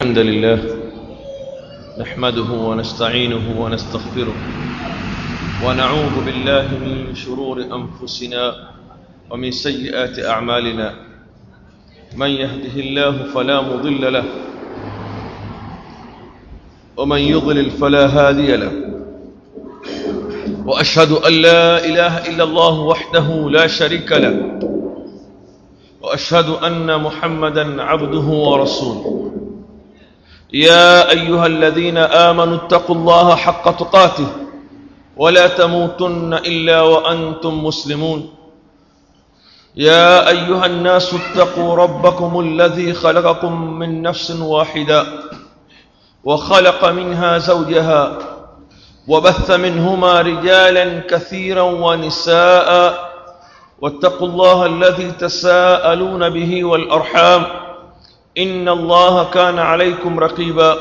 الحمد لله نحمده ونستعينه ونستغفره ونعوذ بالله من شرور أنفسنا ومن سيئات أعمالنا من يهده الله فلا مضل له ومن يضلل فلا هادي له وأشهد أن لا إله إلا الله وحده لا شريك له واشهد ان محمدا عبده ورسوله يا ايها الذين امنوا اتقوا الله حق تقاته ولا تموتن الا وانتم مسلمون يا ايها الناس اتقوا ربكم الذي خلقكم من نفس واحده وخلق منها زوجها وبث منهما رجالا كثيرا ونساء واتقوا الله الذي تساءلون به والارحام ان الله كان عليكم رقيبا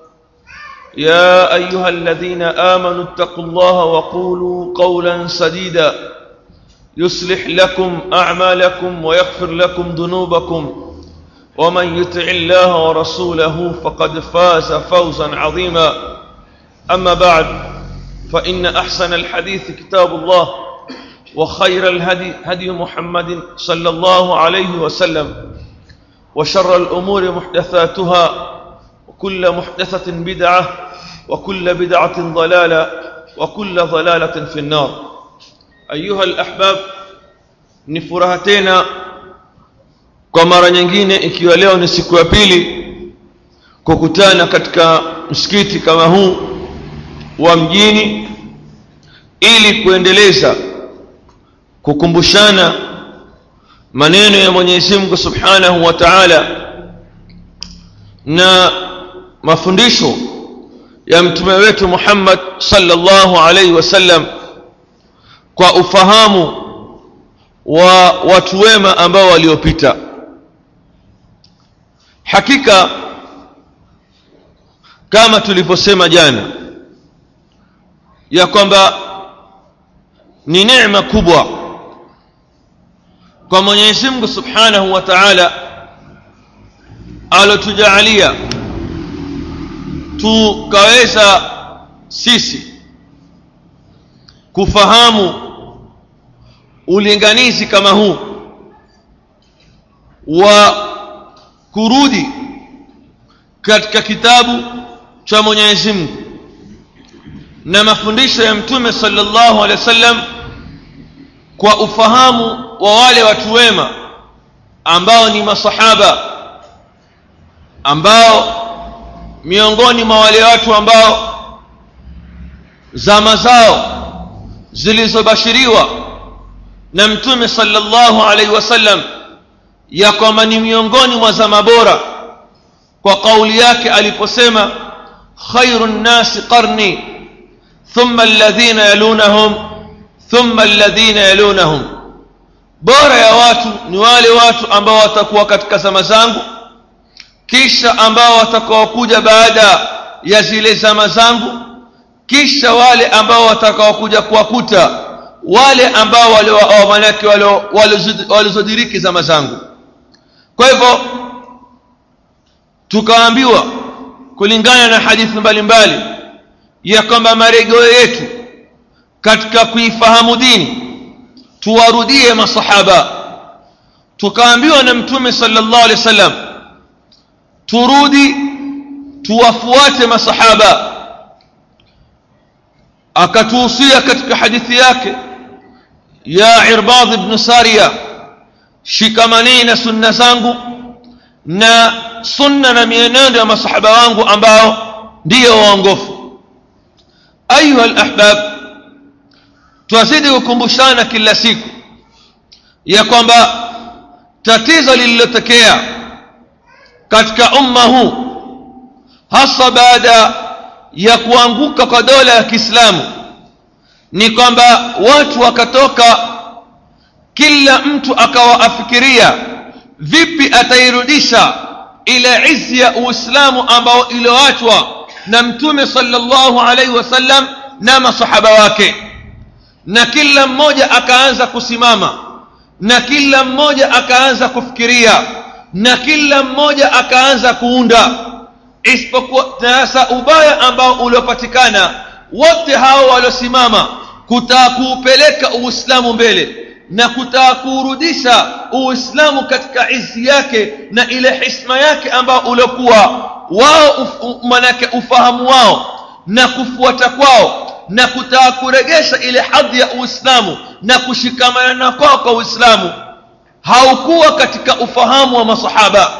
يا ايها الذين امنوا اتقوا الله وقولوا قولا سديدا يصلح لكم اعمالكم ويغفر لكم ذنوبكم ومن يطع الله ورسوله فقد فاز فوزا عظيما اما بعد فان احسن الحديث كتاب الله وخير الهدي هدي محمد صلى الله عليه وسلم وشر الأمور محدثاتها وكل محدثة بدعة وكل بدعة ضلالة وكل ضلالة في النار أيها الأحباب نفرهتنا kwa mara nyingine ikiwa leo ni siku ya pili kukutana katika msikiti kama huu wa mjini ili kuendeleza kukumbushana maneno ya Mwenyezi Mungu Subhanahu wa Ta'ala na mafundisho ya mtume wetu Muhammad sallallahu alaihi wasallam kwa ufahamu wa watu wema ambao waliopita hakika kama tulivyosema jana ya kwamba ni neema kubwa kwa Mwenyezi Mungu Subhanahu wa Ta'ala alotujaalia tukaweza sisi kufahamu ulinganizi kama huu wa kurudi katika kitabu cha Mwenyezi Mungu na mafundisho ya Mtume sallallahu alaihi wasallam kwa ufahamu wa wale watu wema ambao ni masahaba ambao miongoni mwa wale watu ambao zama zao zilizobashiriwa na mtume sallallahu alaihi wasallam ya kwamba ni miongoni mwa zama bora kwa kauli yake aliposema khairu nnasi qarni thumma alladhina yalunahum thumma alladhina yalunahum bora ya watu ni wale watu ambao watakuwa katika zama zangu kisha ambao watakaokuja baada ya zile zama zangu kisha wale ambao watakaokuja kuwakuta wale ambao manake walizodiriki zama zangu kwa hivyo tukaambiwa kulingana na hadithi mbalimbali ya kwamba marejeo yetu katika kuifahamu dini tuwarudie masahaba tukaambiwa na mtume sallallahu alaihi wasallam turudi tuwafuate masahaba akatuhusia katika hadithi yake ya irbad ibn sariya shikamaneni na sunna zangu na sunna na mienendo ya masahaba wangu ambao ndiyo waongofu ayuha alahbab twazidi kukumbushana kila siku ya kwamba tatizo lililotokea katika umma huu hasa baada ya kuanguka kwa dola ya Kiislamu ni kwamba watu wakatoka kila mtu akawa afikiria vipi atairudisha ile izi ya Uislamu ambao iliyoachwa na Mtume sallallahu alaihi wasallam na masahaba wake na kila mmoja akaanza kusimama na kila mmoja akaanza kufikiria na kila mmoja akaanza kuunda isipokuwa sasa ubaya ambao uliopatikana wote hao waliosimama kutaka kuupeleka uislamu mbele na kutaka kuurudisha uislamu katika izi yake na ile hisma yake ambao uliokuwa wao uf, manake ufahamu wao na kufuata kwao na kutaka kuregesha ile hadhi ya uislamu na kushikamana kwao kwa uislamu haukuwa katika ufahamu wa masahaba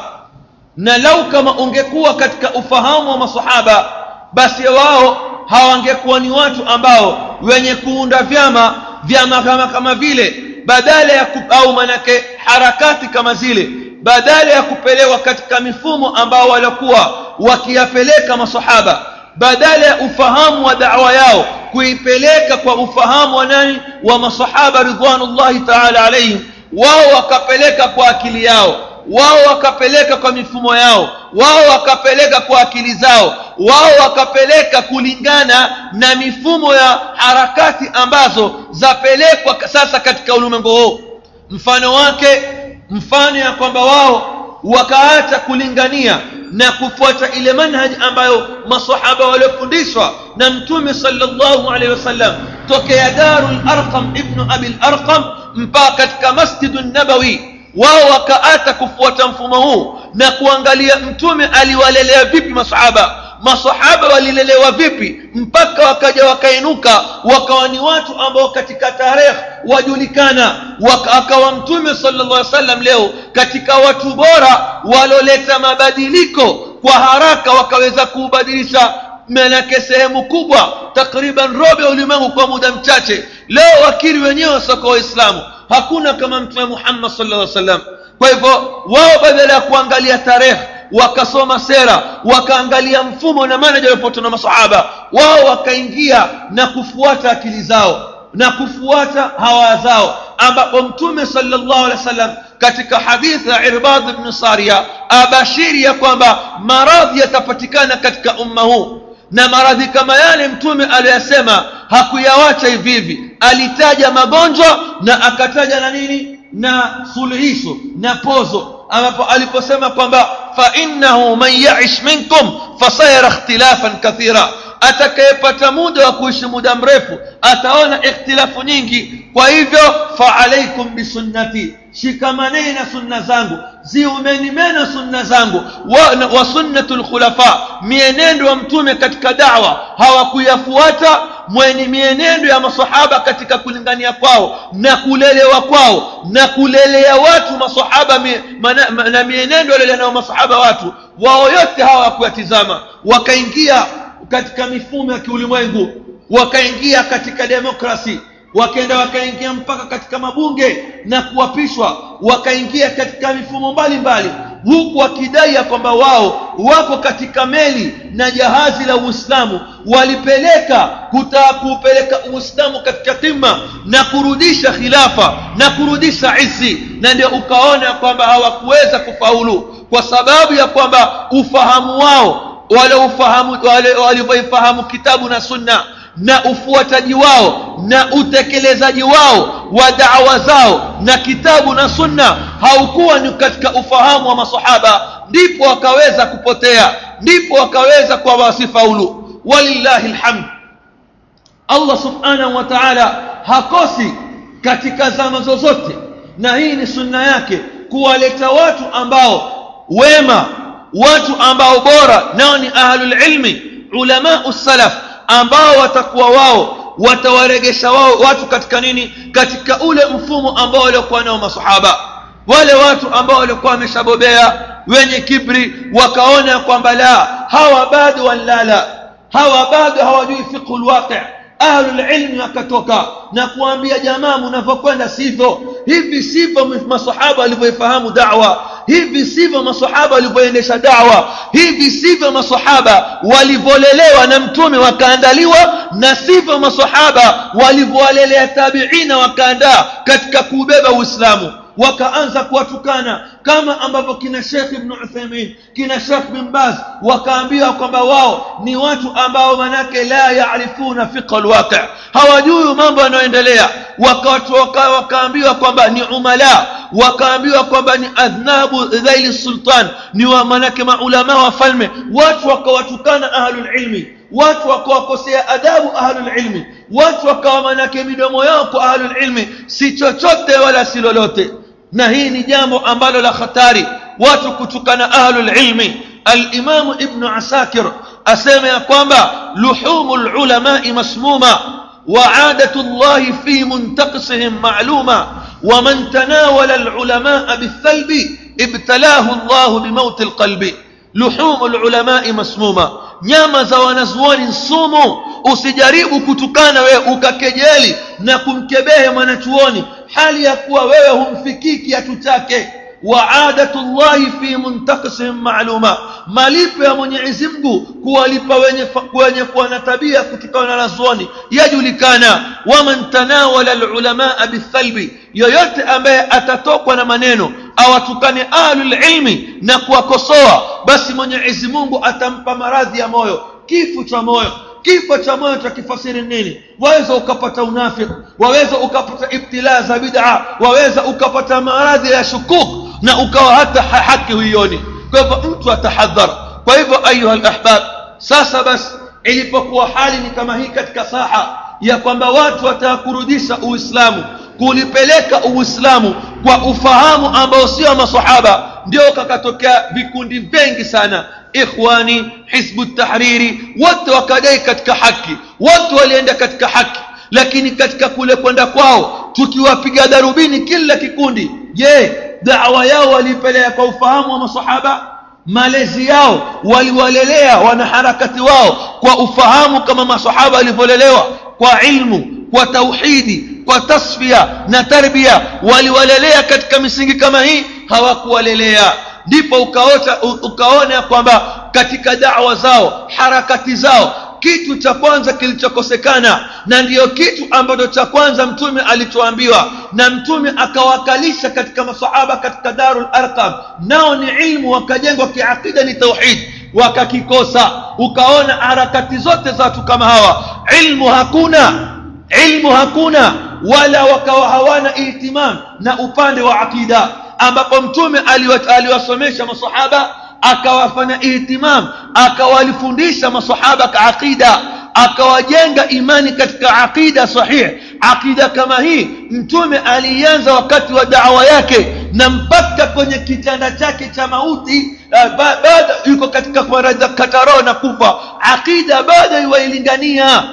na lau kama ungekuwa katika ufahamu wa masahaba basi wao hawangekuwa ni watu ambao wenye kuunda vyama vyama kama kama vile badala ya au manake harakati kama zile badala ya kupelewa katika mifumo ambao walikuwa wakiyapeleka masahaba badala ya ufahamu wa da'wa yao kuipeleka kwa ufahamu wa nani wa masahaba ridwanullahi ta'ala alayhim wao wakapeleka kwa akili yao wao wakapeleka kwa mifumo yao wao wakapeleka kwa akili zao wao wakapeleka kulingana na mifumo ya harakati ambazo zapelekwa sasa katika ulimwengu huu mfano wake mfano ya kwamba wao wakaacha kulingania na kufuata ile manhaji ambayo masahaba waliofundishwa na mtume sallallahu alaihi wasallam tokea darul arqam ibnu abil arqam mpaka katika masjidu nabawi wao wakaata kufuata mfumo huu na kuangalia mtume aliwalelea vipi masahaba masahaba walilelewa vipi mpaka wakaja wakainuka wakawa ni watu ambao katika tarehe wajulikana akawa mtume sallallahu alaihi wasallam leo katika watu bora waloleta mabadiliko kwa haraka wakaweza kuubadilisha manake sehemu kubwa takriban robo ya ulimwengu kwa muda mchache leo wakiri wenyewe soko waislamu hakuna kama mtume muhammad sallallahu alaihi wasallam kwa hivyo wao badala ya kuangalia tarehe wakasoma sera wakaangalia mfumo na manaja walipotana masahaba wao wakaingia na kufuata akili zao na kufuata hawa zao ambapo mtume sallallahu alaihi wasallam katika hadithi ya irbad ibn saria abashiri ya kwamba maradhi yatapatikana katika umma huu na maradhi kama yale mtume aliyasema hakuyawacha hivi hivi alitaja magonjwa na akataja na nini na suluhisho na pozo ambapo aliposema kwamba fa innahu man yaish minkum fasayara ikhtilafan kathira atakayepata muda wa kuishi muda mrefu ataona ikhtilafu nyingi kwa hivyo fa alaikum bisunnati shikamaneni na sunna zangu ziumeni mena sunna zangu wa, wa sunnatul khulafa mienendo wa mtume katika dawa hawakuyafuata mweni mienendo ya masahaba katika kulingania kwao na kulelewa kwao na kulelea watu masahaba mi, mana, na mienendo walelea nao masahaba watu wao yote hawa wakuyatizama wakaingia katika mifumo ya kiulimwengu wakaingia katika demokrasi wakaenda wakaingia mpaka katika mabunge na kuapishwa wakaingia katika mifumo mbalimbali huku wakidai ya kwamba wao wako katika meli na jahazi la uislamu walipeleka kutaka kuupeleka uislamu katika kima na kurudisha khilafa na kurudisha isi na ndio ukaona kwamba hawakuweza kufaulu kwa sababu ya kwamba ufahamu wao wale ufahamu wale walivyoifahamu kitabu na sunna na ufuataji wao na utekelezaji wao wa dawa zao na kitabu na sunna haukuwa ni katika ufahamu wa masahaba ndipo wakaweza kupotea ndipo wakaweza kwa wasifaulu walillahi lhamd allah subhanahu wa taala hakosi katika zama zozote na hii ni sunna yake kuwaleta watu ambao wema watu ambao bora nao ni ahlulilmi ulamau salaf ambao watakuwa wao watawaregesha wao watu katika nini katika ule mfumo ambao waliokuwa nao masahaba wale watu ambao walikuwa wameshabobea wenye kibri wakaona kwamba la hawa bado wanlala hawa bado hawajui fiqhu lwaqi ahlulilmi wakatoka na kuambia jamaa mnavyokwenda sivyo hivi sivyo masahaba walivyoifahamu dawa hivi sivyo masahaba walivyoendesha dawa hivi sivyo masahaba walivyolelewa na mtume wakaandaliwa na sivyo masahaba walivyowalelea tabiina wakaandaa katika kuubeba uislamu wakaanza kuwatukana kama ambavyo kina Sheikh Ibn Uthaymeen kina Sheikh bin Baz wakaambiwa kwamba wao ni watu ambao manake la yaarifuna fiqh alwaqi hawajui mambo yanayoendelea wakaambiwa kwamba ni umala wakaambiwa kwamba ni adhnabu dhaili sultan ni wa manake maulama wafalme watu wakawatukana ahlulilmi watu wakawakosea adabu ahlulilmi watu wakawa manake midomo yao kwa ahlulilmi si chochote wala si lolote na hii ni jambo ambalo la hatari watu kutukana ahlulilmi alimamu ibnu asakir asema ya kwamba luhumu lulamai masmuma وعادة الله في منتقصهم معلومة ومن تناول العلماء بالثلب ابتلاه الله بموت القلب لحوم العلماء مسمومة nyama za wanazuoni sumu usijaribu kutukana wewe ukakejeli na kumkebehe mwanachuoni hali ya kuwa wewe humfikii kiatu chake waadatu llahi fi muntakisihim maaluma malipo ya mwenyezi mungu kuwalipa wenye, wenye kuwa na tabia kutokana na wanazuoni yajulikana waman tanawala lulamaa bithalbi yoyote ambaye atatokwa na maneno awatukane ahlulilmi na kuwakosoa basi mwenyezi mungu atampa maradhi ya moyo kifo cha moyo kifo cha moyo tutakifasiri nini waweza ukapata unafik waweza ukapata ibtilaa za bid'a waweza ukapata maradhi ya shukuk na ukawa hata haki huioni kwa hivyo mtu atahadhar kwa hivyo ayuha lahbab sasa basi ilipokuwa hali ni kama hii katika saha ya kwamba watu wataka kurudisha uislamu kulipeleka uislamu kwa ufahamu ambao sio masahaba ndio kakatokea vikundi vingi sana ikhwani hizbu tahriri wote wakadai katika haki wote walienda katika haki lakini katika kule kwenda kwao tukiwapiga darubini kila kikundi je dawa yao waliipeleka kwa ufahamu wa masahaba malezi yao waliwalelea wanaharakati wao kwa ufahamu kama masahaba walivyolelewa kwa ilmu kwa tauhidi kwa tasfia na tarbia waliwalelea katika misingi kama hii hawakuwalelea ndipo ukaota ukaona kwamba katika dawa zao harakati zao kitu cha kwanza kilichokosekana na ndiyo kitu ambacho cha kwanza mtume alichoambiwa na mtume akawakalisha katika masahaba katika darul arqam nao ni ilmu wakajengwa kiaqida ni tauhid wakakikosa ukaona harakati zote za watu kama hawa ilmu hakuna ilmu hakuna wala wakawa hawana ihtimam na upande wa aqida ambapo mtume aliwasomesha masahaba akawafanya ihtimam akawalifundisha masahaba ka aqida akawajenga imani katika aqida sahih aqida kama hii mtume alianza wakati wa dawa yake na mpaka kwenye kitanda chake cha mauti baada yuko katika kataro na kufa aqida bado iwailingania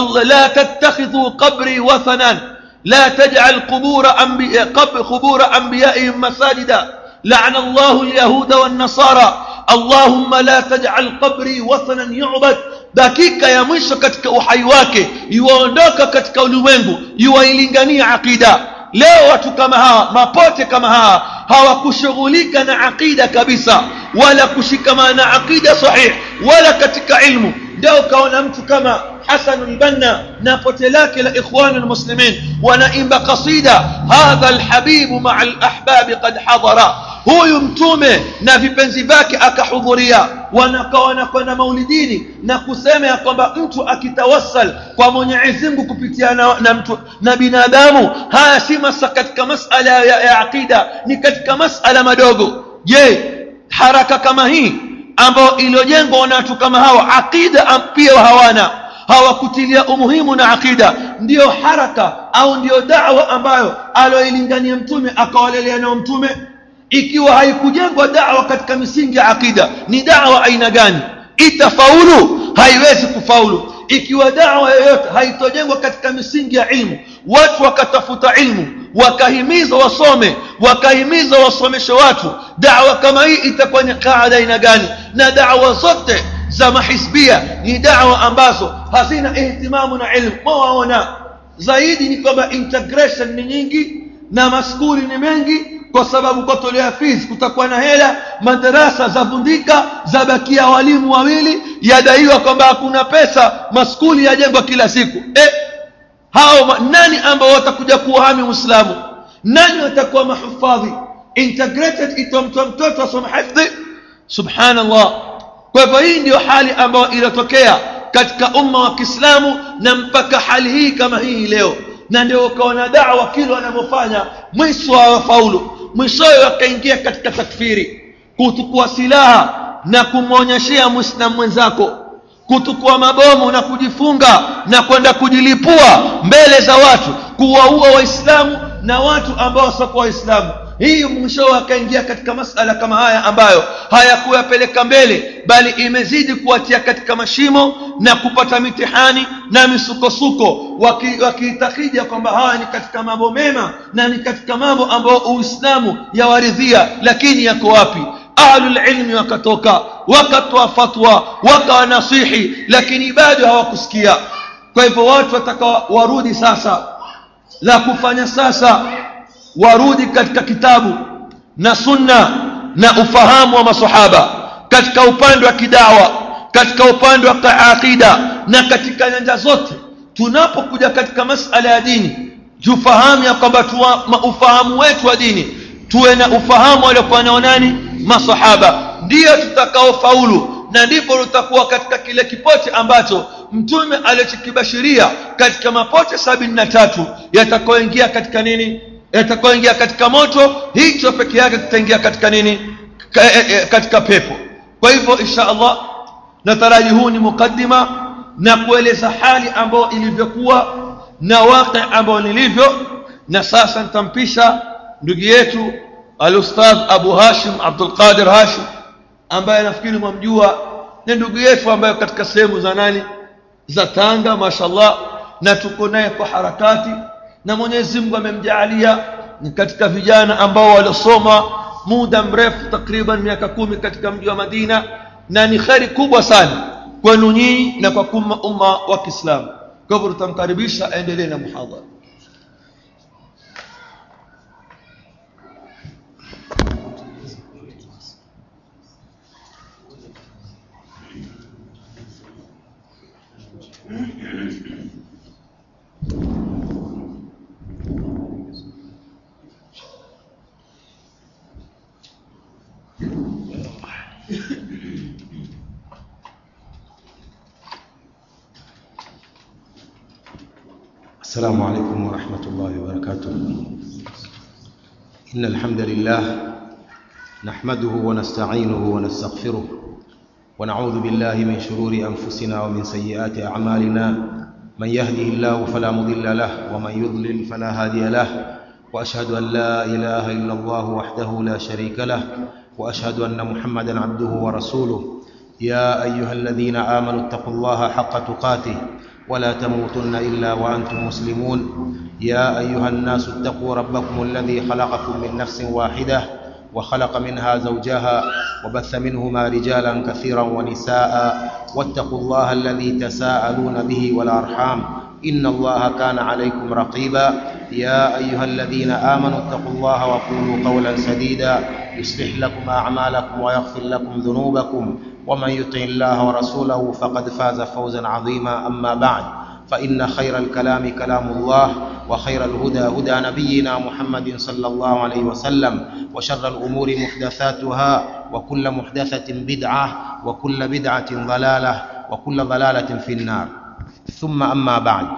la tattakhidhu qabri wathanan لا تجعل قبور أنبياء قبر قبور أنبيائهم مساجدا لعن الله اليهود والنصارى اللهم لا تجعل قبري وثنا يعبد dakika ya mwisho katika uhai wake iwaondoka katika ulimwengu iwailingania aqida leo watu kama hawa mapote kama hawa hawakushughulika na aqida kabisa wala kushikamana na aqida sahih wala katika ilmu ndio ukaona mtu kama حسن البنا ناقوتي لك لإخوان المسلمين ونائم قصيدة هذا الحبيب مع الأحباب قد حضر huyu mtume na vipenzi vyake akahudhuria wanakawa na maulidini na kusema ya kwamba mtu akitawassal kwa mwenyezi mungu kupitia na, na, mtu, na binadamu haya si masa katika masala ya, ya aqida ni katika masala madogo je haraka kama hii ambayo iliyojengwa na watu kama hawa aqida pia hawana hawakutilia umuhimu na aqida ndiyo haraka au ndiyo dawa ambayo aloilingania mtume akawalelea nao mtume ikiwa haikujengwa dawa katika misingi ya aqida ni dawa aina gani itafaulu haiwezi kufaulu ikiwa dawa yoyote haitojengwa katika misingi ya ilmu watu wakatafuta ilmu wakahimiza wasome wakahimiza wasomeshe watu dawa kama hii itakuwa ni kaada aina gani na dawa zote za mahisbia ni dawa ambazo hazina ihtimamu na ilmu mawaona zaidi ni kwamba integration ni nyingi na maskuli ni mengi kwa sababu kotolea fees kutakuwa na hela madarasa zavundika zabakia walimu wawili yadaiwa kwamba hakuna pesa maskuli yajengwa kila siku eh, hao nani ambao watakuja kuwahami uislamu nani watakuwa mahufadhi integrated itomtoa mtoto asome hifdhi subhanallah kwa hivyo hii ndio hali ambayo iliyotokea katika umma wa kiislamu na mpaka hali hii kama hii leo na ndio ukaona dawa kile wanavyofanya mwisho hawafaulu mwishowe wakaingia katika takfiri kutukua silaha na kumwonyeshea mwislamu mwenzako kutukua mabomu na kujifunga na kwenda kujilipua mbele za watu kuwaua waislamu na watu ambao wasiokuwa waislamu hii mwishowe akaingia katika masala kama haya ambayo hayakuyapeleka mbele bali imezidi kuwatia katika mashimo na kupata mitihani na misukosuko wakiitakija waki kwamba haya ni katika mambo mema na ni katika mambo ambayo uislamu yawaridhia lakini yako wapi ahlulilmi wakatoka wakatoa fatwa wakawanasihi lakini bado hawakusikia kwa hivyo watu wataka warudi sasa la kufanya sasa warudi katika kitabu na sunna na ufahamu wa masahaba katika upande wa kidawa katika upande wa aqida na katika nyanja zote tunapokuja katika masala ya dini tufahamu ya kwamba ufahamu wetu wa dini tuwe na ufahamu waliokuwa nao nani masahaba ndiyo tutakaofaulu na ndipo tutakuwa katika kile kipote ambacho mtume alichokibashiria katika mapote sabini na tatu yatakaoingia katika nini yatakaoingia katika moto hicho peke yake tutaingia katika nini katika pepo kwa hivyo insha allah nataraji huu ni mukaddima na kueleza hali ambayo ilivyokuwa na waqi ambayo nilivyo na sasa nitampisha ndugu yetu alustadh abu hashim abdulqadir hashim ambaye nafikiri mwamjua ni ndugu yetu ambaye katika sehemu za nani za tanga mashallah na tuko naye kwa harakati na mwenyezi mungu amemjaalia ni katika vijana ambao waliosoma muda mrefu takriban miaka kumi katika mji wa madina na ni kheri kubwa sana kwenu nyinyi na kwa kuma umma wa kiislamu kwa hivyo tutamkaribisha aendelee na muhadhara السلام عليكم ورحمة الله وبركاته إن الحمد لله نحمده ونستعينه ونستغفره ونعوذ بالله من شرور أنفسنا ومن سيئات أعمالنا من يهده الله فلا مضل له ومن يضلل فلا هادي له وأشهد أن لا إله إلا الله وحده لا شريك له وأشهد أن محمدا عبده ورسوله يا أيها الذين آمنوا اتقوا الله حق تقاته ولا تموتن الا وانتم مسلمون يا ايها الناس اتقوا ربكم الذي خلقكم من نفس واحده وخلق منها زوجها وبث منهما رجالا كثيرا ونساء واتقوا الله الذي تساءلون به والارحام ان الله كان عليكم رقيبا يا ايها الذين امنوا اتقوا الله وقولوا قولا سديدا يصلح لكم اعمالكم ويغفر لكم ذنوبكم ومن يطع الله ورسوله فقد فاز فوزا عظيما اما بعد فان خير الكلام كلام الله وخير الهدى هدى نبينا محمد صلى الله عليه وسلم وشر الامور محدثاتها وكل محدثه بدعه وكل بدعه ضلاله وكل ضلاله في النار ثم اما بعد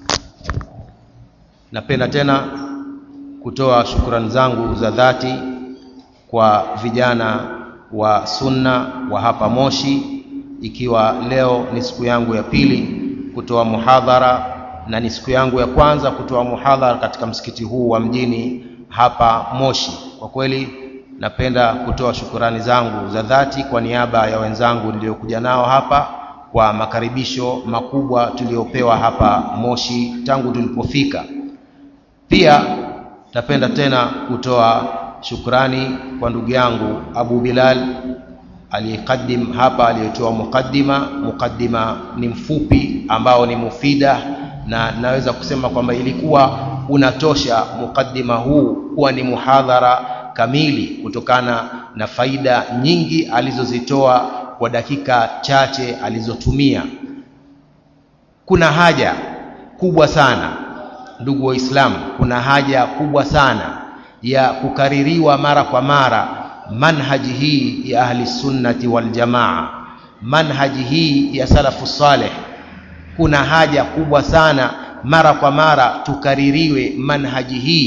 napenda tena kutoa shukrani zangu za dhati kwa vijana wa sunna wa hapa Moshi, ikiwa leo ni siku yangu ya pili kutoa muhadhara na ni siku yangu ya kwanza kutoa muhadhara katika msikiti huu wa mjini hapa Moshi. Kwa kweli napenda kutoa shukurani zangu za dhati kwa niaba ya wenzangu niliokuja nao hapa kwa makaribisho makubwa tuliopewa hapa Moshi tangu tulipofika. Pia napenda tena kutoa shukrani kwa ndugu yangu Abu Bilal aliyekadim hapa, aliyetoa mukaddima. Mukaddima ni mfupi ambao ni mufida, na naweza kusema kwamba ilikuwa unatosha mukaddima huu kuwa ni muhadhara kamili kutokana na faida nyingi alizozitoa kwa dakika chache alizotumia. Kuna haja kubwa sana ndugu Waislamu, kuna haja kubwa sana ya kukaririwa mara kwa mara manhaji hii ya ahli sunnati wal jamaa, manhaji hii ya salafu saleh. Kuna haja kubwa sana mara kwa mara tukaririwe manhaji hii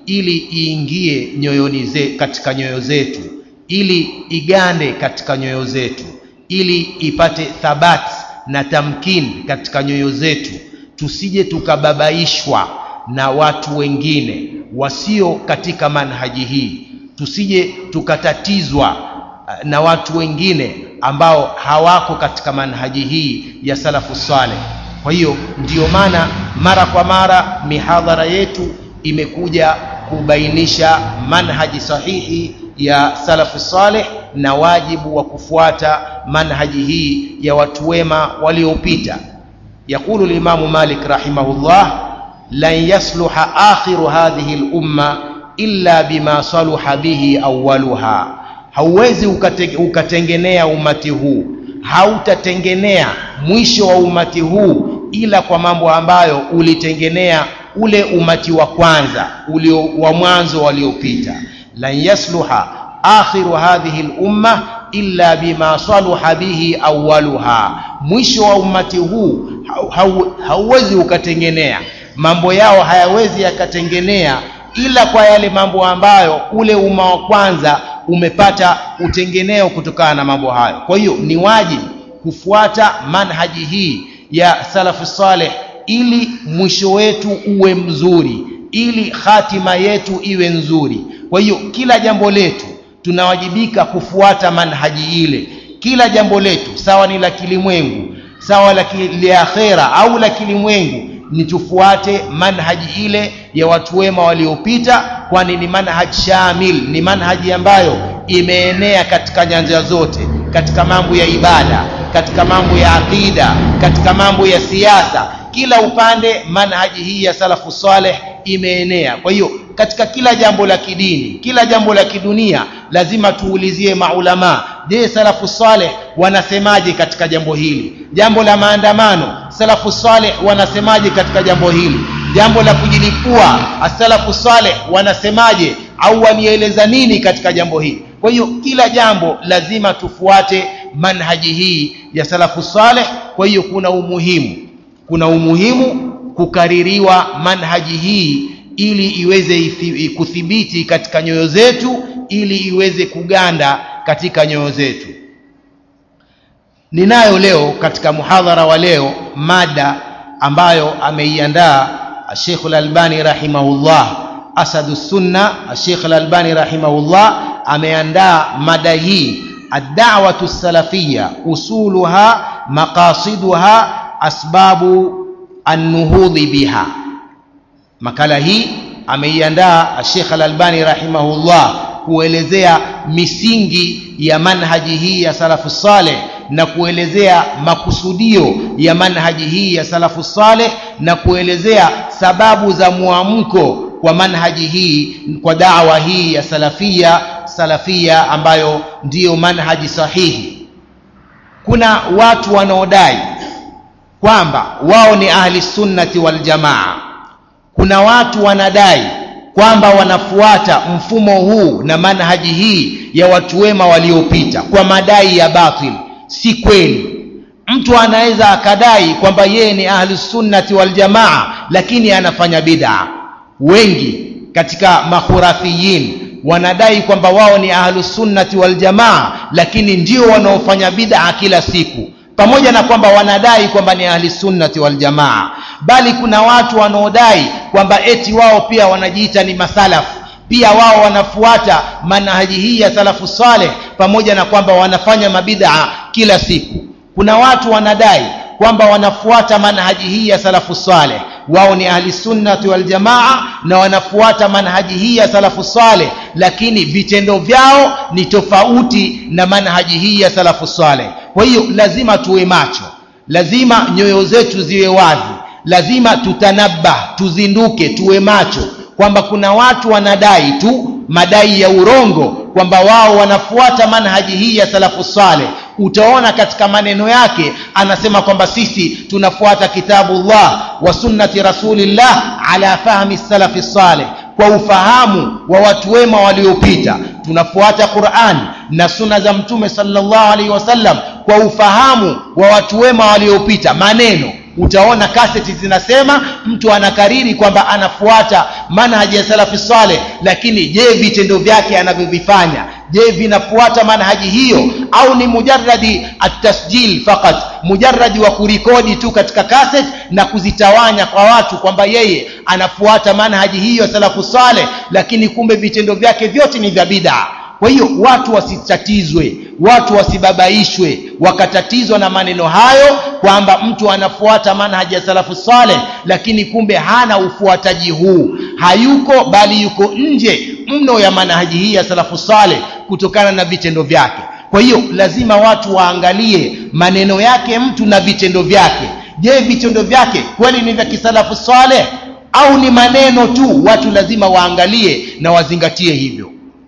ili iingie nyoyoni ze, katika nyoyo zetu ili igande katika nyoyo zetu ili ipate thabati na tamkin katika nyoyo zetu tusije tukababaishwa na watu wengine wasio katika manhaji hii tusije tukatatizwa na watu wengine ambao hawako katika manhaji hii ya salafu saleh kwa hiyo ndiyo maana mara kwa mara mihadhara yetu imekuja kubainisha manhaji sahihi ya salafu saleh na wajibu wa kufuata manhaji hii ya watu wema waliopita yaqulu limamu malik rahimahullah lan yasluha akhiru hadhihi lumma illa bima saluha bihi awaluha hauwezi ukate, ukatengenea umati huu hautatengenea mwisho wa umati huu ila kwa mambo ambayo ulitengenea ule umati wa kwanza ulio wa mwanzo waliopita lan yasluha akhiru hadhihi lumma illa bima saluha bihi awaluha mwisho wa umati huu hauwezi ukatengenea mambo yao hayawezi yakatengenea ila kwa yale mambo ambayo ule umma wa kwanza umepata utengeneo kutokana na mambo hayo kwa hiyo ni wajibu kufuata manhaji hii ya salafu saleh ili mwisho wetu uwe mzuri ili hatima yetu iwe nzuri kwa hiyo kila jambo letu tunawajibika kufuata manhaji ile kila jambo letu sawa ni la kilimwengu sawa la akhera au la kilimwengu ni tufuate manhaji ile ya watu wema waliopita kwani ni manhaji shamil ni manhaji ambayo imeenea katika nyanja zote katika mambo ya ibada katika mambo ya aqida katika mambo ya siasa kila upande manhaji hii ya salafu saleh imeenea kwa hiyo katika kila jambo la kidini kila jambo la kidunia lazima tuulizie maulamaa je salafu saleh wanasemaje katika jambo hili jambo la maandamano salafu saleh wanasemaje katika jambo hili jambo la kujilipua asalafu saleh wanasemaje au wanieleza nini katika jambo hili kwa hiyo kila jambo lazima tufuate manhaji hii ya salafu saleh kwa hiyo kuna umuhimu kuna umuhimu kukaririwa manhaji hii ili iweze kuthibiti katika nyoyo zetu ili iweze kuganda katika nyoyo zetu ninayo leo katika muhadhara wa leo mada ambayo ameiandaa Sheikh Al-Albani rahimahullah asadu sunna Sheikh Al-Albani rahimahullah ameandaa mada hii ad-da'watu salafiyya usuluha maqasiduha asbabu an-nuhudhi biha makala hii ameiandaa Sheikh Al-Albani rahimahullah kuelezea misingi ya manhaji hii ya salafu saleh na kuelezea makusudio ya manhaji hii ya salafu saleh na kuelezea sababu za muamko kwa manhaji hii kwa dawa hii ya salafia salafia ambayo ndiyo manhaji sahihi kuna watu wanaodai kwamba wao ni ahli sunnati wal jamaa kuna watu wanadai kwamba wanafuata mfumo huu na manhaji hii ya watu wema waliopita kwa madai ya batil si kweli mtu anaweza akadai kwamba yeye ni ahli sunnati wal jamaa lakini anafanya bid'a wengi katika makhurafiyin wanadai kwamba wao ni ahlu sunnati wal jamaa lakini ndio wanaofanya bid'a kila siku pamoja na kwamba wanadai kwamba ni ahli sunnati wal jamaa bali kuna watu wanaodai kwamba eti wao pia wanajiita ni masalafu pia wao wanafuata manhaji hii ya salafu saleh pamoja na kwamba wanafanya mabid'a kila siku kuna watu wanadai kwamba wanafuata manhaji hii ya salafu saleh wao ni ahli sunnati wal jamaa na wanafuata manhaji hii ya salafu saleh lakini vitendo vyao ni tofauti na manhaji hii ya salafu saleh kwa hiyo lazima tuwe macho lazima nyoyo zetu ziwe wazi lazima tutanabah tuzinduke tuwe macho kwamba kuna watu wanadai tu madai ya urongo kwamba wao wanafuata manhaji hii ya salafu saleh utaona katika maneno yake anasema kwamba sisi tunafuata kitabullah wa sunnati rasulillah ala fahmi salafi saleh kwa ufahamu wa watu wema waliopita tunafuata Qur'an na sunna za mtume sallallahu alaihi wasallam kwa ufahamu wa watu wema waliopita maneno utaona kaseti zinasema mtu anakariri kwamba anafuata manhaji ya salafi saleh lakini je vitendo vyake anavyovifanya je vinafuata manhaji hiyo au ni mujaradi atasjil fakat mujaradi wa kurikodi tu katika kaset na kuzitawanya kwa watu kwamba yeye anafuata manhaji hiyo ya salafu saleh lakini kumbe vitendo vyake vyote ni vya bidaa kwa hiyo watu wasitatizwe watu wasibabaishwe wakatatizwa na maneno hayo kwamba mtu anafuata manhaji ya salafu saleh lakini kumbe hana ufuataji huu hayuko bali yuko nje mno ya manhaji hii ya salafu saleh kutokana na vitendo vyake kwa hiyo lazima watu waangalie maneno yake mtu na vitendo vyake je vitendo vyake kweli ni vya kisalafu saleh au ni maneno tu watu lazima waangalie na wazingatie hivyo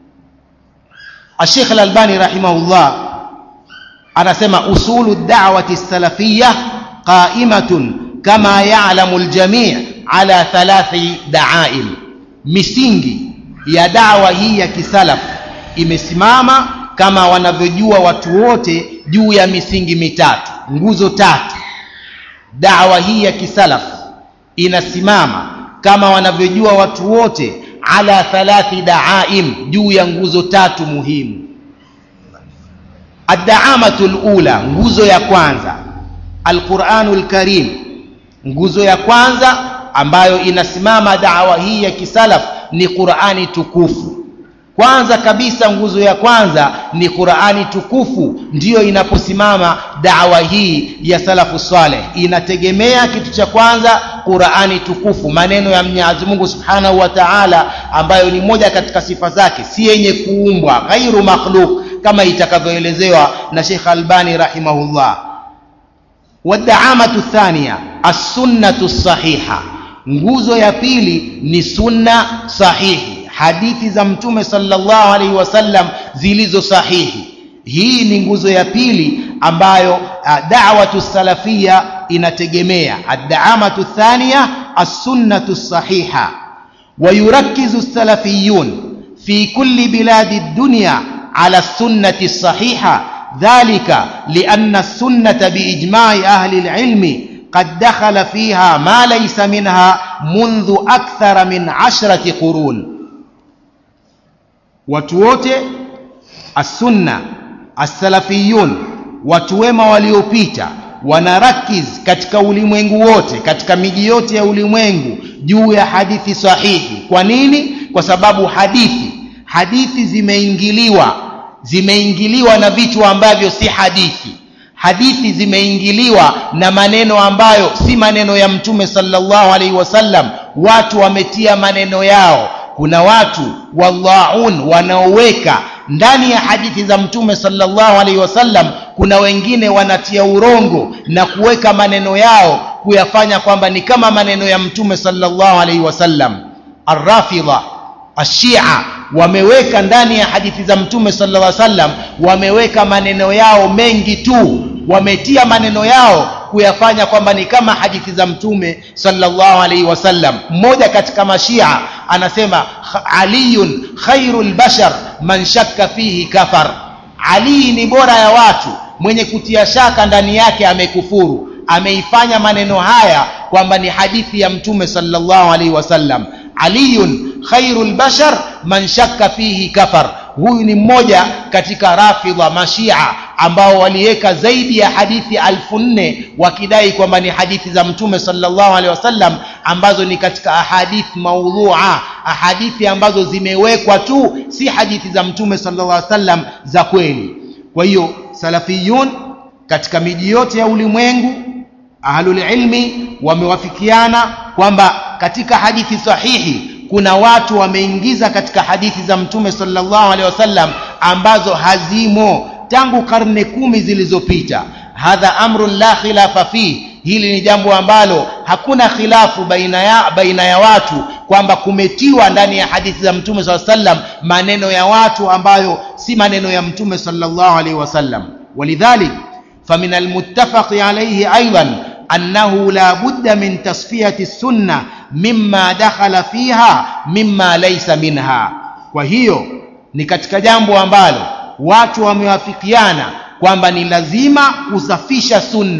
الشيخ الألباني رحمه الله anasema usulu da'wati salafiyya qa'imatun kama ya'lamu al-jami' ala thalathi da'aim misingi ya dawa hii ya kisalaf imesimama kama wanavyojua watu wote juu ya misingi mitatu nguzo tatu dawa hii ya kisalaf inasimama kama wanavyojua watu wote ala thalathi daaim juu ya nguzo tatu muhimu addaamatu lula nguzo ya kwanza alquranu lkarim nguzo ya kwanza ambayo inasimama dawa hii ya kisalaf ni qurani tukufu kwanza kabisa nguzo ya kwanza ni qurani tukufu ndiyo inaposimama dawa hii ya salafu saleh inategemea kitu cha kwanza qurani tukufu maneno ya mwenyezi mungu subhanahu wa taala ambayo ni moja katika sifa zake si yenye kuumbwa ghairu makhluk kama itakavyoelezewa na shekh albani rahimahullah wadaamatu thania assunnatu sahiha nguzo ya pili ni sunna sahihi hadithi za mtume sallallahu alaihi wasallam zilizo sahihi hii ni nguzo ya pili ambayo uh, da'watu salafia inategemea ad-da'amatu thaniya as-sunnatu sahiha ويركز السلفيون في كل بلاد الدنيا على السنة الصحيحة ذلك لأن السنة بإجماع أهل العلم قد دخل فيها ما ليس منها منذ أكثر من عشرة قرون watu wote assunna assalafiyun watu wema waliopita wanarakiz katika ulimwengu wote katika miji yote ya ulimwengu juu ya hadithi sahihi kwa nini kwa sababu hadithi hadithi zimeingiliwa zimeingiliwa na vitu ambavyo si hadithi hadithi zimeingiliwa na maneno ambayo si maneno ya mtume sallallahu alaihi wasallam watu wametia maneno yao kuna watu wallaun wanaoweka ndani ya hadithi za mtume sallallahu alaihi wasallam kuna wengine wanatia urongo na kuweka maneno yao kuyafanya kwamba ni kama maneno ya mtume sallallahu alaihi wasallam arrafidha ashia wameweka ndani ya hadithi za mtume sallallahu alaihi wasallam wameweka maneno yao mengi tu wametia maneno yao kuyafanya kwamba ni kama hadithi za mtume sallallahu alaihi wasallam mmoja katika mashia anasema aliyun khairul bashar man shakka fihi kafar ali ni bora ya watu mwenye kutia shaka ndani yake amekufuru ameifanya maneno haya kwamba ni hadithi ya mtume sallallahu alaihi wasallam aliyun khairul bashar man shakka fihi kafar huyu ni mmoja katika rafidha mashia ambao waliweka zaidi ya hadithi alfu nne wakidai kwamba ni hadithi za mtume sallallahu alaihi wasallam ambazo ni katika ahadith maudhua ahadithi ambazo zimewekwa tu si hadithi za mtume sallallahu alaihi wasallam za kweli kwa hiyo salafiyun katika miji yote ya ulimwengu ahlulilmi wamewafikiana kwamba katika hadithi sahihi kuna watu wameingiza katika hadithi za mtume sallallahu alaihi wasallam ambazo hazimo tangu karne kumi zilizopita hadha amrun la khilafa fi hili ni jambo ambalo hakuna khilafu baina ya, baina ya watu kwamba kumetiwa ndani ya hadithi za mtume saa sallam maneno ya watu ambayo si maneno ya mtume sallallahu alaihi wasallam walidhalik famin almuttafaqi alaihi aidan أنه لا بد من تصفية السنة مما دخل فيها مما ليس منها وهي ni katika jambo ambalo watu wamewafikiana kwamba ni lazima kusafisha sunna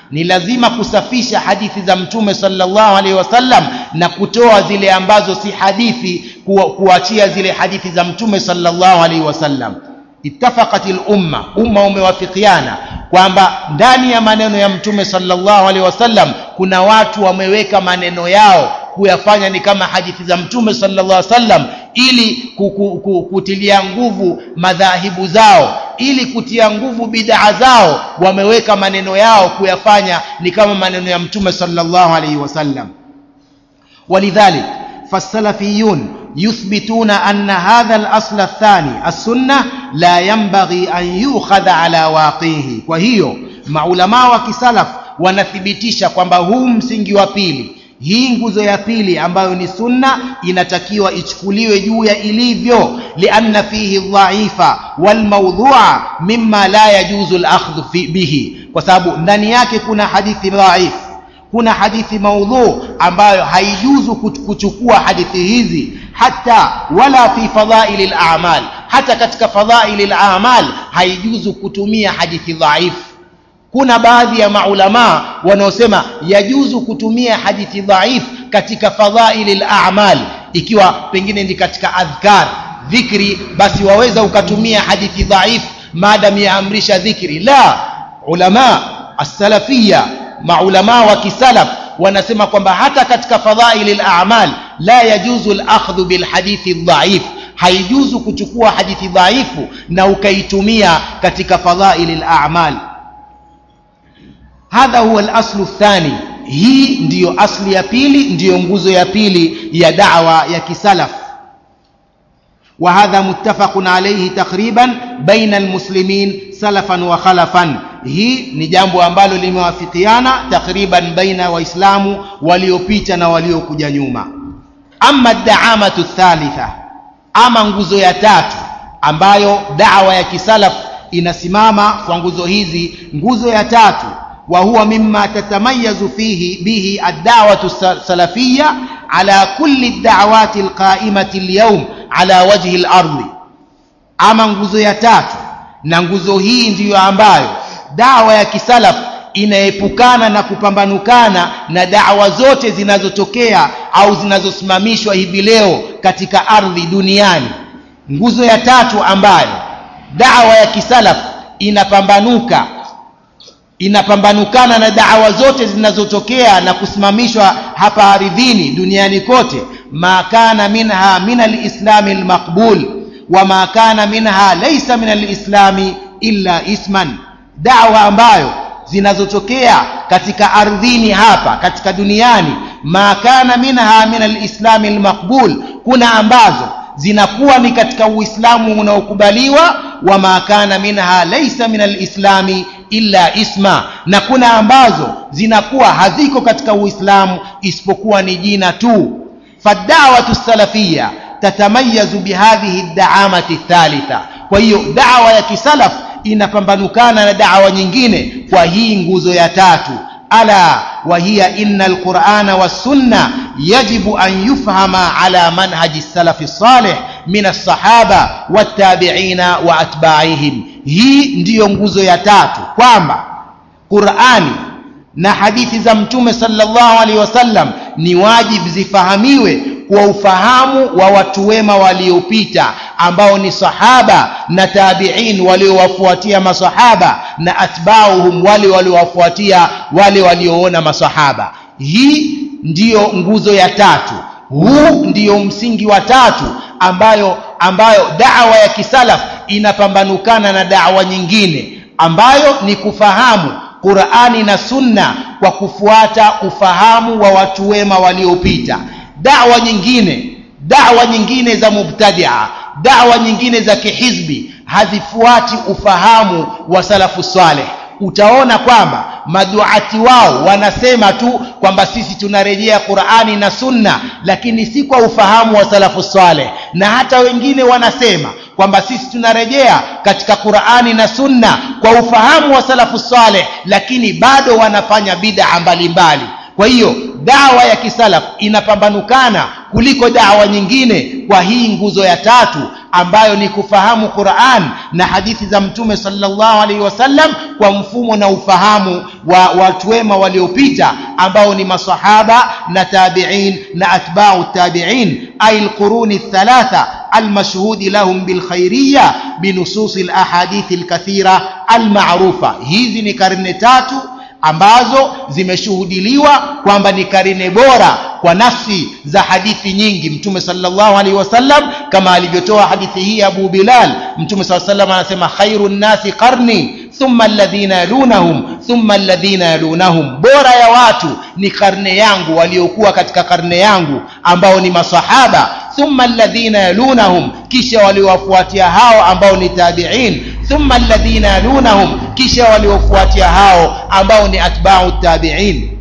ni lazima kusafisha hadithi za mtume sallallahu alaihi wasallam na kutoa zile ambazo si hadithi kuwa, kuachia zile hadithi za mtume sallallahu alaihi wasallam ittafaqat lumma umma umewafikiana kwamba ndani ya maneno ya mtume sallallahu alaihi wasallam kuna watu wameweka maneno yao kuyafanya ni kama hadithi za mtume sallallahu alaihi wasallam ili kutilia nguvu madhahibu zao ili kutia nguvu bidaa zao wameweka maneno yao kuyafanya ni kama maneno ya mtume sallallahu alaihi wasallam ولذلك فالسلفيون يثبتون أن هذا الأصل الثاني السنة لا ينبغي أن يؤخذ على واقعه وهي maulamaa wa kisalaf wanathibitisha kwamba huu msingi wa pili hii nguzo ya pili ambayo ni sunna inatakiwa ichukuliwe juu ya ilivyo lianna fihi dhaifa walmaudhua mima la yajuzu lakhdhu bihi kwa sababu ndani yake kuna hadithi dhaif kuna hadithi maudhu ambayo haijuzu kuchukua hadithi hizi hata wala fi fadhaili lamal hata katika fadhaili lamal haijuzu kutumia hadithi dhaifu kuna baadhi ya maulamaa wanaosema yajuzu kutumia hadithi dhaif katika fadhaili lamal ikiwa pengine ni katika adhkar dhikri basi waweza ukatumia hadithi dhaif maadam yaamrisha dhikri la ulama assalafiya maulamaa wa kisalaf wanasema kwamba hata katika fadhaili lamal la yajuzu lakhdhu bilhadithi dhaif haijuzu kuchukua hadithi dhaifu na ukaitumia katika fadhaili lamal hadha huwa al-aslu thani hii ndiyo asli ya pili ndiyo nguzo ya pili ya da'wa ya kisalaf wa hadha muttafaqun alayhi takriban baina almuslimin salafan wa khalafan hii ni jambo ambalo limewafikiana takriban baina waislamu waliopita na waliokuja nyuma ama daamatu thalitha ama nguzo ya tatu ambayo da'wa ya kisalaf inasimama kwa nguzo hizi nguzo ya tatu وهو مما تتميز فيه به الدعوة السلفية على كل الدعوات القائمة اليوم على وجه الأرض أما nguzo ya tatu na nguzo hii ndiyo ambayo dawa ya kisalaf inaepukana na kupambanukana na dawa zote zinazotokea au zinazosimamishwa hivi leo katika ardhi duniani nguzo ya tatu ambayo dawa ya kisalaf inapambanuka inapambanukana na da'wa zote zinazotokea na kusimamishwa hapa ardhini duniani kote ma kana minha min alislami almaqbul wa ma kana minha laysa min alislami illa isman da'wa ambayo zinazotokea katika ardhini hapa katika duniani ma kana minha min alislami almaqbul kuna ambazo zinakuwa ni katika uislamu unaokubaliwa wa ma kana minha laysa min alislami illa isma na kuna ambazo zinakuwa haziko katika uislamu isipokuwa ni jina tu fadawatu salafia tatamayazu bihadhihi daamati thalitha kwa hiyo dawa ya kisalaf inapambanukana na dawa nyingine kwa hii nguzo ya tatu ala wahiya inna alqurana wassunna yajibu an yufhama ala manhaji salafi salih min alsahaba wattabiina wa atbaihim hii ndiyo nguzo ya tatu kwamba qurani na hadithi za mtume sallallahu alaihi wasallam ni wajibu zifahamiwe kwa ufahamu wa watu wema waliopita ambao ni sahaba na tabiin waliowafuatia masahaba na atbauhum wale waliowafuatia wale walioona masahaba hii ndiyo nguzo ya tatu huu ndiyo msingi wa tatu ambayo ambayo dawa ya kisalaf inapambanukana na dawa nyingine ambayo ni kufahamu qurani na sunna kwa kufuata ufahamu wa watu wema waliopita dawa nyingine dawa nyingine za mubtadia dawa nyingine za kihizbi hazifuati ufahamu wa salafu saleh utaona kwamba maduati wao wanasema tu kwamba sisi tunarejea qurani na sunna lakini si kwa ufahamu wa salafu saleh na hata wengine wanasema kwamba sisi tunarejea katika qurani na sunna kwa ufahamu wa salafu saleh lakini bado wanafanya bidaa mbalimbali kwa hiyo dawa ya kisalaf inapambanukana kuliko dawa nyingine kwa hii nguzo ya tatu ambayo ni kufahamu Qur'an na hadithi za mtume sallallahu alaihi wasallam kwa mfumo na ufahamu wa watu wema waliopita ambao ni masahaba na tabi'in na atba'u tabi'in ay alquruni thalatha المشهود لهم بالخيرية بنصوص الأحاديث الكثيرة المعروفة hizi ni karne tatu ambazo zimeshuhudiliwa kwamba ni karine bora kwa nafsi za hadithi nyingi mtume sallallahu alaihi wasallam kama alivyotoa hadithi hii Abu Bilal mtume sallallahu alaihi wasallam anasema khairun nasi qarni thumma alladhina yalunahum thumma alladhina yalunahum bora ya watu ni karne yangu waliokuwa katika karne yangu ambao ni masahaba thumma alladhina yalunahum kisha waliowafuatia hao ambao ni tabi'in thumma alladhina yalunahum kisha waliofuatia hao ambao ni atba'u tabi'in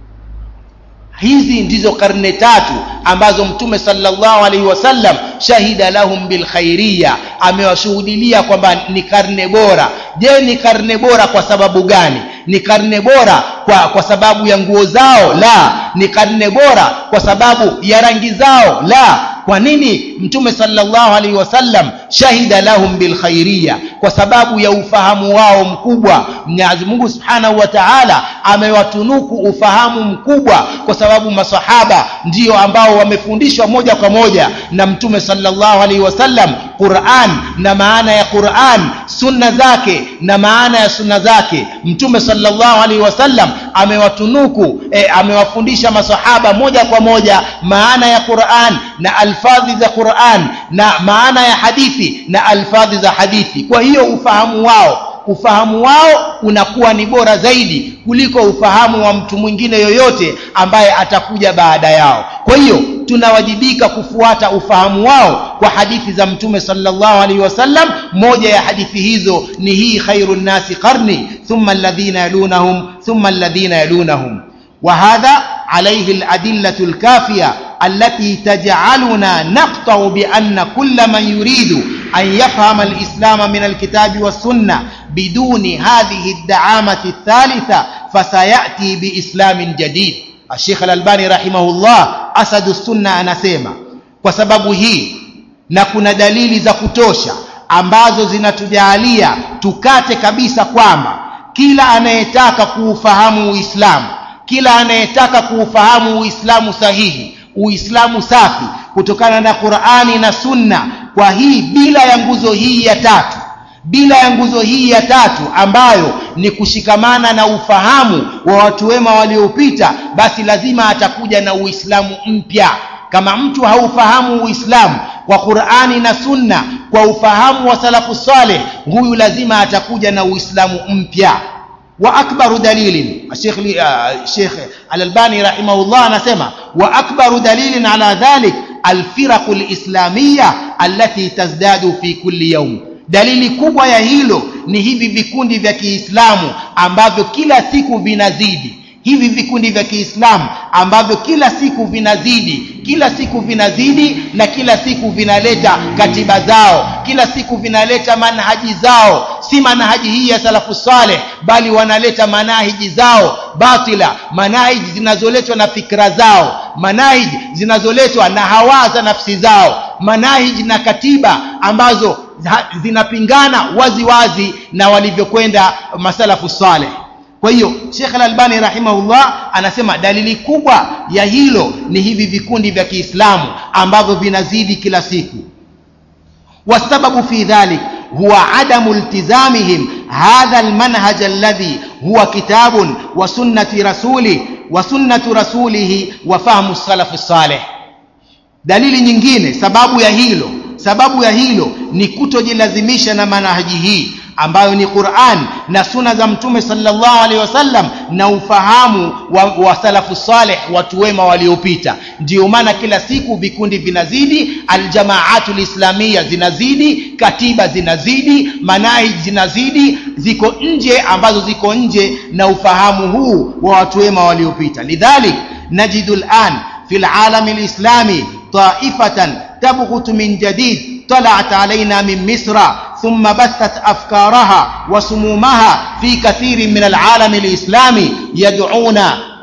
hizi ndizo karne tatu ambazo mtume sallallahu alaihi wasallam shahida lahum bilkhairiya amewashuhudilia kwamba ni karne bora je ni karne bora kwa sababu gani ni karne bora kwa, kwa sababu ya nguo zao la ni karne bora kwa sababu ya rangi zao la kwa nini mtume sallallahu alaihi wasallam shahida lahum bilkhairiya kwa sababu ya ufahamu wao mkubwa Mwenyezi Mungu Subhanahu wa Ta'ala amewatunuku ufahamu mkubwa kwa sababu masahaba ndio ambao wamefundishwa moja kwa moja na mtume sallallahu alaihi wasallam Qur'an na maana ya Qur'an sunna zake na maana ya sunna zake mtume sallallahu alaihi wasallam amewatunuku e, amewafundisha masahaba moja kwa moja maana ya Qur'an na alfadhi za Qur'an na maana ya hadithi na alfadhi za hadithi kwa hiyo ufahamu wao ufahamu wao unakuwa ni bora zaidi kuliko ufahamu wa mtu mwingine yoyote ambaye atakuja baada yao kwa hiyo tunawajibika kufuata ufahamu wao kwa hadithi za mtume sallallahu alaihi wasallam moja ya hadithi hizo ni hii khairun nasi qarni thumma alladhina yalunahum thumma alladhina yalunahum وهذا عليه الأدلة الكافية التي تجعلنا نقطع بأن كل من يريد أن يفهم الإسلام من الكتاب والسنة بدون هذه الدعامة الثالثة فسيأتي بإسلام جديد الشيخ الألباني رحمه الله أسد السنة أنسيما وسبب هي na kuna dalili za kutosha ambazo zinatujalia tukate kabisa kwamba kila anayetaka kuufahamu Uislamu kila anayetaka kuufahamu Uislamu sahihi Uislamu safi kutokana na Qur'ani na Sunna kwa hii bila ya nguzo hii ya tatu bila ya nguzo hii ya tatu ambayo ni kushikamana na ufahamu wa watu wema waliopita basi lazima atakuja na Uislamu mpya kama mtu haufahamu Uislamu kwa Qur'ani na Sunna kwa ufahamu wa salafu saleh huyu lazima atakuja na Uislamu mpya واكبر دليل الشيخ الشيخ الالباني رحمه الله anasema واكبر دليل على ذلك الفرق الاسلاميه التي تزداد في كل يوم dalili kubwa ya hilo ni hivi vikundi vya Kiislamu ambavyo kila siku vinazidi hivi vikundi vya Kiislamu ambavyo kila siku vinazidi kila siku vinazidi na kila siku vinaleta katiba zao kila siku vinaleta manhaji zao si manhaji hii ya salafu saleh bali wanaleta manahiji zao batila manahiji zinazoletwa na fikra zao manahiji zinazoletwa na hawa za nafsi zao manahiji na katiba ambazo zinapingana wazi wazi na walivyokwenda masalafu saleh kwa hiyo Sheikh Al-Albani rahimahullah anasema dalili kubwa ya hilo ni hivi vikundi vya Kiislamu ambavyo vinazidi kila siku wasababu fi dhalik huwa adamu iltizamihim hadha almanhaj alladhi huwa kitabun wa sunnati rasuli wa sunnatu rasulihi wa fahmu salaf salih dalili nyingine sababu ya hilo sababu ya hilo ni kutojilazimisha na manhaji hii ambayo ni Qur'an na suna za mtume sallallahu alaihi wasallam na ufahamu wa, wa salafu saleh watu wema waliopita ndio maana kila siku vikundi vinazidi aljamaatu lislamia zinazidi katiba zinazidi manahij zinazidi ziko nje ambazo ziko nje na ufahamu huu wa watu wema waliopita lidhalik najidu al'an fi al'alam alislami ta'ifatan tabghut min jadid طلعت علينا من مصر ثم بثت أفكارها وسمومها في كثير من العالم الإسلامي يدعون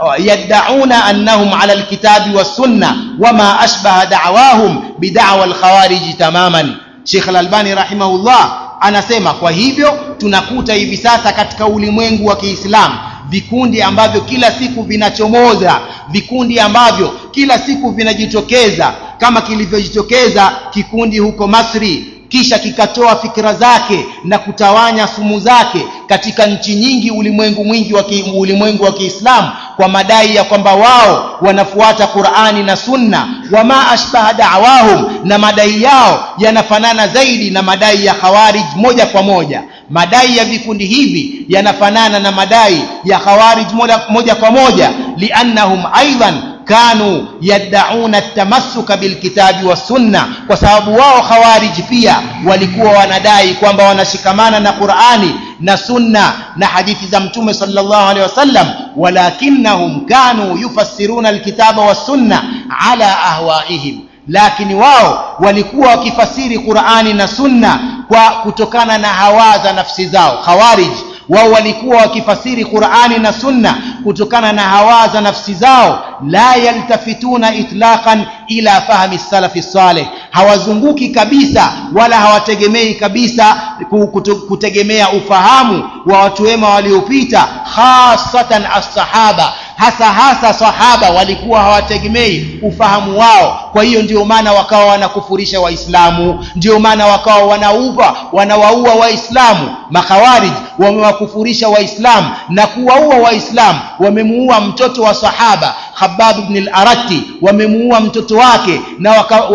يدعون أنهم على الكتاب والسنة وما أشبه دعواهم بدعوى الخوارج تماما Sheikh Al-Albani rahimahullah anasema kwa hivyo tunakuta hivi sasa katika ulimwengu wa Kiislamu vikundi ambavyo kila siku vinachomoza vikundi ambavyo kila siku vinajitokeza kama kilivyojitokeza kikundi huko Masri kisha kikatoa fikra zake na kutawanya sumu zake katika nchi nyingi ulimwengu mwingi wa ulimwengu wa Kiislamu kwa madai ya kwamba wao wanafuata Qur'ani na Sunna wama ashbaha da'wahum na madai yao yanafanana zaidi na madai ya Khawarij moja kwa moja madai ya vikundi hivi yanafanana na madai ya Khawarij moja, moja kwa moja liannahum aidan kanu yaddauna tamassuka bilkitabi wassunna kwa sababu wao khawarij pia walikuwa wanadai kwamba wanashikamana na Qur'ani na sunna na hadithi za mtume sallallahu alaihi wasallam walakinnahum kanu yufassiruna alkitaba wassunna ala ahwaihim lakini wao walikuwa wakifasiri Qur'ani na sunna kwa kutokana na hawa za nafsi zao khawarij wao walikuwa wakifasiri Qur'ani na Sunna kutokana na hawa za nafsi zao la yaltafituna itlaqan ila fahmi salafi salih hawazunguki kabisa wala hawategemei kabisa kutegemea ufahamu wa watu wema waliopita hasatan as-sahaba hasa hasa sahaba walikuwa hawategemei ufahamu wao kwa hiyo ndio maana wakawa wanakufurisha waislamu ndio maana wakawa wanauva wanawaua waislamu makhawarij wamewakufurisha waislamu na kuwaua waislamu wamemuua mtoto wa sahaba Khabbab ibn al-Aratti wamemuua mtoto wake na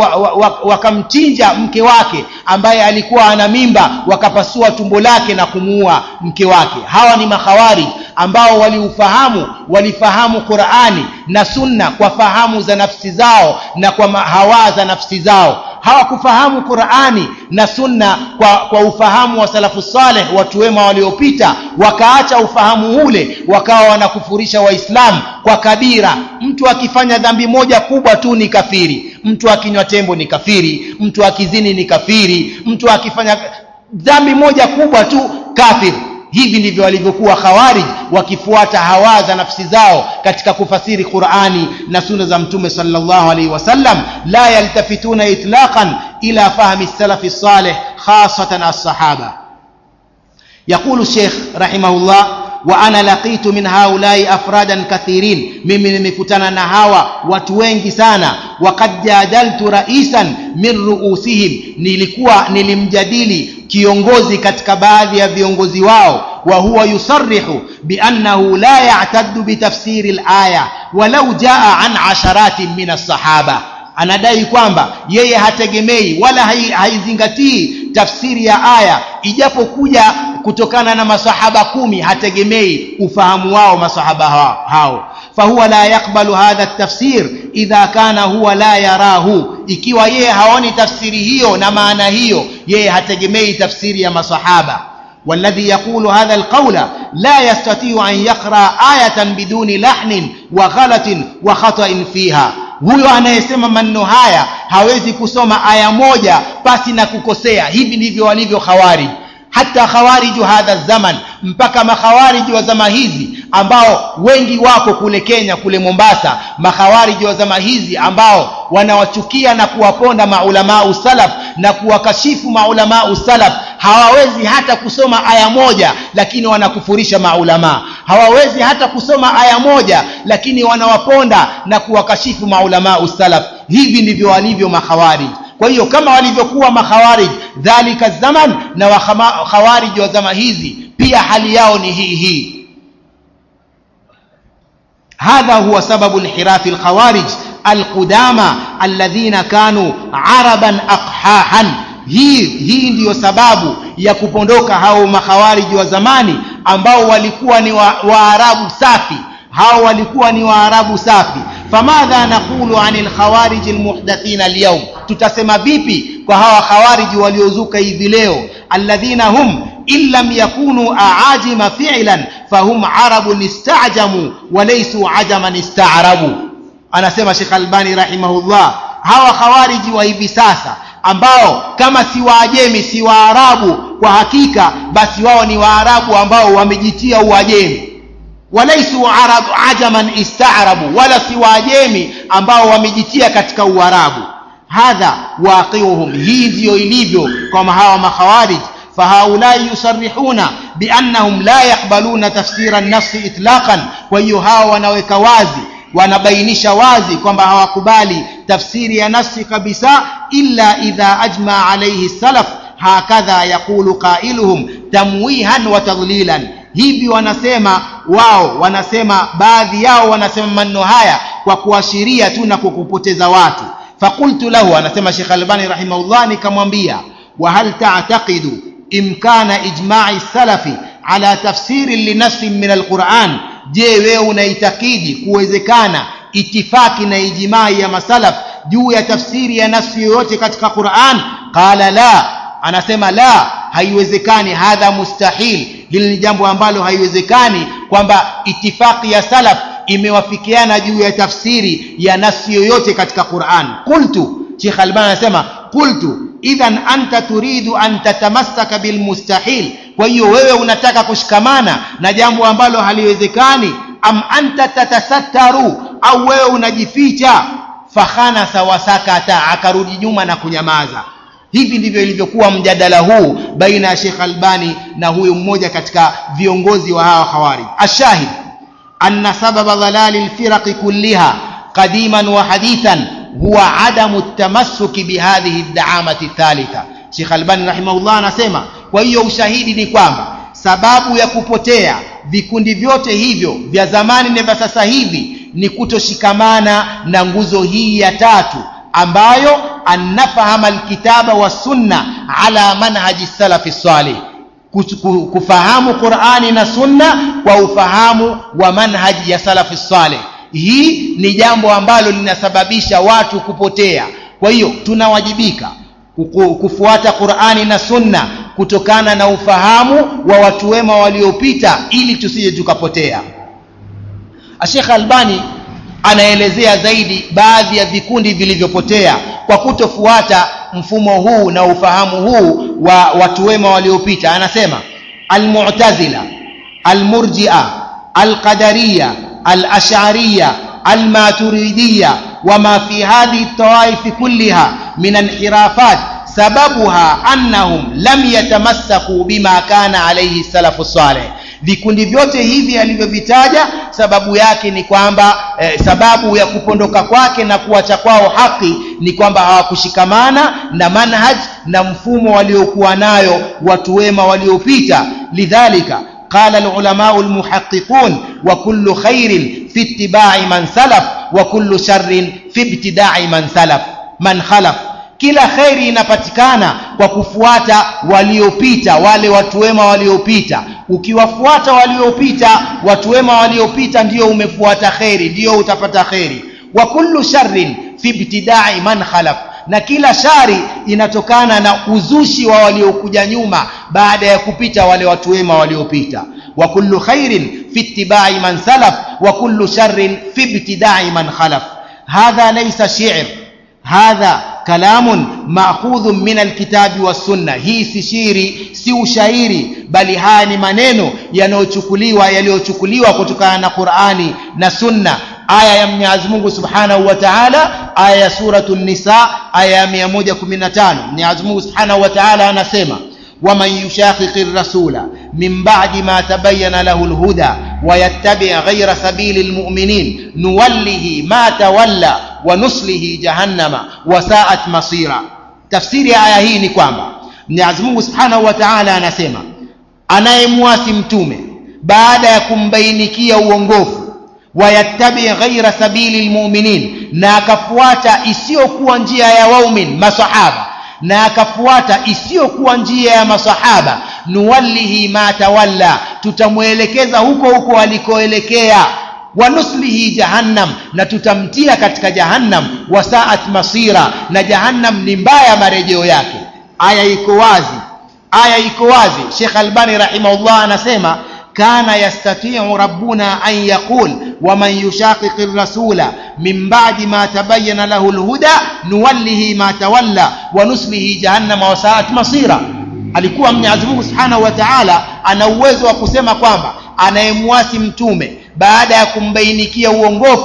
wakamchinja waka, waka mke wake ambaye alikuwa ana mimba wakapasua tumbo lake na kumuua mke wake hawa ni makhawarij ambao waliufahamu walifahamu Qur'ani na Sunna kwa fahamu za nafsi zao na kwa hawa za nafsi zao hawakufahamu Qur'ani na Sunna kwa, kwa ufahamu wa salafu saleh watu wema waliopita wakaacha ufahamu ule wakawa wanakufurisha waislamu kwa kabira mtu akifanya dhambi moja kubwa tu ni kafiri mtu akinywa tembo ni kafiri mtu akizini ni kafiri mtu akifanya dhambi moja kubwa tu kafiri hivi ndivyo walivyokuwa khawarij wakifuata hawa za nafsi zao katika kufasiri Qur'ani na sunna za mtume sallallahu alaihi wasallam la yaltafituna itlaqan ila fahmi salafi salih khasatan as-sahaba يقول الشيخ رحمه الله وانا لقيت من هؤلاء افرادا كثيرين mimi nimekutana na hawa watu wengi sana waqad jadaltu raisan min ruusihim nilikuwa nilimjadili kiongozi katika baadhi ya viongozi wao wa huwa yusarrihu biannahu la ya'taddu bitafsiri al-aya walau jaa an asharatin min as-sahaba anadai kwamba yeye hategemei wala haizingatii tafsiri ya aya ijapokuja kutokana na masahaba kumi hategemei ufahamu wao masahaba hao fahuwa la yakbalu hadha tafsir idha kana huwa la yarahu ikiwa yeye haoni tafsiri hiyo na maana hiyo yeye hategemei tafsiri ya masahaba والذي يقول هذا القول لا يستطيع أن يقرأ آية بدون لحن وغلط وخطأ فيها huyo anayesema maneno haya hawezi kusoma aya moja pasi na kukosea hivi ndivyo walivyo khawarij hata khawariju hadha zaman mpaka makhawariji wa zama hizi ambao wengi wako kule Kenya kule Mombasa makhawariji wa zama hizi ambao wanawachukia na kuwaponda maulamaa salaf na kuwakashifu maulamaa salaf hawawezi hata kusoma aya moja lakini wanakufurisha maulamaa hawawezi hata kusoma aya moja lakini wanawaponda na kuwakashifu maulamaa salaf hivi ndivyo walivyo makhawariji kwa hiyo kama walivyokuwa makhawarij dhalika zaman na wakhawarij wa zama hizi pia hali yao ni hii hii هذا هو سبب انحراف الخوارج القدامى الذين كانوا عربا أقحاحا hii hii ndiyo sababu ya kupondoka hao makhawariji wa zamani ambao walikuwa ni waarabu wa safi hao walikuwa ni waarabu safi famadha naqulu anil khawarij almuhdathina alyawm tutasema vipi kwa hawa khawariji waliozuka hivi leo alladhina hum in lam yakunu aajima fi'lan fahum arabun istajamu walaysu ajaman ista'rabu anasema Sheikh Albani rahimahullah hawa khawariji wa hivi sasa ambao kama si waajemi si waarabu kwa hakika basi wao ni waarabu ambao wamejitia uajemi walaisu arabu ajaman istaarabu wala si waajemi ambao wamejitia katika uarabu hadha waqiuhum hii ndiyo ilivyo kama hawa makhawarij فهؤلاء يصرحون بأنهم لا يقبلون تفسير النص إطلاقا وهيو هاو wanaweka wazi wanabainisha wazi kwamba hawakubali tafsiri ya nafsi kabisa illa idha ajma alayhi salaf hakadha yaqulu qailuhum tamwihan wa tadlilan hivi wanasema wao wanasema baadhi yao wanasema maneno haya kwa kuashiria tu na kukupoteza watu fakultu lahu anasema Sheikh Albani rahimahullah nikamwambia wa hal ta'taqidu imkana ijma'i salafi ala tafsiri linafsi min alquran je wewe unaitakidi kuwezekana itifaki na ijimai ya masalaf juu ya tafsiri ya nafsi yoyote katika Qur'an qala la anasema la haiwezekani hadha mustahil hili ni jambo ambalo haiwezekani kwamba itifaki ya salaf imewafikiana juu ya tafsiri ya nafsi yoyote katika Qur'an qultu Sheikh Albani anasema qultu idhan anta turidu an tatamassaka bilmustahil kwa hiyo wewe unataka kushikamana na jambo ambalo haliwezekani am anta tatasattaru au wewe unajificha fakhanasa wasakata akarudi nyuma na kunyamaza hivi ndivyo ilivyokuwa mjadala huu baina ya Sheikh Albani na huyu mmoja katika viongozi wa hawa khawarij ashahid anna sababa dhalali alfiraq kulliha qadiman wa hadithan huwa adamu tamassuki bihadhihi ad-da'amati thalitha Sheikh Albani rahimahullah anasema kwa hiyo ushahidi ni kwamba sababu ya kupotea vikundi vyote hivyo vya zamani na vya sasa hivi ni kutoshikamana na nguzo hii ya tatu ambayo annafahama alkitaba wa sunna ala manhaji salafi salih kufahamu Qur'ani na sunna kwa ufahamu wa manhaji ya salafi salih hii ni jambo ambalo linasababisha watu kupotea kwa hiyo tunawajibika kufuata Qur'ani na sunna kutokana na ufahamu wa watu wema waliopita ili tusije tukapotea Sheikh Albani anaelezea zaidi baadhi ya vikundi vilivyopotea kwa kutofuata mfumo huu na ufahamu huu wa watu wema waliopita anasema almu'tazila almurji'a alqadariyya الأشعرية الماتريدية وما في هذه الطوائف كلها من انحرافات سببها أنهم لم يتمسكوا بما كان عليه السلف الصالح vikundi vyote hivi alivyovitaja sababu yake ni kwamba eh, sababu ya kupondoka kwake na kuacha kwao haki ni kwamba hawakushikamana na manhaj na mfumo waliokuwa nayo watu wema waliopita lidhalika قال العلماء المحققون وكل خير في اتباع من سلف وكل شر في ابتداع من سلف من خلف kila kheri inapatikana kwa kufuata waliopita wale watu wema waliopita ukiwafuata waliopita watu wema waliopita ndio umefuata kheri ndio utapata kheri wa kullu sharrin fi ibtidai man khalaf na kila shari inatokana na uzushi wa waliokuja nyuma baada ya kupita wale watu wema waliopita wa kullu khairin fi ittibai man salaf wa kullu sharrin fi ibtidai man khalaf hadha laysa shi'r hadha kalamun ma'khudhun min alkitabi was-sunna hii si shiri si ushairi bali haya ni maneno yanayochukuliwa yaliyochukuliwa kutokana na Qur'ani na Sunna aya ya Mwenyezi Mungu Subhanahu wa Ta'ala aya ya suratul Nisa aya ya 115 Mwenyezi Mungu Subhanahu wa Ta'ala anasema ومن يشاقق الرسول من بعد ما تبين له الهدى ويتبع غير سبيل المؤمنين نوله ما تولى ونصله جهنم وساءت مصيرا تفسير aya hii ni kwamba Mwenyezi Mungu Subhanahu wa Ta'ala anasema anayemwasi mtume baada ya kumbainikia uongofu wayattabi ghaira sabili almu'minin na akafuata isiyokuwa njia ya waumin masahaba na akafuata isiyokuwa njia ya masahaba nuwallihi ma tawalla tutamwelekeza huko huko alikoelekea wanuslihi jahannam na tutamtia katika jahannam wasaat masira na jahannam ni mbaya marejeo yake aya iko wazi aya iko wazi Sheikh Albani rahimahullah anasema كان يستطيع ربنا أن يقول ومن يشاقق الرسول من بعد ما تبين له الهدى نوله ما تولى ونسله جهنم وساءت مصيرا alikuwa Mwenyezi Mungu Subhanahu wa Ta'ala ana uwezo wa kusema kwamba anayemwasi mtume baada ya kumbainikia uongofu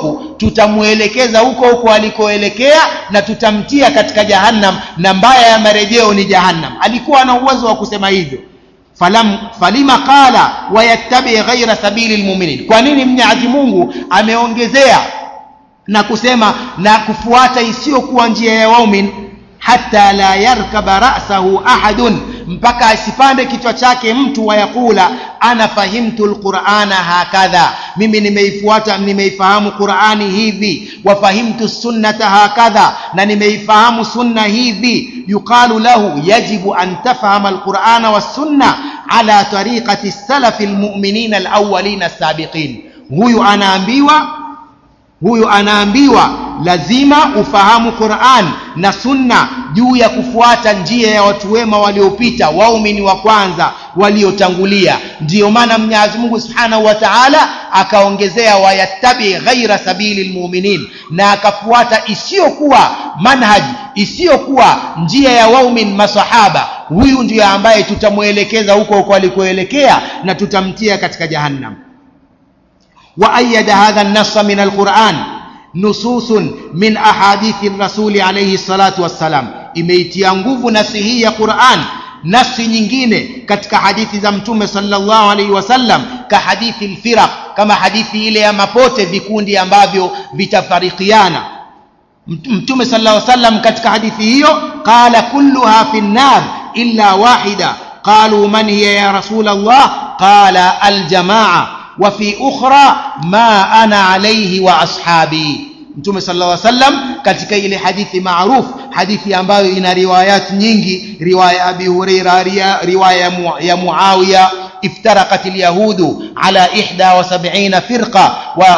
tutamwelekeza huko huko alikoelekea na tutamtia katika jahannam na mbaya ya marejeo ni jahannam alikuwa na uwezo wa kusema hivyo falam falima qala wayattabi ghaira sabili lmuminin kwa nini mwenyezi mungu ameongezea na kusema na kufuata isiyokuwa njia ya waumin hata la yarkaba rasahu ahadun mpaka asipande kichwa chake mtu wayaqula ana fahimtu lqurana hakadha mimi nimeifuata nimeifahamu qurani hivi wafahimtu sunnata hakadha na nimeifahamu sunna hivi yuqalu lahu yajibu an tafhama alqurana wassunna ala tariqati salafi lmuminina alawalina alsabiqin huyu anaambiwa huyu anaambiwa lazima ufahamu Qur'an na Sunna juu ya kufuata njia ya watu wema waliopita, waumini wa kwanza waliotangulia. Ndiyo maana Mwenyezi Mungu Subhanahu wa Ta'ala akaongezea wayattabi ghaira sabili lmuminin, na akafuata isiyokuwa manhaj, isiyokuwa njia ya waumin masahaba. Huyu ndiyo ambaye tutamwelekeza huko huko alikoelekea na tutamtia katika jahannam. وأيد هذا النص من القرآن نصوص من أحاديث الرسول عليه الصلاة والسلام imeitia nguvu nasi hii ya Qur'an nasi nyingine katika hadithi za mtume sallallahu alaihi wasallam ka hadithi alfiraq kama hadithi ile ya mapote vikundi ambavyo vitafarikiana mtume sallallahu alaihi wasallam katika hadithi hiyo qala kulluha fi nnar illa wahida qalu man hiya ya rasul Allah qala aljamaa وفي أخرى ما أنا عليه وأصحابي mtume sallallahu alaihi wasallam katika ile hadithi maruf hadithi ambayo ina riwayat nyingi riwaya abi huraira riwaya ya muawiya افترقت اليهود على إحدى وسبعين فرقة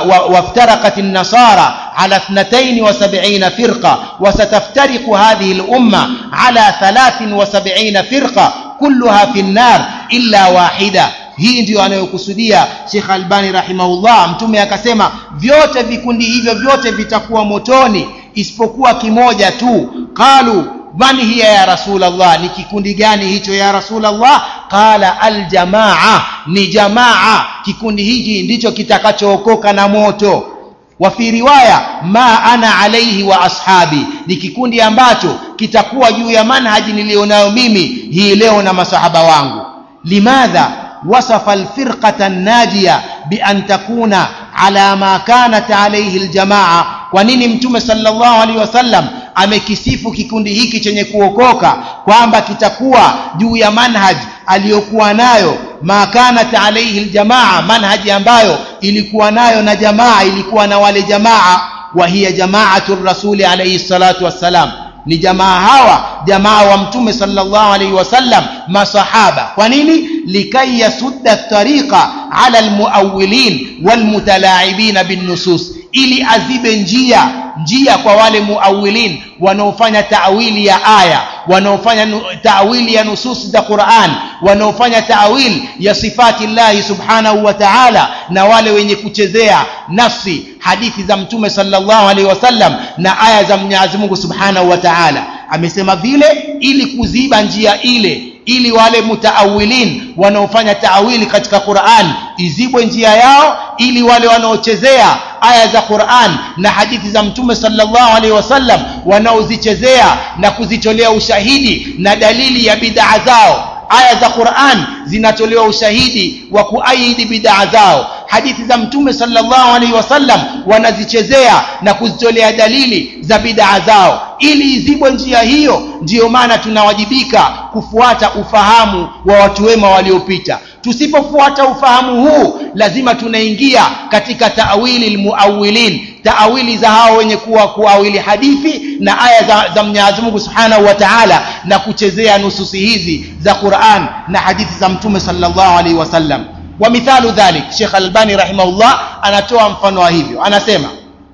وافترقت النصارى على اثنتين وسبعين فرقة وستفترق هذه الأمة على ثلاث وسبعين فرقة كلها في النار إلا واحدة hii ndiyo anayokusudia Sheikh Albani rahimahullah mtume akasema vyote vikundi hivyo vyote vitakuwa motoni isipokuwa kimoja tu qalu man hiya ya rasulallah ni kikundi gani hicho ya rasulallah qala aljamaa ni jamaa kikundi hiki ndicho kitakachookoka na moto wa fi riwaya ma ana alaihi wa ashabi ni kikundi ambacho kitakuwa juu ya manhaji niliyonayo mimi hii leo na masahaba wangu limadha وصف الفرقة الناجية بأن تكون على ما كانت عليه الجماعة ونini mtume sallallahu alaihi wasallam amekisifu kikundi hiki chenye kuokoka kwamba kitakuwa juu ya manhaj aliyokuwa nayo ma kanat alaihi aljamaa manhaji ambayo ilikuwa nayo na jamaa ilikuwa na wale jamaa wa hiya jamaatu rasuli alaihi salatu wassalam ni jamaa hawa jamaa wa mtume sallallahu alaihi wasallam masahaba kwa nini likai yasudda tariqa ala almuawilin walmutalaibina binnusus ili azibe njia njia kwa wale muawilin wanaofanya taawili ya aya wanaofanya taawili ya nusus za Qur'an wanaofanya taawili ya sifati llahi subhanahu wa ta'ala na wale wenye kuchezea nafsi hadithi za mtume sallallahu alaihi wasallam na aya za Mwenyezi Mungu subhanahu wa ta'ala amesema vile ili kuziba njia ile ili wale mutaawilin wanaofanya taawili katika Qur'an izibwe njia yao ili wale wanaochezea aya za Qur'an na hadithi za mtume sallallahu alaihi wasallam wanaozichezea na kuzitolea ushahidi na dalili ya bid'a zao aya za Qur'an zinatolewa ushahidi wa kuaidi bid'a zao hadithi za mtume sallallahu alaihi wasallam wanazichezea na kuzitolea dalili za bid'a zao ili izibwe njia hiyo ndiyo maana tunawajibika kufuata ufahamu wa watu wema waliopita tusipofuata ufahamu huu lazima tunaingia katika taawili almuawilin taawili za hao wenye kuwa kuawili hadithi na aya za, za Mwenyezi Mungu Subhanahu wa Ta'ala na kuchezea nususi hizi za Qur'an na hadithi za mtume sallallahu alaihi wasallam wa mithalu dhalik Sheikh Albani rahimahullah anatoa mfano wa hivyo anasema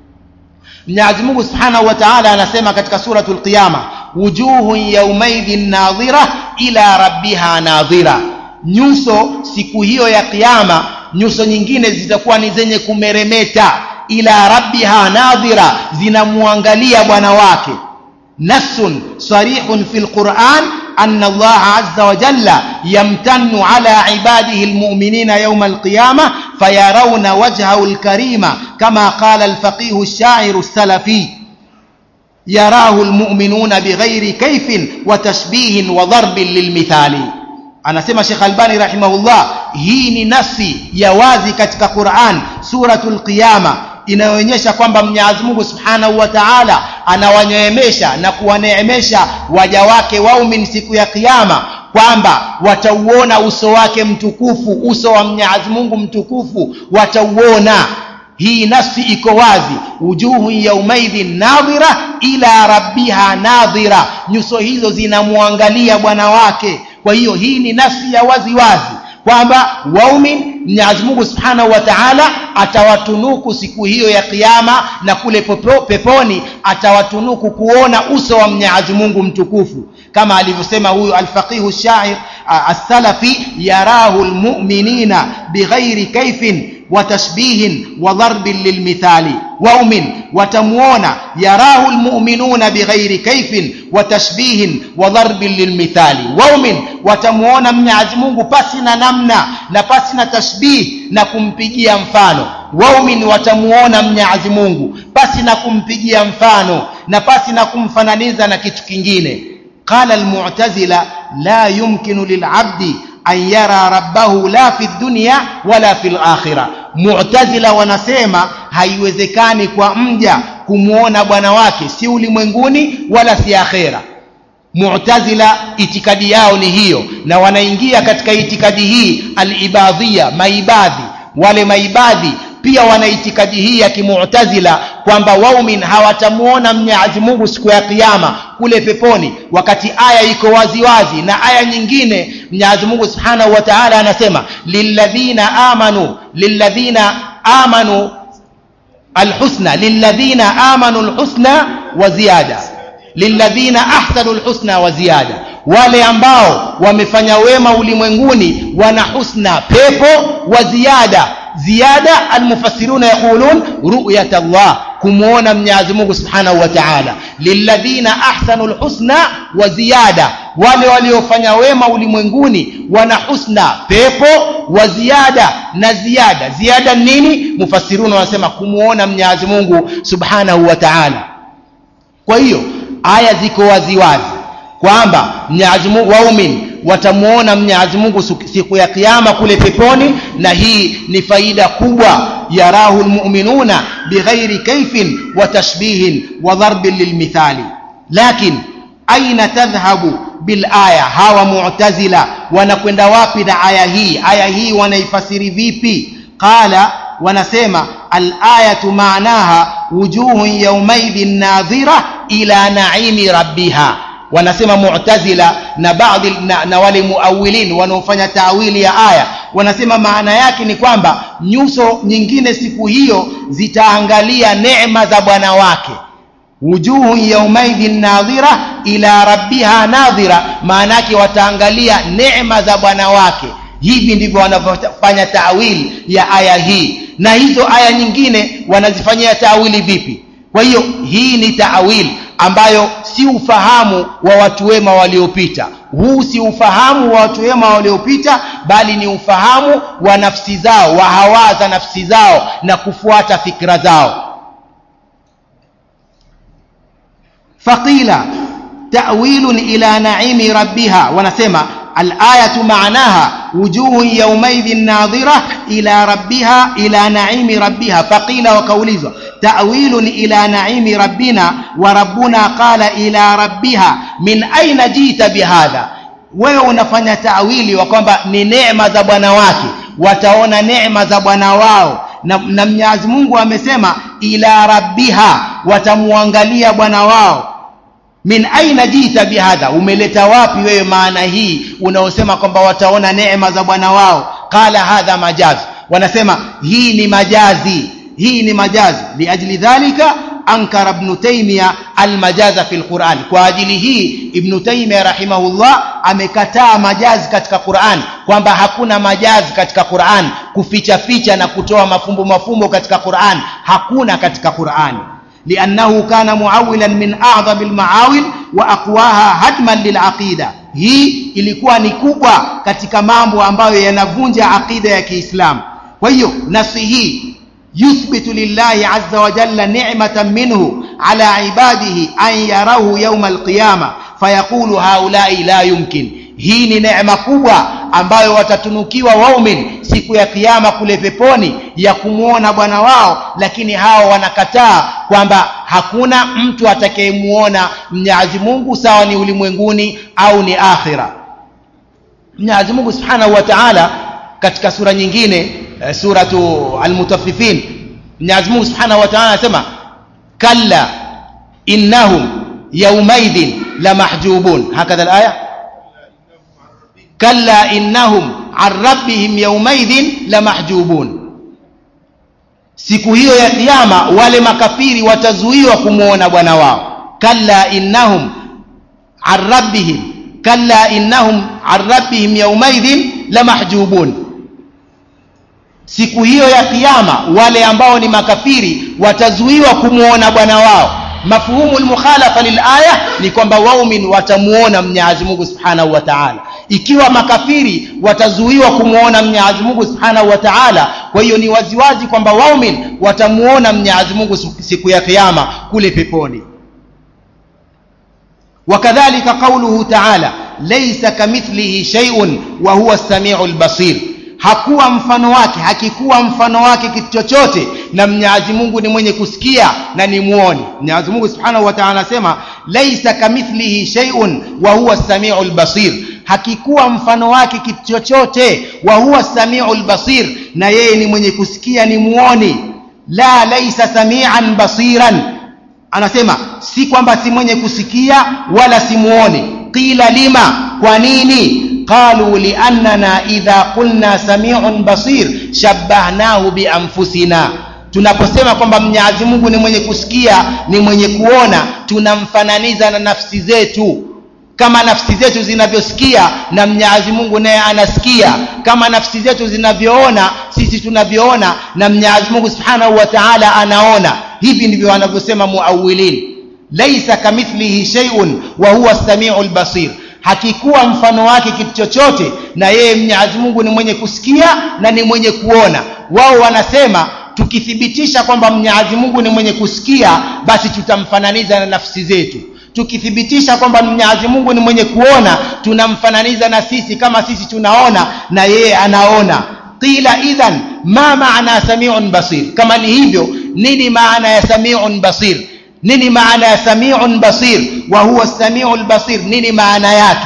Mwenyezi Mungu Subhanahu wa Ta'ala anasema katika suratul Qiyama wujuhun yawmaidhin nadhira ila rabbiha nadhira nyuso siku hiyo ya kiyama nyuso nyingine zitakuwa ni zenye kumeremeta ila rabbiha nadhira zinamwangalia bwana wake nassun sarihun fil Qur'an أن الله عز وجل يمتن على عباده المؤمنين يوم القيامة فيرون وجهه الكريم كما قال الفقيه الشاعر السلفي يراه المؤمنون بغير كيف وتشبيه وضرب للمثال anasema Sheikh Albani rahimahullah hii ni nafsi ya wazi katika Qur'an suratul Qiyama inayoonyesha kwamba Mwenyezi Mungu Subhanahu wa Ta'ala anawaneemesha na kuwaneemesha waja wake waumini siku ya kiyama kwamba watauona uso wake mtukufu uso wa Mwenyezi Mungu mtukufu watauona hii nafsi iko wazi wujuhu yaumaidhin nadhira ila rabbiha nadhira nyuso hizo zinamwangalia bwana wake kwa hiyo hii ni nafsi ya wazi wazi kwamba waumin Mwenyezi Mungu Subhanahu wa Ta'ala atawatunuku siku hiyo ya kiyama na kule pepo, peponi atawatunuku kuona uso wa Mwenyezi Mungu mtukufu kama alivyosema huyu alfaqihu shair as-salafi yarahu almu'minina bighairi kaifin وتشبيه وضرب للمثال وأمن وتموون يراه المؤمنون بغير كيف وتشبيه وضرب للمثال وأمن وتموون من عزمه بسنا نمنا نبسنا تشبيه نكمبجي mfano waumini watamuona mnyazi mungu basi na kumpigia mfano na basi na kumfananiza na kitu kingine qala almu'tazila la yumkinu lil'abdi an yara rabbahu la fi dunya wala fil akhirah mu'tazila wanasema haiwezekani kwa mja kumwona bwana wake si ulimwenguni wala si akhera mu'tazila itikadi yao ni hiyo na wanaingia katika itikadi hii al-ibadhia maibadhi wale maibadhi pia wana itikadi hii ya kimu'tazila kwamba waumin hawatamuona Mwenyezi Mungu siku ya kiyama kule peponi wakati aya iko wazi wazi na aya nyingine Mwenyezi Mungu Subhanahu wa Ta'ala anasema lilladhina amanu lilladhina amanu alhusna lilladhina amanu alhusna wa ziyada lilladhina ahsanu alhusna wa ziyada wale ambao wamefanya wema ulimwenguni wana husna pepo wa ziada ziada almufassiruna yaqulun ru'yat Allah kumuona Mwenyezi Mungu Subhanahu wa Ta'ala lilladhina ahsanu alhusna wa ziyada wale waliofanya wema ulimwenguni wana husna pepo wa ziada na ziada ziada nini mufassiruna wanasema kumuona Mwenyezi Mungu Subhanahu wa Ta'ala kwa hiyo aya ziko wazi wazi kwamba Mwenyezi Mungu waumini watamuona Mwenyezi Mungu siku ya kiyama kule peponi na hii ni faida kubwa yarahu almu'minuna bighairi kaifin wa tashbihin wa darbin lilmithali lakin aina tadhhabu bil aya hawa mu'tazila wanakwenda wapi na aya hii aya hii wanaifasiri vipi qala wanasema al-ayatu maanaha wujuhun yawmaidhin nadhira ila naimi rabbiha wanasema mu'tazila na baadhi na, na wale muawilin wanaofanya tawili ya aya wanasema maana yake ni kwamba nyuso nyingine siku hiyo zitaangalia neema za bwana wake wujuhu yaumaidhin nadhira ila rabbiha nadhira maana yake wataangalia neema za bwana wake hivi ndivyo wanavyofanya tawili ya aya hii na hizo aya nyingine wanazifanyia tawili vipi kwa hiyo hii ni taawili ambayo si ufahamu wa watu wema waliopita huu si ufahamu wa watu wema waliopita bali ni ufahamu wa nafsi zao wa hawa za nafsi zao na kufuata fikra zao faqila ta'wilun ila naimi rabbiha wanasema الآية معناها وجوه يومئذ ناظرة إلى ربها إلى نعيم ربها فقيل وكوليزة تأويل إلى نعيم ربنا وربنا قال إلى ربها من أين جئت بهذا wewe unafanya tawili wa kwamba ni neema za bwana wake wataona neema za bwana wao na, na mwenyezi mungu amesema ila rabbiha watamwangalia bwana wao min aina jita bihadha umeleta wapi wewe maana hii unaosema kwamba wataona neema za bwana wao qala hadha majazi wanasema hii ni majazi hii ni majazi liajli dhalika ankara ibn taymiya almajaza fi alquran kwa ajili hii ibn taymiya rahimahullah amekataa majazi katika Qur'an kwamba hakuna majazi katika Qur'an kuficha ficha na kutoa mafumbo mafumbo katika Qur'an hakuna katika Qur'an لأنه كان معولا من أعظم المعاول wa aqwaha hadman lilaqida hii ilikuwa ni kubwa katika mambo ambayo yanavunja aqida ya Kiislamu kwa hiyo nasi hii yuthbitu lillahi azza wa jalla ni'matan minhu ala ibadihi an yarahu yawm alqiyama fayaqulu haulai la yumkin hii ni neema kubwa ambayo watatunukiwa waumin siku ya kiyama kule peponi ya kumwona bwana wao lakini hao wanakataa kwamba hakuna mtu atakayemuona mnyazi mungu sawa ni ulimwenguni au ni akhira mnyazi mungu subhanahu wa taala katika sura nyingine suratu almutaffifin mnyazi mungu subhanahu wa taala anasema kalla innahum yaumaidhin lamahjubun hakadha alaya كلا إنهم عن ربهم يومئذ لمحجوبون siku hiyo ya kiyama wale makafiri watazuiwa kumwona bwana wao kalla innahum an rabbihim kalla innahum an rabbihim yaumaidhin lamahjubun siku hiyo ya kiyama wale ambao ni makafiri watazuiwa kumwona bwana wao mafhumu lmukhalafa lilaya ni kwamba waumin watamuona mnyazi mungu subhanahu wa taala ikiwa makafiri watazuiwa kumwona mnyazi mungu subhanahu wa taala kwa hiyo ni waziwazi kwamba waumin watamuona mnyazi mungu siku ya kiama kule peponi wakadhalika qauluhu taala laisa kamithlihi sheiun wa huwa samiu lbasir hakuwa mfano wake hakikuwa mfano wake kitu chochote na mnyazi mungu ni mwenye kusikia na ni muoni mnyazi mungu subhanahu wa taala anasema laisa kamithlihi sheiun wa huwa samiu lbasir hakikuwa mfano wake kitu chochote wa huwa samiu lbasir na yeye ni mwenye kusikia ni muoni la laisa samian basiran anasema si kwamba si mwenye kusikia wala si muoni qila lima kwa nini qalu liannana idha qulna samiun basir shabbahnahu bianfusina tunaposema kwamba mnyazi mungu ni mwenye kusikia ni mwenye kuona tunamfananiza na nafsi zetu kama nafsi zetu zinavyosikia na mnyazi mungu naye anasikia kama nafsi zetu zinavyoona sisi tunavyoona na mnyazi mungu subhanahu wa taala anaona hivi ndivyo wanavyosema muawilin laisa kamithlihi sheiun wa huwa samiu lbasir hakikuwa mfano wake kitu chochote na yeye mnyazi mungu ni mwenye kusikia na ni mwenye kuona wao wanasema tukithibitisha kwamba mnyazi mungu ni mwenye kusikia basi tutamfananiza na nafsi zetu tukithibitisha kwamba mnyazi mungu ni mwenye kuona tunamfananiza na sisi kama sisi tunaona na yeye anaona qila idhan ma maana samiun basir kama ni hivyo nini maana ya samiun basir nini maana ya samiun basir wa huwa samiu lbasir nini maana yake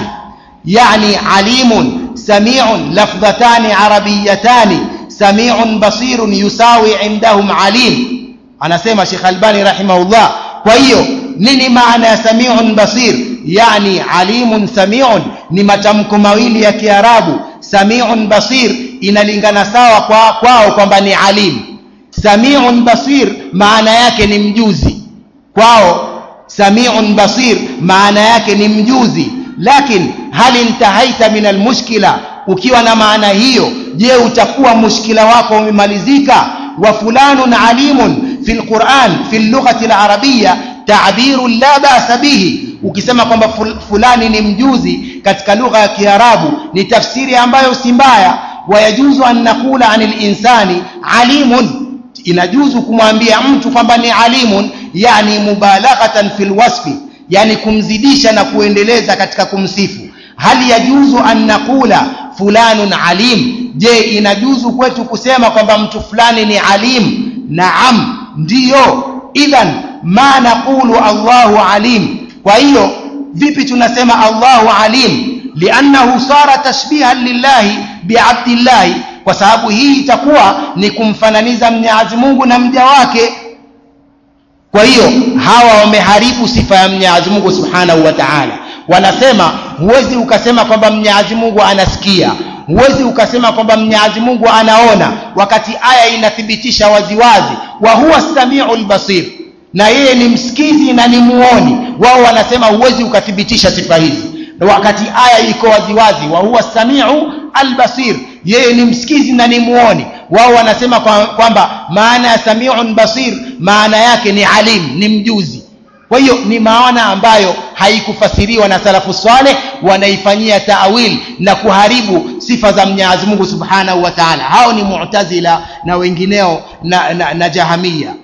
yani alimun samiun lafdhatani arabiyatani samiun basirun yusawi indahum alim anasema shekh albani rahimahullah kwa hiyo nini maana ya samiun basir yani alimun samiun ni matamko mawili ya kiarabu samiun basir inalingana sawa kwa kwao kwamba ni alim samiun basir maana yake ni mjuzi kwao samiun basir maana yake ni mjuzi lakin hal intahaita min almushkila ukiwa na maana hiyo je utakuwa mushkila wako umemalizika wa fulanun alimun fi lquran fi lughati larabia ta'birun la ba'sa bihi ukisema kwamba fulani ni mjuzi katika lugha ya kiarabu ni tafsiri ambayo si mbaya wayajuzu an naqula anil insani alimun inajuzu kumwambia mtu kwamba ni alimun yani mubalaghatan fil wasfi yani kumzidisha na kuendeleza katika kumsifu hal yajuzu an naqula fulanun alim je inajuzu kwetu kusema kwamba mtu fulani ni alim naam ndiyo idhan ma naqulu allahu alim kwa hiyo vipi tunasema allahu alim liannahu sara tashbihan lillahi biabdillahi kwa sababu hii itakuwa ni kumfananiza mnyazi mungu na mja wake kwa hiyo hawa wameharibu sifa ya mnyazi mungu subhanahu wa taala wanasema huwezi ukasema kwamba mnyazi mungu anasikia huwezi ukasema kwamba mnyazi mungu anaona wakati aya inathibitisha waziwazi wa huwa samiu lbasir na yeye ni msikizi na ni muoni wao wanasema huwezi ukathibitisha sifa hizi wakati aya iko waziwazi wa huwa samiu albasir yeye ni msikizi na ni muoni wao wanasema kwamba kwa maana ya samiun basir maana yake ni alim ni mjuzi kwa hiyo ni maana ambayo haikufasiriwa na salafu swaleh wanaifanyia taawil na kuharibu sifa za mwenyezi mungu subhanahu wa taala hao ni mu'tazila na wengineo na, na, na jahamia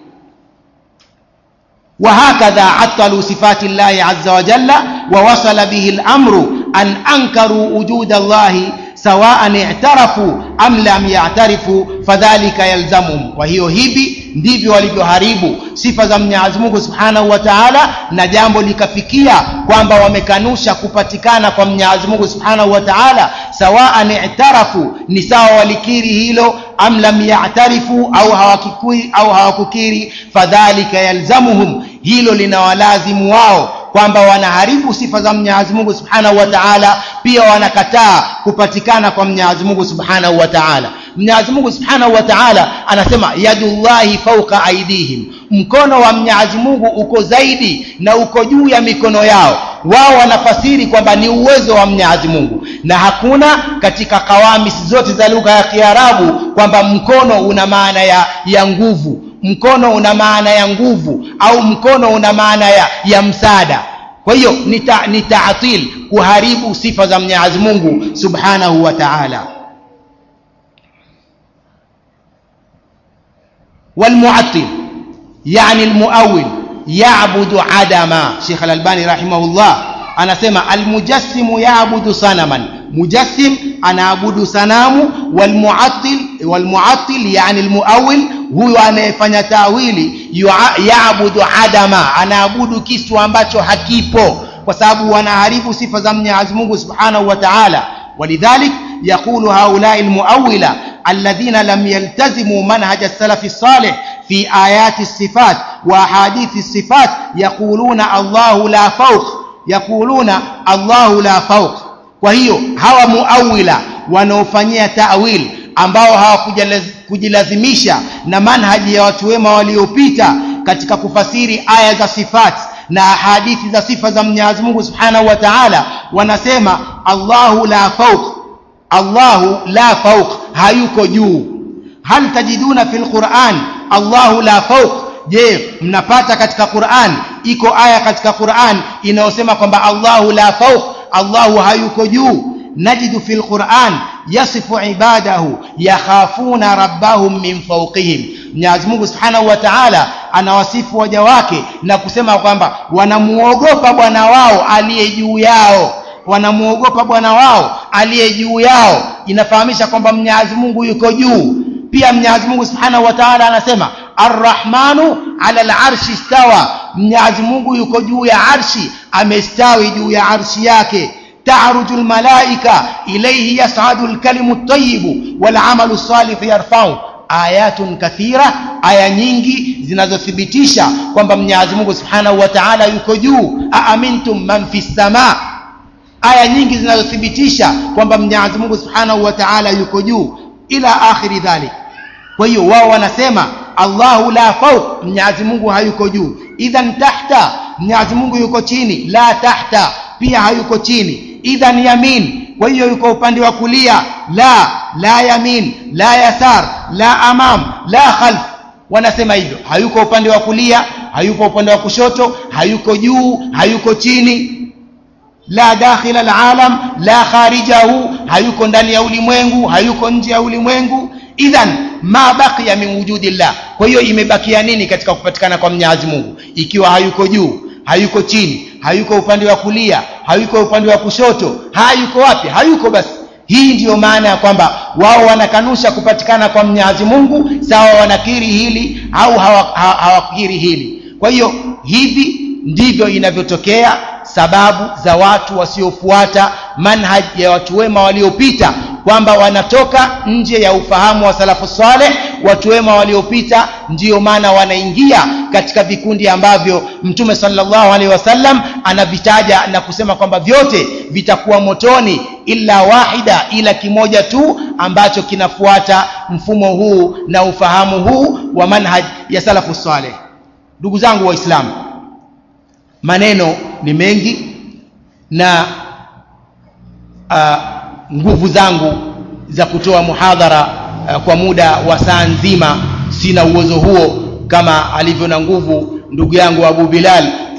وهكذا عطلوا صفات الله عز وجل ووصل به الأمر أن أنكروا وجود الله سواء اعترفوا أم لم يعترفوا فذلك يلزمهم وهي hivi ndivyo walivyoharibu sifa za Mwenyezi Mungu Subhanahu wa Ta'ala na jambo likafikia kwamba wamekanusha kupatikana kwa Mwenyezi Mungu Subhanahu wa Ta'ala sawaan i'tarafu ni sawa walikiri hilo am lam ya'tarifu au hawakikiri au hawakukiri fadhalika yalzamuhum hilo linawalazimu wao kwamba wanaharibu sifa za Mwenyezi Mungu Subhanahu wa Ta'ala pia wanakataa kupatikana kwa Mwenyezi Mungu Subhanahu wa Ta'ala Mwenyezi Mungu Subhanahu wa Ta'ala anasema yadullahi fawqa aidihim mkono wa Mwenyezi Mungu uko zaidi na uko juu ya mikono yao wao wanafasiri kwamba ni uwezo wa Mwenyezi Mungu na hakuna katika kawamis zote za lugha ya Kiarabu kwamba mkono una maana ya, ya nguvu mkono una maana ya nguvu au mkono una maana ya, ya msaada kwa hiyo ni, ta, ni taatil kuharibu sifa za Mwenyezi Mungu Subhanahu wa Ta'ala والمعطل يعني المؤول يعبد عدما شيخ الألباني رحمه الله anasema almujassimu yaabudu sanaman mujassim anaabudu sanamu walmuattil walmuattil yani almuawil huyu anayefanya tawili yaabudu adama anaabudu kitu ambacho hakipo kwa sababu wanaharibu sifa za Mwenyezi Mungu Subhanahu wa Ta'ala ولذلك يقول هؤلاء المؤولة الذين لم يلتزموا منهج السلف الصالح في آيات الصفات وأحاديث الصفات يقولون الله لا فوق يقولون الله لا فوق وهي هوا مؤولة wanaofanyia ta'wil ambao hawakujilazimisha na manhaji ya watu wema waliopita katika kufasiri aya za sifat na hadithi za sifa za Mwenyezi Mungu Subhanahu wa Ta'ala wanasema Allahu la fawq Allahu la fawq hayuko juu hal tajiduna fil Qur'an Allahu la fawq je mnapata katika Qur'an iko aya katika Qur'an inayosema kwamba Allahu la fawq Allahu hayuko juu najidu fil Qur'an yasifu ibadahu yakhafuna rabbahum min fawqihim Mwenyezi Mungu Subhanahu wa Ta'ala anawasifu waja wake na kusema kwamba wanamuogopa Bwana wao aliye juu yao wanamuogopa Bwana wao aliye juu yao inafahamisha kwamba Mwenyezi Mungu yuko juu pia Mwenyezi Mungu Subhanahu wa Ta'ala anasema Ar-Rahmanu 'ala al-'arshi istawa Mwenyezi Mungu yuko juu ya arshi amestawi juu ya arshi yake تعرج الملائكة إليه يصعد الكلم الطيب والعمل الصالح يرفعه ayatun kathira aya nyingi zinazothibitisha kwamba Mwenyezi Mungu Subhanahu wa Ta'ala yuko juu aamintum man fis sama aya nyingi zinazothibitisha kwamba Mwenyezi Mungu Subhanahu wa Ta'ala yuko juu ila akhiri dhalik kwa hiyo wao wanasema Allahu la fawq Mwenyezi Mungu hayuko juu idhan tahta Mwenyezi Mungu yuko chini la tahta pia hayuko chini idhan yamin kwa hiyo yuko upande wa kulia la la yamin la yasar la amam la khalf wanasema hivyo hayuko upande wa kulia hayuko upande wa kushoto hayuko juu hayuko chini la dakhil alalam la kharijahu hayuko ndani ya ulimwengu hayuko nje ya ulimwengu idhan ma baqiya min wujudillah kwa hiyo imebakia nini katika kupatikana kwa Mwenyezi Mungu ikiwa hayuko juu hayuko chini hayuko upande wa kulia hayuko upande wa kushoto hayuko wapi hayuko basi hii ndiyo maana ya kwamba wao wanakanusha kupatikana kwa Mwenyezi Mungu sawa wanakiri hili au hawakiri hili kwa hiyo hivi ndivyo inavyotokea sababu za watu wasiofuata manhaj ya watu wema waliopita kwamba wanatoka nje ya ufahamu wa salafu saleh watu wema waliopita ndiyo maana wanaingia katika vikundi ambavyo mtume sallallahu alaihi wasallam anavitaja na kusema kwamba vyote vitakuwa motoni illa wahida ila kimoja tu ambacho kinafuata mfumo huu na ufahamu huu wa manhaj ya salafu saleh ndugu zangu waislamu maneno ni mengi na uh, nguvu zangu za kutoa muhadhara uh, kwa muda wa saa nzima sina uwezo huo kama alivyo na nguvu ndugu yangu Abu Bilal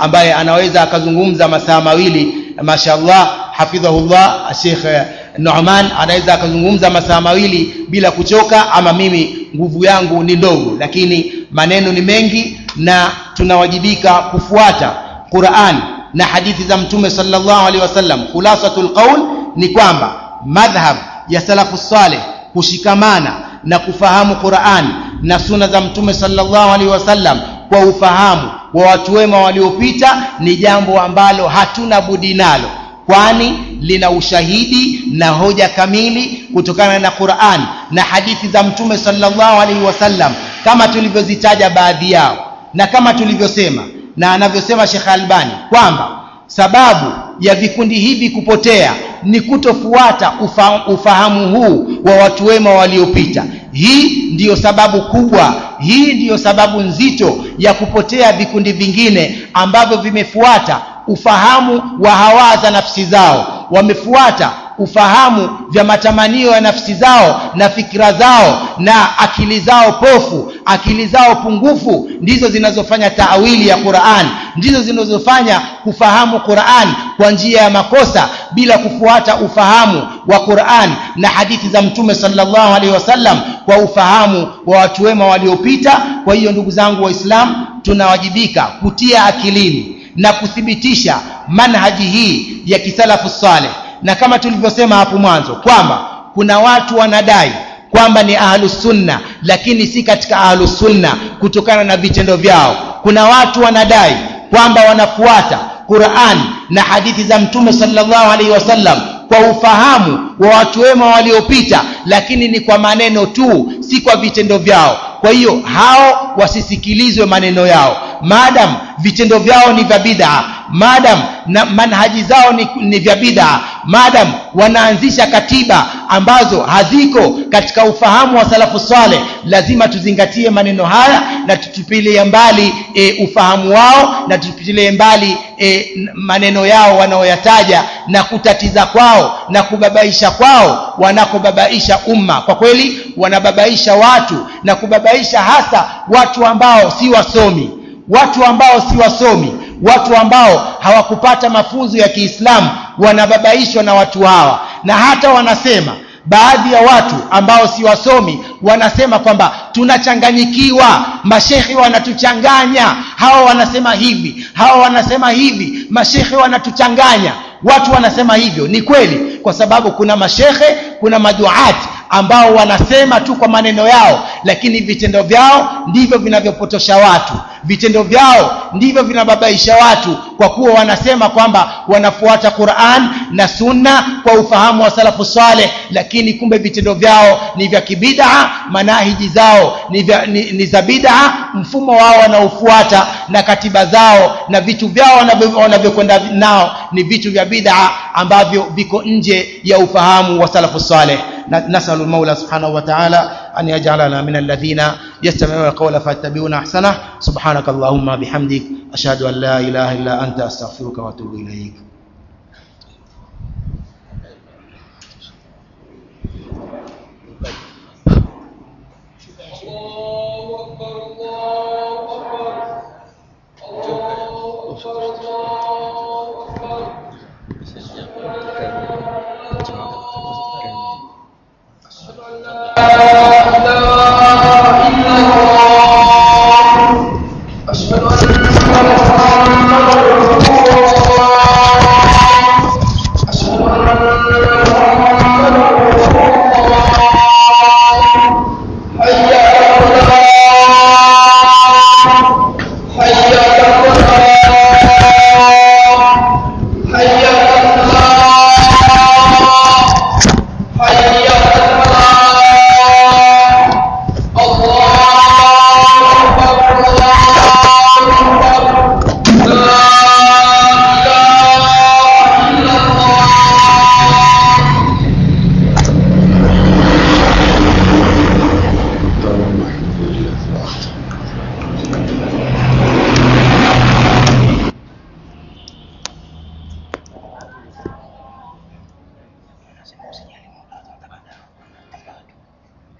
ambaye anaweza akazungumza masaa mawili mashallah hafidhahullah Sheikh Nu'man anaweza akazungumza masaa mawili bila kuchoka ama mimi nguvu yangu ni ndogo lakini maneno ni mengi na tunawajibika kufuata Qur'an na hadithi za mtume sallallahu alaihi wasallam khulasatul qaul ni kwamba madhhab ya salafu saleh kushikamana na kufahamu Qur'an na suna za mtume sallallahu alaihi wasallam kwa ufahamu wa watu wema waliopita ni jambo ambalo hatuna budi nalo kwani lina ushahidi na hoja kamili kutokana na Qur'an na hadithi za mtume sallallahu alaihi wasallam kama tulivyozitaja baadhi yao na kama tulivyosema na anavyosema Sheikh Albani kwamba sababu ya vikundi hivi kupotea ni kutofuata ufa, ufahamu huu wa watu wema waliopita hii ndiyo sababu kubwa hii ndiyo sababu nzito ya kupotea vikundi vingine ambavyo vimefuata ufahamu wa hawa za nafsi zao wamefuata ufahamu vya matamanio ya nafsi zao na fikra zao na akili zao pofu akili zao pungufu ndizo zinazofanya taawili ya Qur'an ndizo zinazofanya kufahamu Qur'an kwa njia ya makosa bila kufuata ufahamu wa Qur'an na hadithi za mtume sallallahu alaihi wasallam kwa ufahamu wa watu wema waliopita kwa hiyo ndugu zangu waislamu tunawajibika kutia akilini na kuthibitisha manhaji hii ya kisalafu saleh na kama tulivyosema hapo mwanzo kwamba kuna watu wanadai kwamba ni ahlus sunna lakini si katika ahlus sunna kutokana na vitendo vyao kuna watu wanadai kwamba wanafuata Qur'an na hadithi za mtume sallallahu alaihi wasallam kwa ufahamu wa watu wema waliopita lakini ni kwa maneno tu si kwa vitendo vyao kwa hiyo hao wasisikilizwe maneno yao maadam vitendo vyao ni vya bid'a maadam na manhaji zao ni, ni vya bid'a maadam wanaanzisha katiba ambazo haziko katika ufahamu wa salafu saleh lazima tuzingatie maneno haya na tutupilie mbali e, ufahamu wao na tutupilie mbali e, maneno yao wanaoyataja na kutatiza kwao na kubabaisha kwao wanakobabaisha umma kwa kweli wanababaisha watu na kubabaisha hasa watu ambao si wasomi watu ambao si wasomi watu ambao hawakupata mafunzo ya Kiislamu wanababaishwa na watu hawa na hata wanasema baadhi ya watu ambao si wasomi wanasema kwamba tunachanganyikiwa mashekhi wanatuchanganya hawa wanasema hivi hawa wanasema hivi mashekhi wanatuchanganya watu wanasema hivyo ni kweli kwa sababu kuna mashekhe kuna maduati ambao wanasema tu kwa maneno yao lakini vitendo vyao ndivyo vinavyopotosha watu vitendo vyao ndivyo vinababaisha watu kwa kuwa wanasema kwamba wanafuata Qur'an na Sunna kwa ufahamu wa salafu saleh lakini kumbe vitendo vyao ni vya kibid'a manahiji zao ni, vya, ni, ni za bid'a mfumo wao wanaofuata na katiba zao na vitu vyao wanavyokwenda nao ni vitu vya bid'a ambavyo viko nje ya ufahamu wa salafu saleh نسأل المولى سبحانه وتعالى أن يجعلنا من الذين يستمعون القول فيتبعون أحسنه سبحانك اللهم بحمدك أشهد أن لا إله إلا أنت أستغفرك وأتوب إليك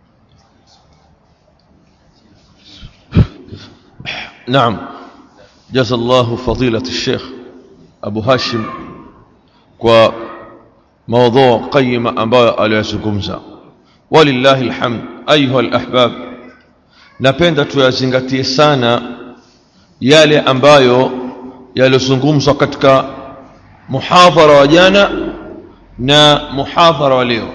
naam جزا الله فضيلة الشيخ أبو هاشم kwa موضوع قيمة ambayo aliyozungumza walillahi alhamd ayuha alahbab napenda tuyazingatie sana yale ambayo yaliyozungumzwa katika muhadhara wa jana na muhadhara wa leo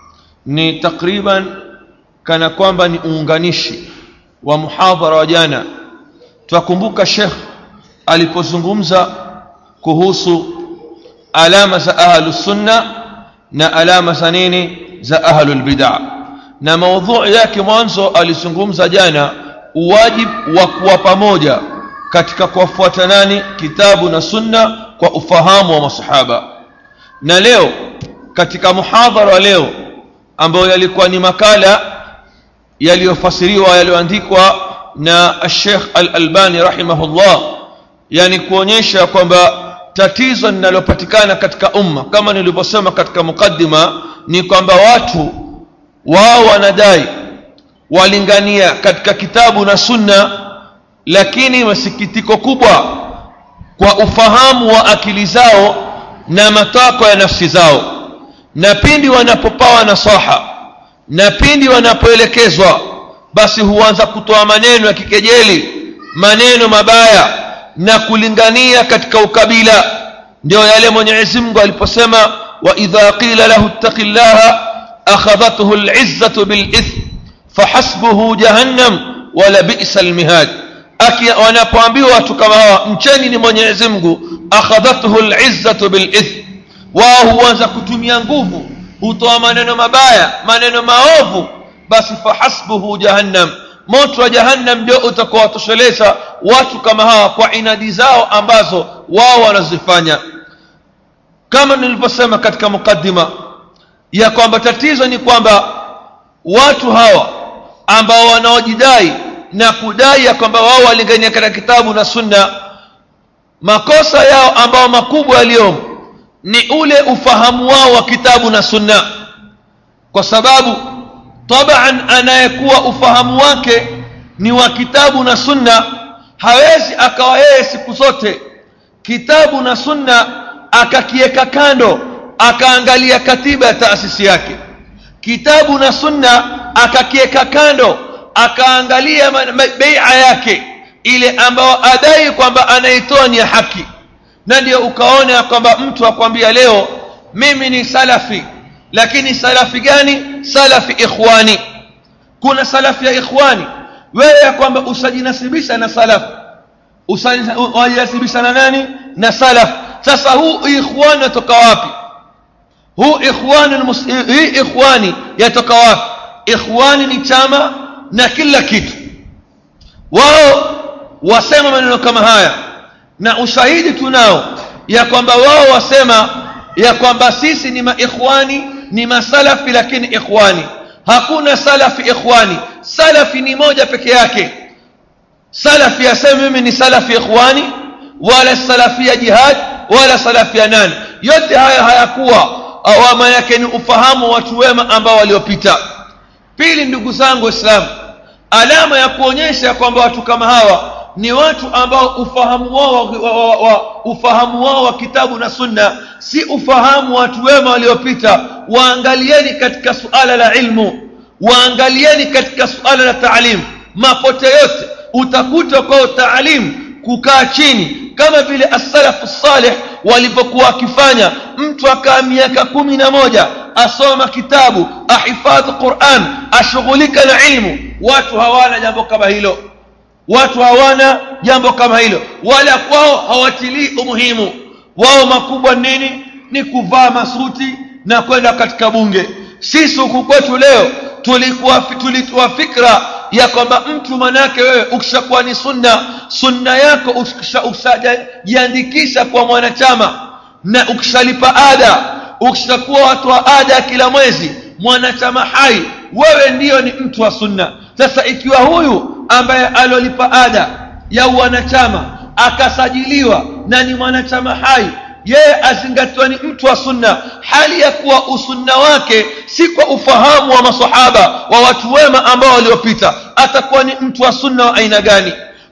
ni takriban kana kwamba ni uunganishi wa muhadhara wa jana twakumbuka shekh alipozungumza kuhusu alama za ahlus sunna na alama za nini za ahlul bid'a na maudhui yake mwanzo alizungumza jana uwajibu wa kuwa pamoja katika kuwafuata nani kitabu na sunna kwa ufahamu wa masahaba na leo katika muhadhara wa leo ambayo yalikuwa ni makala yaliyofasiriwa yaliyoandikwa na Sheikh Al-Albani rahimahullah yani kuonyesha kwamba tatizo linalopatikana katika umma kama nilivyosema katika mukaddima ni kwamba watu wao wanadai walingania katika kitabu na sunna lakini masikitiko kubwa kwa ufahamu wa akili zao na matakwa ya nafsi zao na pindi wanapopawa nasaha na pindi wanapoelekezwa basi huanza kutoa maneno ya kikejeli maneno mabaya na kulingania katika ukabila ndio yale Mwenyezi Mungu aliposema wa idha qila lahu ittaqillaha akhadhathu al'izzatu bil'ithm fahasbuhu jahannam wala bi'sa almihad wanapoambiwa watu kama hawa mcheni ni Mwenyezi Mungu akhadhathu al'izzatu bil'ithm wao huanza kutumia nguvu hutoa maneno mabaya maneno maovu basi fahasbuhu jahannam moto wa jahannam ndio utakuwa watosheleza watu kama hawa kwa inadi zao ambazo wao wanazifanya kama nilivyosema katika mukaddima ya kwamba tatizo ni kwamba watu hawa ambao wanaojidai na kudai ya kwamba wao walingania katika kitabu na sunna makosa yao ambao makubwa yaliyomo ni ule ufahamu wao wa kitabu na sunna kwa sababu taban anayekuwa ufahamu wake ni wa kitabu na sunna hawezi akawa yeye siku zote kitabu na sunna akakiweka kando akaangalia katiba ya taasisi yake kitabu na sunna akakiweka kando akaangalia beia yake ile ambayo adai kwamba anaitoa ni ya haki na ndio ukaona kwamba mtu akwambia leo mimi ni salafi lakini salafi gani salafi ikhwani kuna salafi ya ikhwani wewe ya kwamba usajinasibisha na salaf usajinasibisha na nani na salaf sasa huu ikhwani yatoka wapi huu ikhwani hii ikhwani yatoka wapi ikhwani ni chama na kila kitu wao wasema maneno kama haya na ushahidi tunao ya kwamba wao wasema ya kwamba sisi ni maikhwani ni masalafi lakini ikhwani hakuna salafi ikhwani salafi ni moja peke yake salafi aseme mimi ni salafi ikhwani wala salafi ya jihad wala salafi ya nani yote haya hayakuwa awama yake ni ufahamu wa watu wema ambao waliopita pili ndugu zangu waislamu alama ya kuonyesha kwamba watu kama hawa ni watu ambao ufahamu wao wa, wa, wa, wa, ufahamu wao wa kitabu na sunna si ufahamu wa watu wema waliopita waangalieni katika suala la ilmu waangalieni katika suala la taalim mapote yote utakuta kwao taalim kukaa chini kama vile as-salafu salih walivyokuwa wakifanya mtu akaa miaka kumi na moja asoma kitabu ahifadhi Qur'an ashughulika na ilmu watu hawana jambo kama hilo watu hawana jambo kama hilo wala kwao hawatilii umuhimu wao makubwa nini ni kuvaa masuti na kwenda katika bunge sisi huku kwetu leo tulikuwa tulitoa fikra ya kwamba mtu manake wewe ukishakuwa ni sunna sunna yako ukishajiandikisha kwa mwanachama na ukishalipa ada ukishakuwa watu wa ada kila mwezi mwanachama hai wewe ndiyo ni mtu wa sunna sasa ikiwa huyu ambaye alolipa ada ya wanachama akasajiliwa na ni mwanachama hai yeye azingatiwa ni mtu wa sunna hali ya kuwa usunna wake si kwa ufahamu wa masahaba wa watu wema ambao waliopita atakuwa ni mtu wa sunna wa aina gani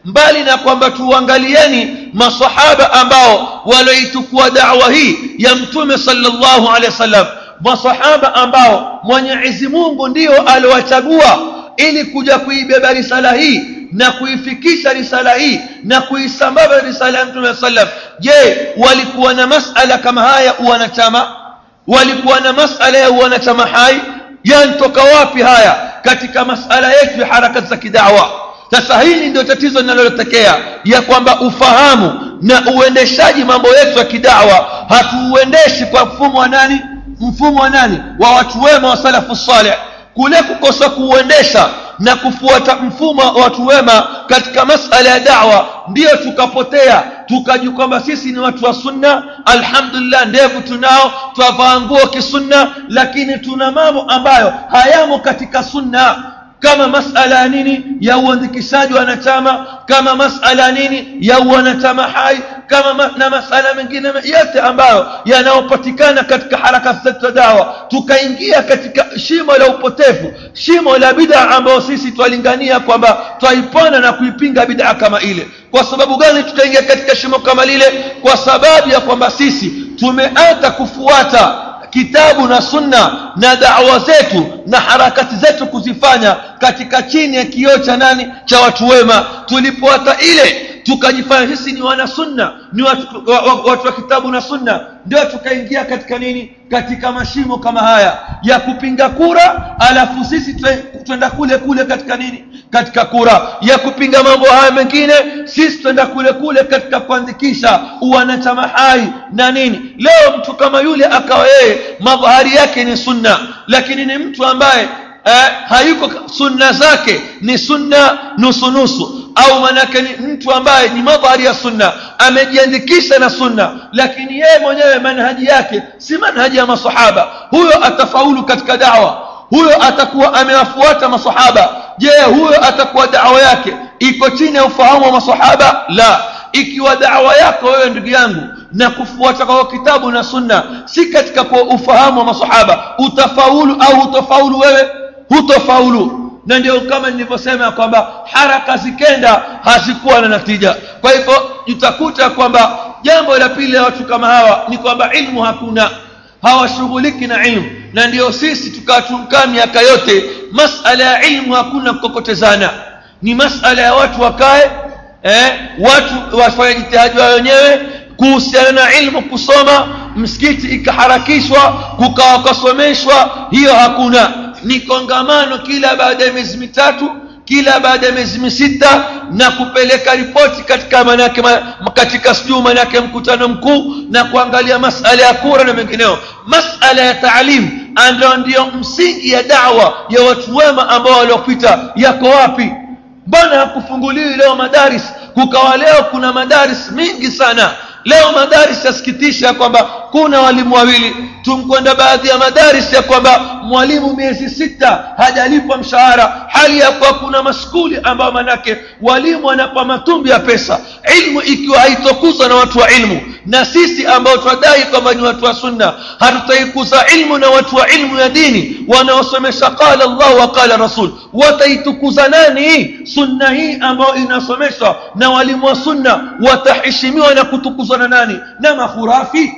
mbali na kwamba tuangalieni masahaba ambao walioitukua da'wa hii ya mtume sallallahu alaihi wasallam masahaba ambao mwenyezi mungu ndio aliwachagua ili kuja kuibeba risala hii na kuifikisha risala hii na kuisambaza risala ya mtume sallam je walikuwa na masala kama haya wanachama walikuwa na masala ya wanachama hai yantoka wapi haya katika masala yetu ya harakati za kidawa sasa hili ndio tatizo linalotokea ya kwamba ufahamu na uendeshaji mambo yetu ya kidawa hatuuendeshi kwa mfumo wa nani mfumo wa nani wa watu wema wa salafu saleh kule kukosa kuuendesha na kufuata mfumo wa watu wema katika masala ya dawa ndiyo tukapotea tukajua kwamba sisi ni watu wa sunna alhamdulillah ndevu tunao twavaa nguo kisunna lakini tuna mambo ambayo hayamo katika sunna kama masala ya nini ya uandikishaji wa wanachama kama masala ya nini ya wanachama hai kama ma, na masala mengine yote ambayo yanayopatikana katika harakati zetu za dawa tukaingia katika shimo la upotevu shimo la bid'a ambayo sisi twalingania kwamba twaipona na kuipinga bid'a kama ile kwa sababu gani tukaingia katika shimo kama lile kwa sababu ya kwamba sisi tumeanza kufuata kitabu na sunna na dawa zetu na harakati zetu kuzifanya katika chini ya kioo cha nani cha watu wema tulipoata ile tukajifanya sisi ni wana sunna ni watu wa, wa, watu wa kitabu na sunna ndio tukaingia katika nini katika mashimo kama haya ya kupinga kura alafu sisi twenda kule kule katika nini katika kura ya kupinga mambo haya mengine sisi twenda kule kule katika kuandikisha uwanachama hai na nini leo mtu kama yule akawa yeye madhahari yake ni sunna lakini ni mtu ambaye eh, hayuko sunna zake ni sunna nusu nusu au manake ni mtu ambaye ni madhari ya sunna amejiandikisha na sunna lakini yeye mwenyewe manhaji yake si manhaji ya masahaba huyo atafaulu katika dawa huyo atakuwa amewafuata masahaba je huyo atakuwa dawa yake iko chini ya ufahamu wa masahaba la ikiwa dawa yako wewe ndugu yangu na kufuata kwa kitabu na sunna si katika kwa ufahamu wa masahaba utafaulu au utafaulu wewe hutofaulu na ndio kama nilivyosema kwamba haraka zikenda hazikuwa na natija kwa hivyo utakuta kwamba jambo la pili la watu kama hawa ni kwamba ilmu hakuna hawashughuliki na ilmu na ndio sisi tukatunkaa miaka yote masala ya ilmu hakuna kukokotezana ni masala ya watu wakae eh, watu wafanye jitihadi wao wenyewe kuhusiana na ilmu kusoma msikiti ikaharakishwa kukawa kasomeshwa hiyo hakuna ni kongamano kila baada ya miezi mitatu kila baada ya miezi misita na kupeleka ripoti katika manake katika sijuu manake mkutano mkuu na kuangalia masala ya kura na mengineo masala ya taalim ndio ndio msingi ya dawa ya watu wema ambao waliopita yako wapi mbona hakufunguliwi leo madaris kukawa leo kuna madaris mingi sana leo madaris yasikitisha kwamba kuna walimu wawili tumkwenda baadhi ya madaris ya kwamba mwalimu miezi sita hajalipwa mshahara hali ya kuwa kuna maskuli ambayo manake walimu wanapa matumbi ya pesa ilmu ikiwa haitokuzwa na watu wa ilmu na sisi ambao twadai kwamba ni watu wa sunna hatutaikuza ilmu na watu wa ilmu ya dini wanaosomesha qala llah wa qala rasul wataitukuza nani sunna hii ambayo inasomeshwa na walimu wa sunna wataheshimiwa na kutukuzwa na nani na makhurafi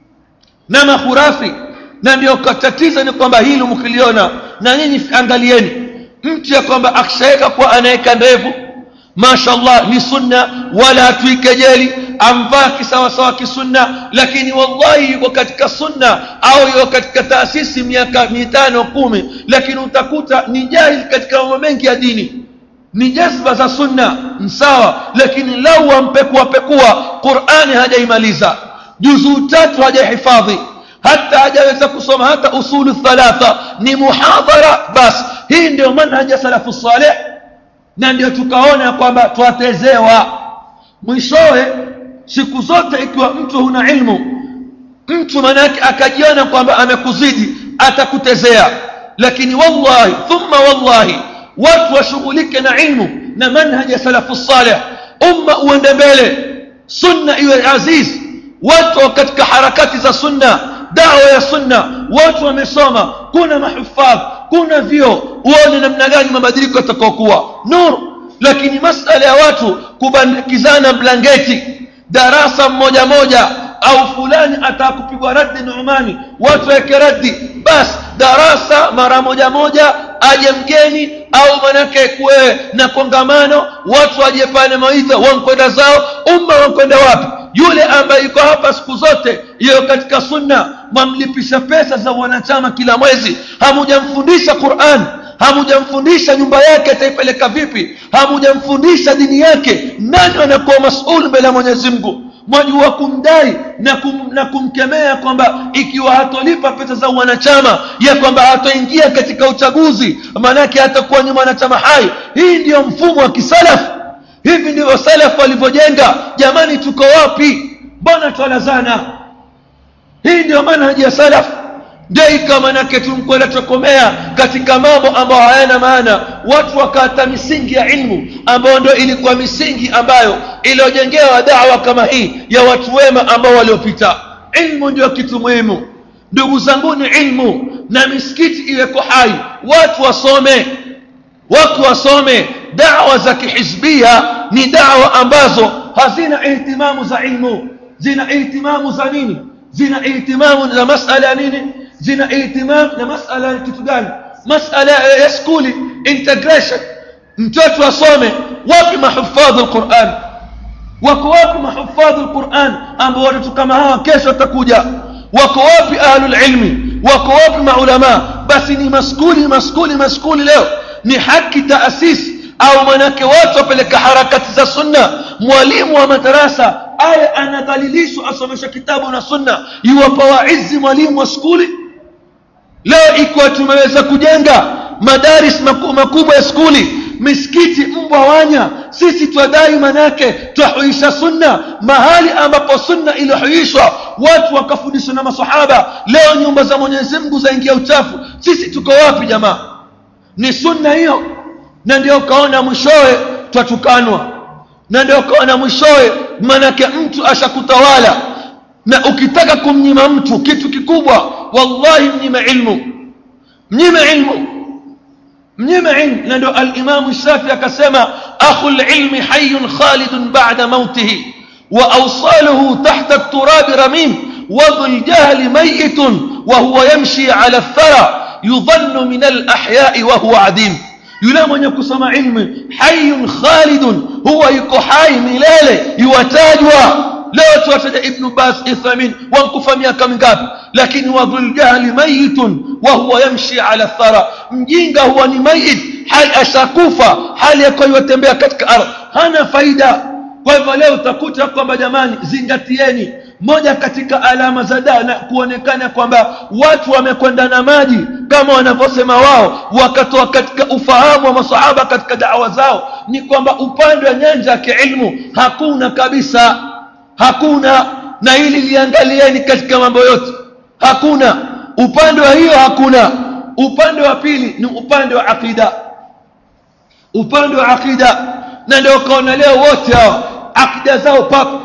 na makhurafi na ndio tatizo ni kwamba hili mkiliona na nyinyi angalieni mtu ya kwamba akishaweka kuwa anaweka ndevu mashallah ni sunna wala hatuikejeli amvaa kisawasawa kisunna lakini wallahi yuko katika sunna au yuko katika taasisi miaka mitano kumi lakini utakuta ni jahil katika mambo mengi ya dini ni jazba za sunna sawa lakini lau wampekua pekua qurani hajaimaliza juzuu tatu hajahifadhi hata hajaweza kusoma hata usulu thalatha ni muhadhara basi hii ndio manhaji ya salafu saleh na ndio tukaona kwamba twatezewa mwishowe siku zote ikiwa mtu huna ilmu mtu manake akajiona kwamba amekuzidi atakutezea lakini wallahi thumma wallahi watu washughulike na ilmu na manhaji ya salafu saleh umma uende mbele sunna iwe aziz watu katika harakati za sunna dawa ya sunna watu wamesoma kuna mahufadh kuna vyo uone namna gani mabadiliko yatakaokuwa nur lakini masala ya watu kubandikizana blanketi darasa mmoja moja au fulani atakupigwa raddi Nu'mani watu weke raddi basi darasa mara moja moja aje mgeni au manake kuwe na kongamano watu waje pale maidha wankwenda zao umma wankwenda wapi yule ambaye yuko hapa siku zote hiyo katika sunna mwamlipisha pesa za wanachama kila mwezi hamujamfundisha Qur'an hamujamfundisha nyumba yake ataipeleka vipi hamujamfundisha dini yake nani anakuwa mas'ul mbele ya Mwenyezi Mungu mwajua kumdai na, kum, na kumkemea kwamba ikiwa hatolipa pesa za wanachama ya kwamba hatoingia katika uchaguzi maanake hatakuwa ni mwanachama hai hii ndiyo mfumo wa kisalafu hivi ndivyo salafu walivyojenga jamani tuko wapi mbona twalazana hii ndio manhaji ya salafu ndio ikawa manake tumkwenda tokomea katika mambo ambayo hayana maana watu wakata misingi ya ilmu ambayo ndio ilikuwa misingi ambayo iliyojengewa dawa kama hii ya watu wema ambao waliopita ilmu ndio kitu muhimu ndugu zanguni ilmu na misikiti iweko hai watu wasome watu wasome dawa za kihizbia ni dawa ambazo hazina ihtimamu za ilmu zina ihtimamu za nini zina ihtimamu za masala ya nini zina ihtimam na masala ya kitu gani masala ya skuli integration mtoto asome wapi mahufadhi alquran wako wapi mahufadhi alquran ambao watu kama hawa kesho watakuja wako wapi ahlul ilmi wako wapi maulama basi ni maskuli maskuli maskuli leo ni haki taasisi au manake watu wapeleka harakati za sunna mwalimu wa madarasa aya anadhalilishwa asomesha kitabu na sunna iwapa waizi mwalimu wa skuli leo ikiwa tumeweza kujenga madaris makubwa ya skuli misikiti mbwa wanya sisi twadai manake twahuisha sunna mahali ambapo sunna iliyohuishwa watu wakafundishwa na masahaba leo nyumba za mwenyezi mungu zaingia uchafu sisi tuko wapi jamaa ni sunna hiyo na ndio ukaona mwishowe twatukanwa na ndio ukaona mwishowe manake mtu ashakutawala na ukitaka kumnyima mtu kitu kikubwa wallahi mnyime ilmu mnyime ilmu mnyime ilmu na ndio alimamu shafi akasema akhu lilmi hayun khalidun bada mautihi wa awsaluhu tahta turabi ramim wadhu ljahli mayitun wahuwa yamshi ala lthara yudhannu min alahyai wahuwa adim yule mwenye kusoma ilmu hayun khalidun huwa yuko hai milele yuwatajwa leo tuwataja ibnu bas ithamin wankufa miaka mingapi lakini wadhuljahli mayitun wahuwa yamshi ala thara mjinga huwa ni mayit hali ashakufa hali yakuwa iwatembea katika ardhi hana faida kwa hivyo leo utakuta kwamba jamani zingatieni moja katika alama za daa na kuonekana kwamba watu wamekwenda na maji kama wanavyosema wao wakatoa katika ufahamu wa masahaba katika dawa zao ni kwamba upande wa nyanja ya kiilmu hakuna kabisa hakuna na hili liangalieni katika mambo yote hakuna upande wa hiyo hakuna upande wa pili ni upande wa aqida upande wa aqida na ndio ukaona leo wote hao aqida zao papo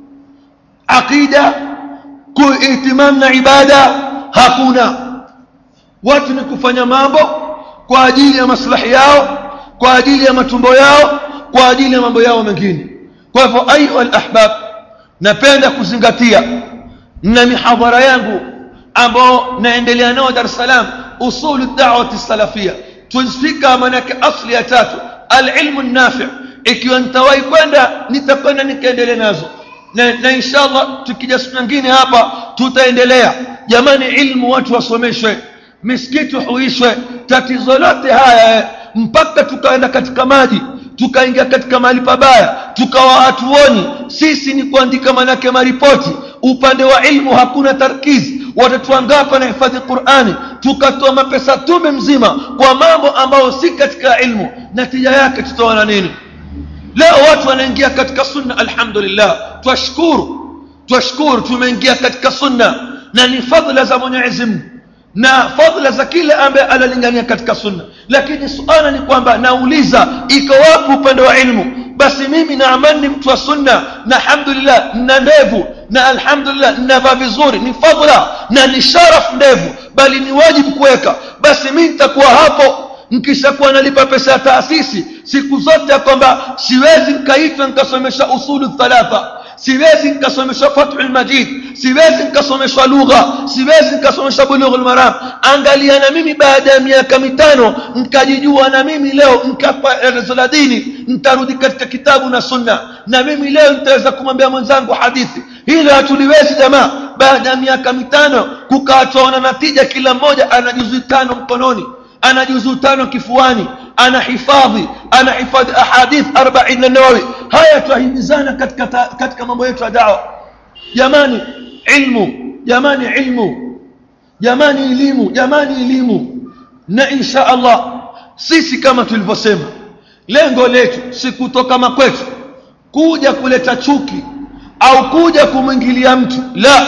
aqida kuitimam na ibada hakuna watu ni kufanya mambo kwa ajili ya maslahi yao kwa ajili ya matumbo yao kwa ajili ya mambo yao mengine kwa hivyo ayuha alahbab napenda kuzingatia na mihadhara yangu ambao naendelea nao Dar es Salaam usulu da'wati salafia tuzifika manake asli ya tatu alilmu nafi ikiwa nitawahi kwenda nitakwenda nikaendelea nazo na, na inshallah tukija siku nyingine hapa tutaendelea jamani ilmu watu wasomeshwe misikiti huishwe tatizo lote haya mpaka tukaenda katika maji tukaingia katika mahali pabaya tukawa hatuoni sisi ni kuandika manake maripoti upande wa ilmu hakuna tarkizi watoto wangapi wanahifadhi qurani tukatoa mapesa tume mzima kwa mambo ambayo si katika ilmu natija yake tutaona nini leo watu wanaingia katika sunna alhamdulillah twashukuru twashukuru tumeingia katika sunna na ni fadhila za mwenyezi mungu na fadhila za kile ambaye analingania katika sunna lakini suala ni kwamba nauliza iko wapi upande wa ilmu basi mimi naamani ni mtu wa sunna na alhamdulillah nina ndevu na alhamdulillah ninavaa vizuri ni fadhila na ni sharaf ndevu bali ni wajibu kuweka basi mimi nitakuwa hapo nkishakuwa nalipa pesa ya taasisi siku zote ya kwamba siwezi nkaitwa nkasomesha usulu thalatha siwezi nikasomeshwa fathul majid siwezi nikasomeshwa lugha siwezi nikasomeshwa bulughul maram angalia na mimi baada ya miaka mitano nkajijua na mimi leo nkapa elezo la dini ntarudi katika kitabu na sunna na mimi leo nitaweza kumwambia mwenzangu hadithi hilo hatuliwezi jamaa baada ya miaka mitano kukaatoana natija kila mmoja ana juzu tano mkononi ana juzu tano kifuani ana hifadhi ana hifadhi ahadith 40 nawawi haya twahimizana katika katika mambo yetu ya dawa jamani ilmu jamani ilmu jamani elimu jamani elimu na insha Allah sisi kama tulivyosema lengo letu si kutoka makwetu kuja kuleta chuki au kuja kumwingilia mtu la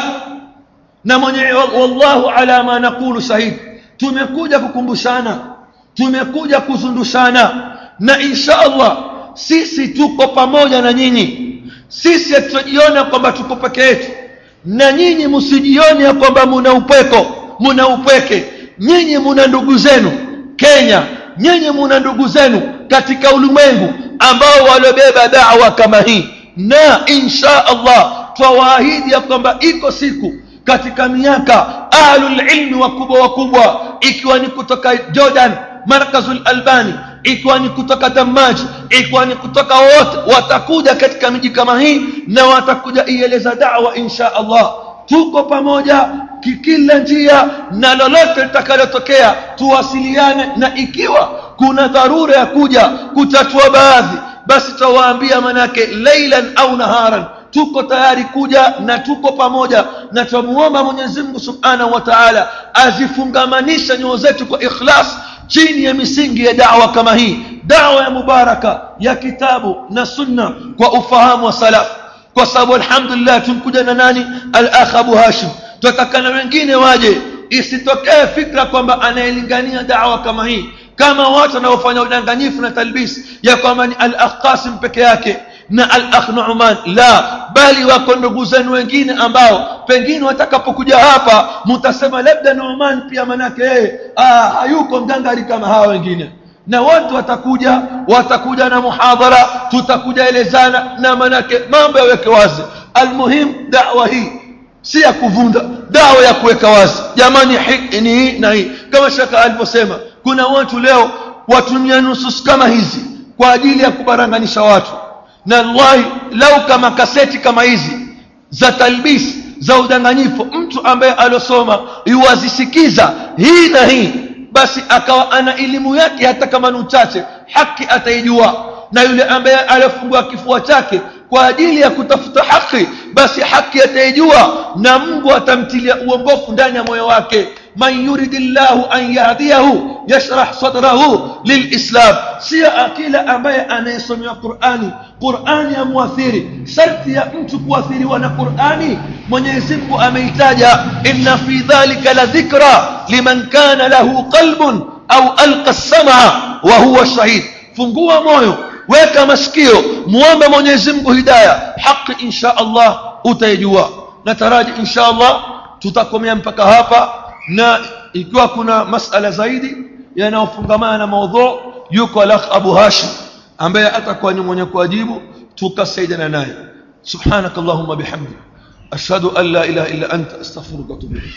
na mwenye wallahu ala ma naqulu shahid tumekuja kukumbushana tumekuja kuzundushana na insha Allah sisi tuko pamoja na nyinyi sisi hatujiona kwamba tuko peke yetu na nyinyi msijione ya kwamba muna upweko muna upweke nyinyi muna ndugu zenu Kenya nyinyi muna ndugu zenu katika ulimwengu ambao waliobeba da'wa kama hii na insha Allah twawaahidi ya kwamba iko siku katika miaka ahlul ilmi wakubwa wakubwa ikiwa ni kutoka Jordan markazul albani ikiwa ni kutoka damaji ikiwa ni kutoka wote watakuja katika miji kama hii na watakuja ieleza da'wa insha Allah tuko pamoja kikila njia na lolote litakalotokea tuwasiliane na ikiwa kuna dharura ya kuja kutatua baadhi basi tawaambia manake leilan au naharan tuko tayari kuja na tuko pamoja na tumuomba Mwenyezi Mungu Subhanahu wa Ta'ala azifungamanisha nyoyo zetu kwa ikhlas chini ya misingi ya da'wa kama hii da'wa ya mubaraka ya kitabu na sunna kwa ufahamu wa salaf kwa sababu alhamdulillah tumkuja na nani al-akh Abu Hashim tutataka na wengine waje isitokee fikra kwamba anayelingania da'wa kama hii kama watu wanaofanya udanganyifu na talbis ya kwamba ni al-akh Qasim peke yake na al-akh Nu'man la bali wako ndugu zenu wengine ambao pengine watakapokuja hapa mtasema labda Nu'man pia manake yeye ah hayuko mgangari kama hawa wengine na watu watakuja watakuja na muhadhara tutakuja elezana na manake mambo yaweke wazi almuhim da'wa hii si ya kuvunda dawa ya kuweka wazi jamani ni hii na hii kama shaka alivyosema kuna watu leo watumia nusus kama hizi kwa ajili ya kubaranganisha watu na wallahi lau kama kaseti kama hizi za talbis za udanganyifu mtu ambaye alosoma yuwazisikiza hii na hii basi akawa ana elimu yake hata kama ni uchache haki ataijua na yule ambaye alifungua kifua chake kwa ajili ya kutafuta haki basi haki ataijua na Mungu atamtilia uongofu ndani ya moyo wake man yuridillahu an yahdiyahu yashrah sadrahu lilislam sio akila ambaye anayesomewa Qur'ani Qur'ani amwathiri sharti ya mtu kuathiriwa na Qur'ani Mwenyezi Mungu ameitaja inna fi dhalika la dhikra liman kana lahu qalbun au alqa as-sam'a wa huwa shahid fungua moyo weka masikio muombe Mwenyezi Mungu hidayah haki insha Allah utaijua nataraji insha Allah tutakomea mpaka hapa na ikiwa kuna masala zaidi yanayofungamana na maudhu yuko alakh Abu Hashim ambaye atakuwa ni mwenye kujibu tukasaidiana naye subhanakallahumma bihamdi ashhadu an la ilaha illa anta astaghfiruka wa atubu ilayk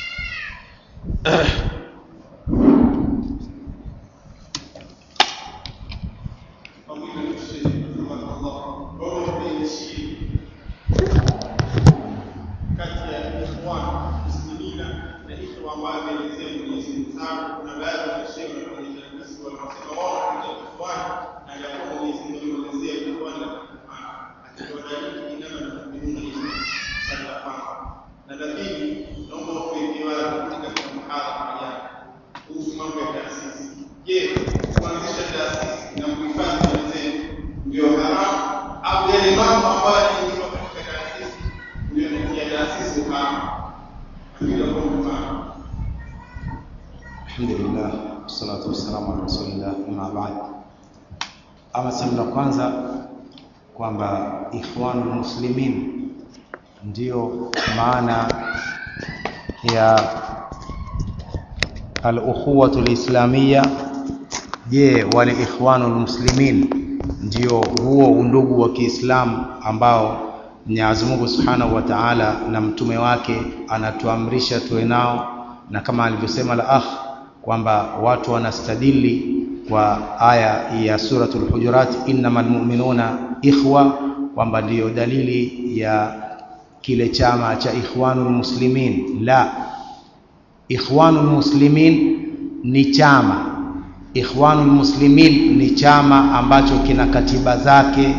alhamdulillah wassalatu wassalamu ala rasulillah amma ba'd ama sehemu la kwanza kwamba ikhwanul muslimin ndiyo maana ya al-ukhuwatu al-islamiyya je wale ikhwanul muslimin ndio huo undugu wa Kiislamu ambao Mwenyezi Mungu Subhanahu wa Ta'ala na mtume wake anatuamrisha tuwe nao na kama alivyosema la akh kwamba watu wanastadili kwa aya ya suratul hujurat innamal mu'minuna ikhwa kwamba ndiyo dalili ya kile chama cha ikhwanul muslimin la ikhwanul muslimin ni chama ikhwanul muslimin ni chama ambacho kina katiba zake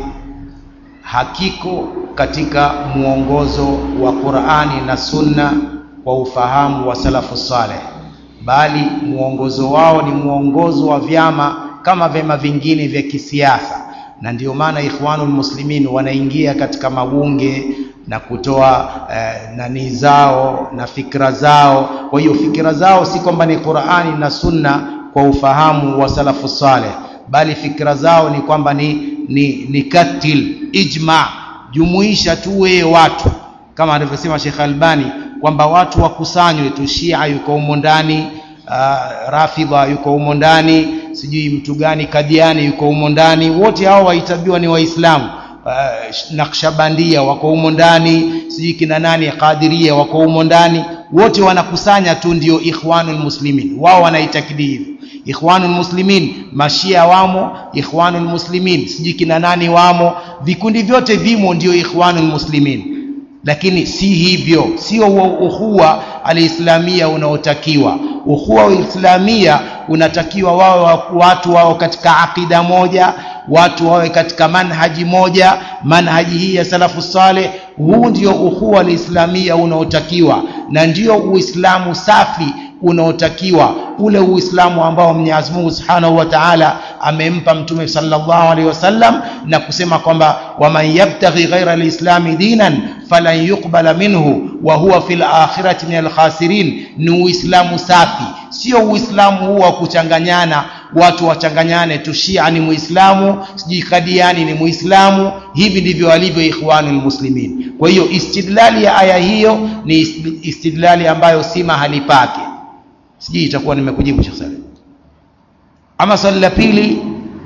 hakiko katika mwongozo wa Qur'ani na Sunna kwa ufahamu wa salafu saleh bali mwongozo wao ni mwongozo wa vyama kama vyama vingine vya kisiasa na ndio maana ikhwanul muslimin wanaingia katika mabunge na kutoa eh, nani zao na fikra zao kwa hiyo fikra zao si kwamba ni Qur'ani na Sunna kwa ufahamu wa salafu saleh bali fikra zao ni kwamba ni, ni, ni katil ijma jumuisha tu wewe watu kama alivyosema Sheikh Albani kwamba watu wakusanywe tu Shia yuko humo ndani uh, Rafidha yuko humo ndani sijui mtu gani Kadiani yuko humo ndani wote hao wahitabiwa ni waislamu uh, Naqshbandia wako humo ndani sijui kina nani Qadiria wako humo ndani wote wanakusanya tu ndio ikhwanul muslimin wao wanaitakidi hivyo ikhwanul muslimin mashia wamo ikhwanul muslimin sijui kina nani wamo vikundi vyote vimo ndio ikhwanul muslimin lakini si hivyo sio uhuwa alislamia unaotakiwa uhuwa wa islamia unatakiwa wao watu wao katika akida moja watu wawe katika manhaji moja manhaji hii ya salafu saleh huu ndio uhuwa alislamia unaotakiwa na ndio uislamu safi unaotakiwa ule uislamu ambao Mwenyezi Mungu Subhanahu wa Ta'ala amempa mtume sallallahu alaihi wasallam na kusema kwamba waman yabtaghi ghaira alislami dinan falan yuqbala minhu wa huwa fil akhirati min alkhasirin ni uislamu safi sio uislamu huu wa kuchanganyana watu wachanganyane tu Shia ni muislamu sijui Kadiani ni muislamu hivi ndivyo walivyo ikhwanul muslimin kwa hiyo istidlali ya aya hiyo ni istidlali ambayo si mahali pake sijui itakuwa nimekujibu Sheikh Salim ama swali la pili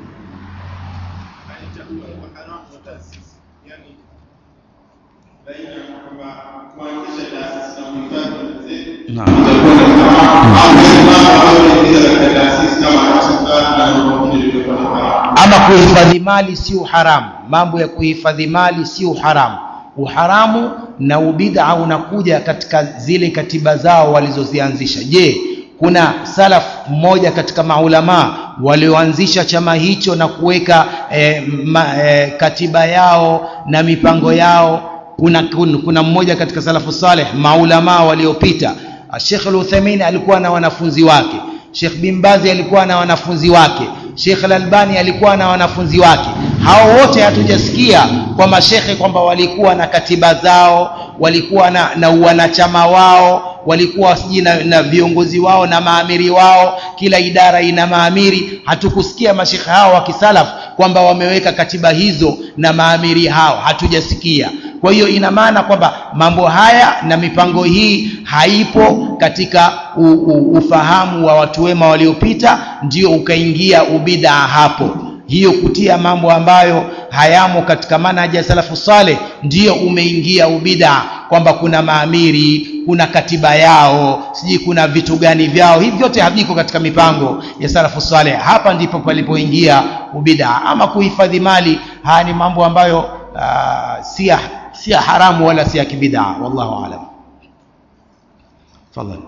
ama kuhifadhi mali sio haramu mambo ya kuhifadhi mali sio haramu uharamu na ubid'a unakuja katika zile katiba zao walizozianzisha je kuna salaf mmoja katika maulama walioanzisha chama hicho na kuweka eh, ma, eh, katiba yao na mipango yao kuna, kuna, kuna mmoja katika salafu saleh maulama waliopita Sheikh Al-Uthaymeen alikuwa na wanafunzi wake Sheikh Bin Bazi alikuwa na wanafunzi wake Sheikh Al-Albani alikuwa na wanafunzi wake hao wote hatujasikia kwa mashekhe kwamba walikuwa na katiba zao walikuwa na, na wanachama wao walikuwa sijui na, na viongozi wao na maamiri wao kila idara ina maamiri hatukusikia mashekhe hao wa kisalaf kwamba wameweka katiba hizo na maamiri hao hatujasikia kwa hiyo ina maana kwamba mambo haya na mipango hii haipo katika u, u, ufahamu wa watu wema waliopita ndio ukaingia ubida hapo hiyo kutia mambo ambayo hayamo katika manhaji ya salafu saleh ndiyo umeingia ubida kwamba kuna maamiri kuna katiba yao sijui kuna vitu gani vyao hivi vyote haviko katika mipango ya salafu saleh hapa ndipo palipoingia ubida ama kuhifadhi mali haya ni mambo ambayo uh, si si haramu wala si ya kibidaa wallahu alam tafadhali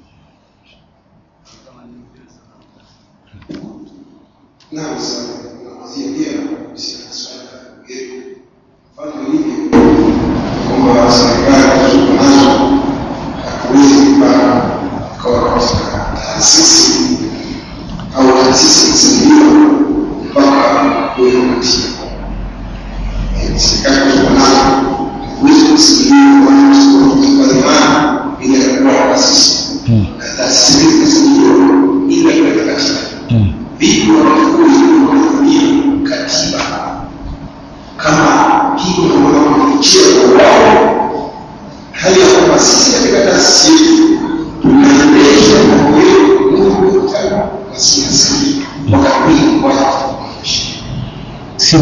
Naam sana. Nawaziambia kuhusiana na swala la getu. Mfano hivi kwamba serikali tuko nazo hatuwezi kupata kwa katika taasisi au taasisi kusaidiwa mpaka kuweka katiba. Serikali tuko nazo hatuwezi kusaidiwa kwa kuchukua dhamana bila ya kuwa taasisi. Na taasisi hizi kusaidiwa bila kuweka katiba vipi wanafunzi wanatumia katiba kama hivyo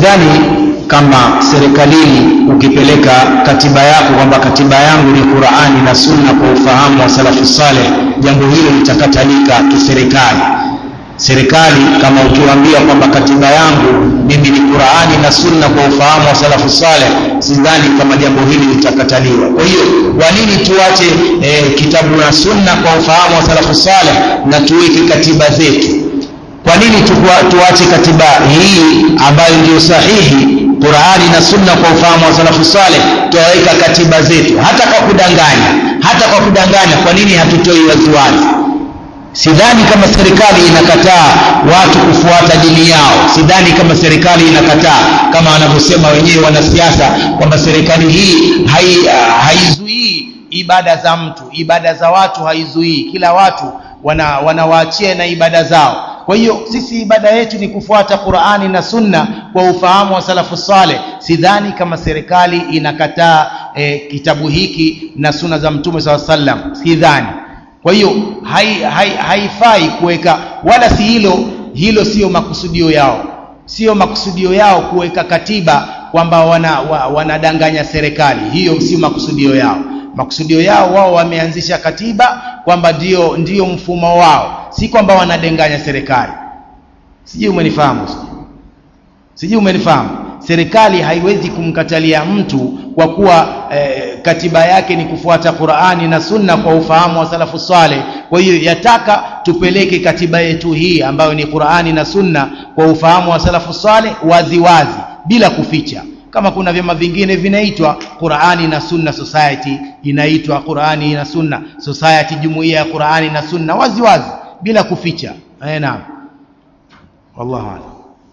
sidhani kama serikalini ukipeleka katiba yako kwamba katiba yangu ni Qur'ani na Sunna kwa ufahamu wa salafu saleh, jambo hilo litakatalika kiserikali. Serikali kama ukiwaambia kwamba katiba yangu mimi ni Qur'ani na Sunna kwa ufahamu wa salafu saleh, sidhani kama jambo hili litakataliwa. Kwa hiyo kwa nini tuache eh, kitabu na Sunna kwa ufahamu wa salafu saleh na tuweke katiba zetu? Kwa nini tukua, tuache katiba hii ambayo ndio sahihi Qur'ani na Sunna kwa ufahamu wa salafu saleh, tuwaweka katiba zetu hata kwa kudanganya, hata kwa kudanganya. Kwa nini hatutoi waziwazi? Sidhani kama serikali inakataa watu kufuata dini yao. Sidhani kama serikali inakataa kama wanavyosema wenyewe wanasiasa kwamba serikali hii hai, haizuii ibada za mtu, ibada za watu haizuii, kila watu wana, wanawaachia na ibada zao. Kwa hiyo sisi ibada yetu ni kufuata Qur'ani na Sunna kwa ufahamu wa salafu saleh. Sidhani kama serikali inakataa eh, kitabu hiki na sunna za Mtume SAW sallam, sidhani. Kwa hiyo haifai hai, haifai kuweka wala si hilo hilo, sio makusudio yao, sio makusudio yao kuweka katiba kwamba wana, wa, wanadanganya serikali. Hiyo sio makusudio yao. Makusudio yao wao wameanzisha katiba kwamba ndio ndio mfumo wao, si kwamba wanadanganya serikali. Sijui umenifahamu, sijui umenifahamu. Serikali haiwezi kumkatalia mtu kwa kuwa eh, katiba yake ni kufuata Qur'ani na Sunna kwa ufahamu wa salafu saleh. Kwa hiyo yataka tupeleke katiba yetu hii ambayo ni Qur'ani na Sunna kwa ufahamu wa salafu saleh waziwazi, bila kuficha kama kuna vyama vingine vinaitwa Qur'ani na Sunna Society, inaitwa Qur'ani na Sunna Society, jumuiya ya Qur'ani na Sunna, wazi wazi bila kuficha. Eh, naam, wallahu a'lam.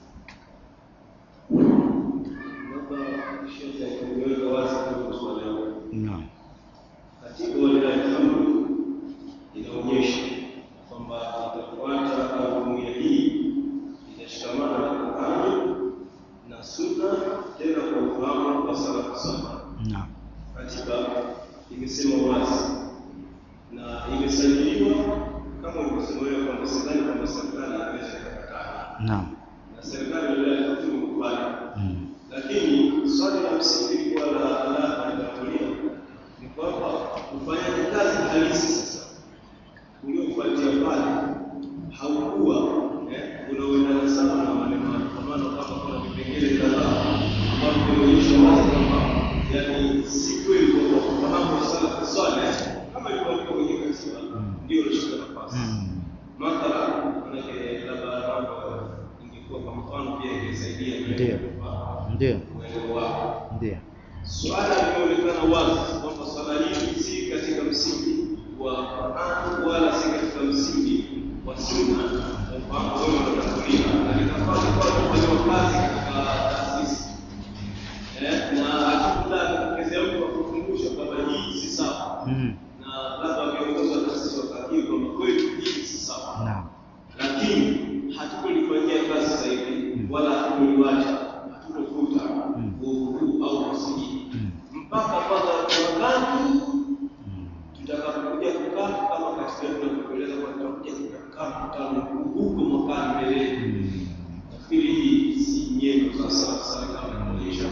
Naam. Katiba walilahi alhamdu inaonyesha kwamba itafuata jumuiya hii itashikamana na Qur'ani na Sunna, tena kwa ufahamu wa salafu saleh. Naam. Katiba imesema wazi na imesajiliwa kama ulivyosema wewe kwamba sidhani kwamba serikali inaweza ikakataa, Naam. na serikali walilahi alhamdu imekubali Mm. lakini swali la msingi lilikuwa la la alitangulia ni kwamba ufanyaji kazi halisi sasa uliofuatia pale haukuwa eh, unaoendana sana na maneno hayo. Kwa maana kama kuna vipengele kadhaa ambavyo vinaonyesha wazi kwamba yani si kweli kwamba ufahamu wa salafu saleh kama ilivyoandikwa kwenye katiba ndio unashika nafasi Mm. mathala manake labda mambo ingekuwa kwa mfano pia ingesaidia Ndio. Ndio. uelewa wako. Ndio. Swala limeonekana wazi kwamba swala hili si katika msingi wa Qur'an wala si katika msingi wa Sunna, kwa mfano wewe unatangulia na linafaa kwa kufanya kazi katika taasisi eh, na hakuna kukezea mtu akukumbusha kwamba hii si sawa, Mm. na labda viongozi wa taasisi wakakiri kwamba kweli hii si sawa Naam. lakini hatukulifanyia kazi sasa hivi wala hatukuliwacha, hatukufuta uovu au kusiji mpaka kwanza wakati tutakapokuja kukaa kama katika tunavyoeleza kwa tutakuja kukaa mkutano mkuu huko mwakani mbeleni. Nafikiri hii si nyendo za sala sala kama inaonyesha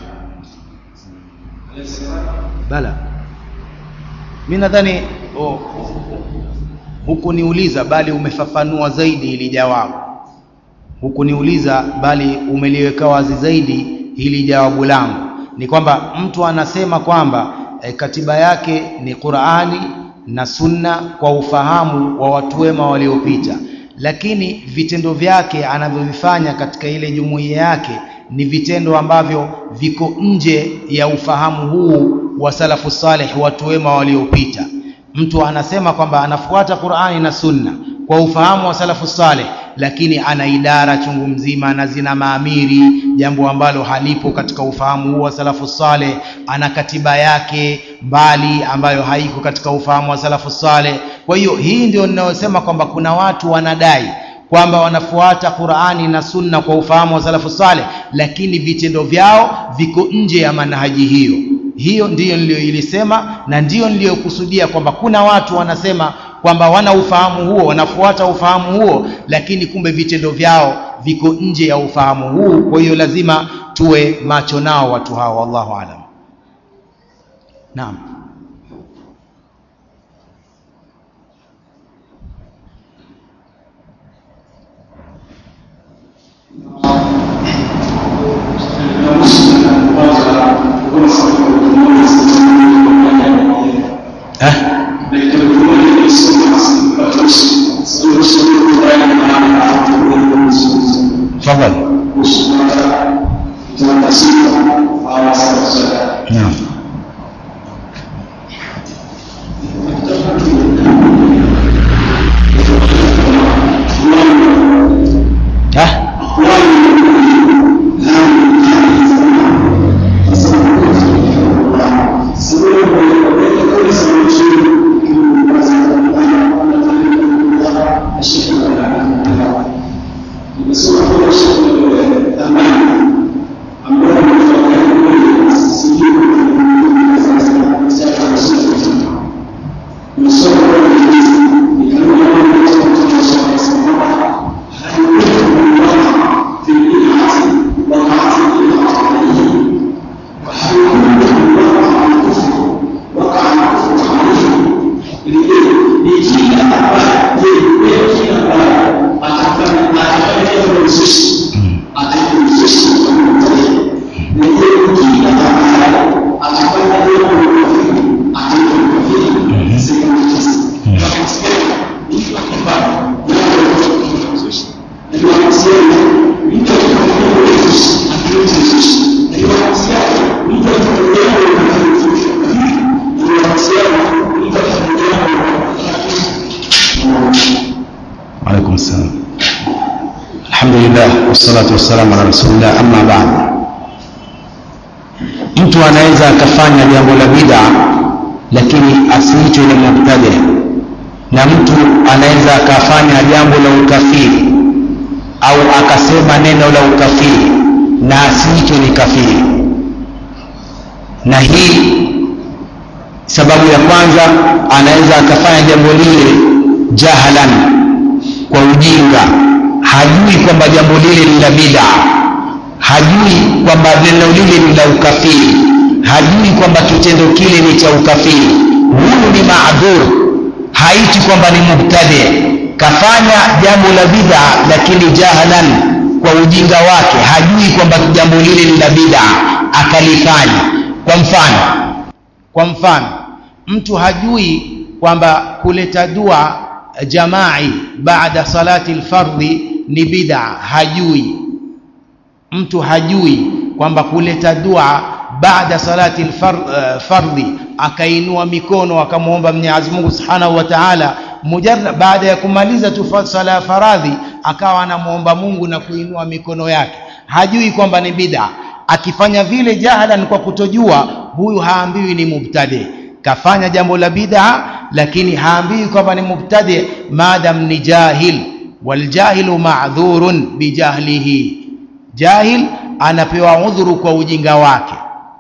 Alexander Bala, mi nadhani oh, oh, hukuniuliza bali umefafanua zaidi hili jawabu. Hukuniuliza bali umeliweka wazi zaidi hili jawabu langu. Ni kwamba mtu anasema kwamba eh, katiba yake ni Qur'ani na Sunna kwa ufahamu wa watu wema waliopita, lakini vitendo vyake anavyovifanya katika ile jumuiya yake ni vitendo ambavyo viko nje ya ufahamu huu wa salafu saleh, watu wema waliopita. Mtu anasema kwamba anafuata Qur'ani na Sunna kwa ufahamu wa salafu saleh, lakini ana idara chungu mzima na zina maamiri, jambo ambalo halipo katika ufahamu huu wa salafu saleh. Ana katiba yake mbali ambayo haiko katika ufahamu wa salafu saleh. Kwa hiyo hii ndio ninayosema kwamba kuna watu wanadai kwamba wanafuata Qur'ani na Sunna kwa ufahamu wa salafu saleh, lakini vitendo vyao viko nje ya manhaji hiyo. Hiyo ndiyo niliyoilisema na ndiyo niliyokusudia kwamba kuna watu wanasema kwamba wana ufahamu huo, wanafuata ufahamu huo, lakini kumbe vitendo vyao viko nje ya ufahamu huu. Kwa hiyo lazima tuwe macho nao watu hao wallahu alam naam eh? tafadhali naam eh? alaikum salam alhamdulillah wassalatu wassalamu ala rasulillah amma baad mtu anaweza akafanya jambo la bid'a lakini asiitwe ni mubtadi na mtu anaweza akafanya jambo la ukafiri au akasema neno la ukafiri na asiitwe ni kafiri na hii sababu ya kwanza anaweza akafanya jambo lile jahalan kwa ujinga hajui kwamba jambo lile ni la bid'a hajui kwamba neno lile ni la ukafiri hajui kwamba kitendo kile ni cha ukafiri huyu ni maadhur haiti kwamba ni mubtadi kafanya jambo la bid'a lakini jahalan kwa ujinga wake hajui kwamba jambo lile ni la bid'a akalifanya kwa mfano kwa mfano mtu hajui kwamba kuleta dua jamai baada salati lfardhi ni bid'a hajui mtu hajui kwamba kuleta dua baada salati lfardhi akainua mikono akamwomba mwenyezi mungu subhanahu wa taala mujarrad baada ya kumaliza tu sala ya faradhi akawa anamwomba mungu na kuinua mikono yake hajui kwamba ni bid'a akifanya vile jahalan kwa kutojua huyu haambiwi ni mubtadi kafanya jambo la bid'a lakini haambiwi kwamba ni mubtadi madam ni jahil waljahilu ma'dhurun bijahlihi jahil anapewa udhuru kwa ujinga wake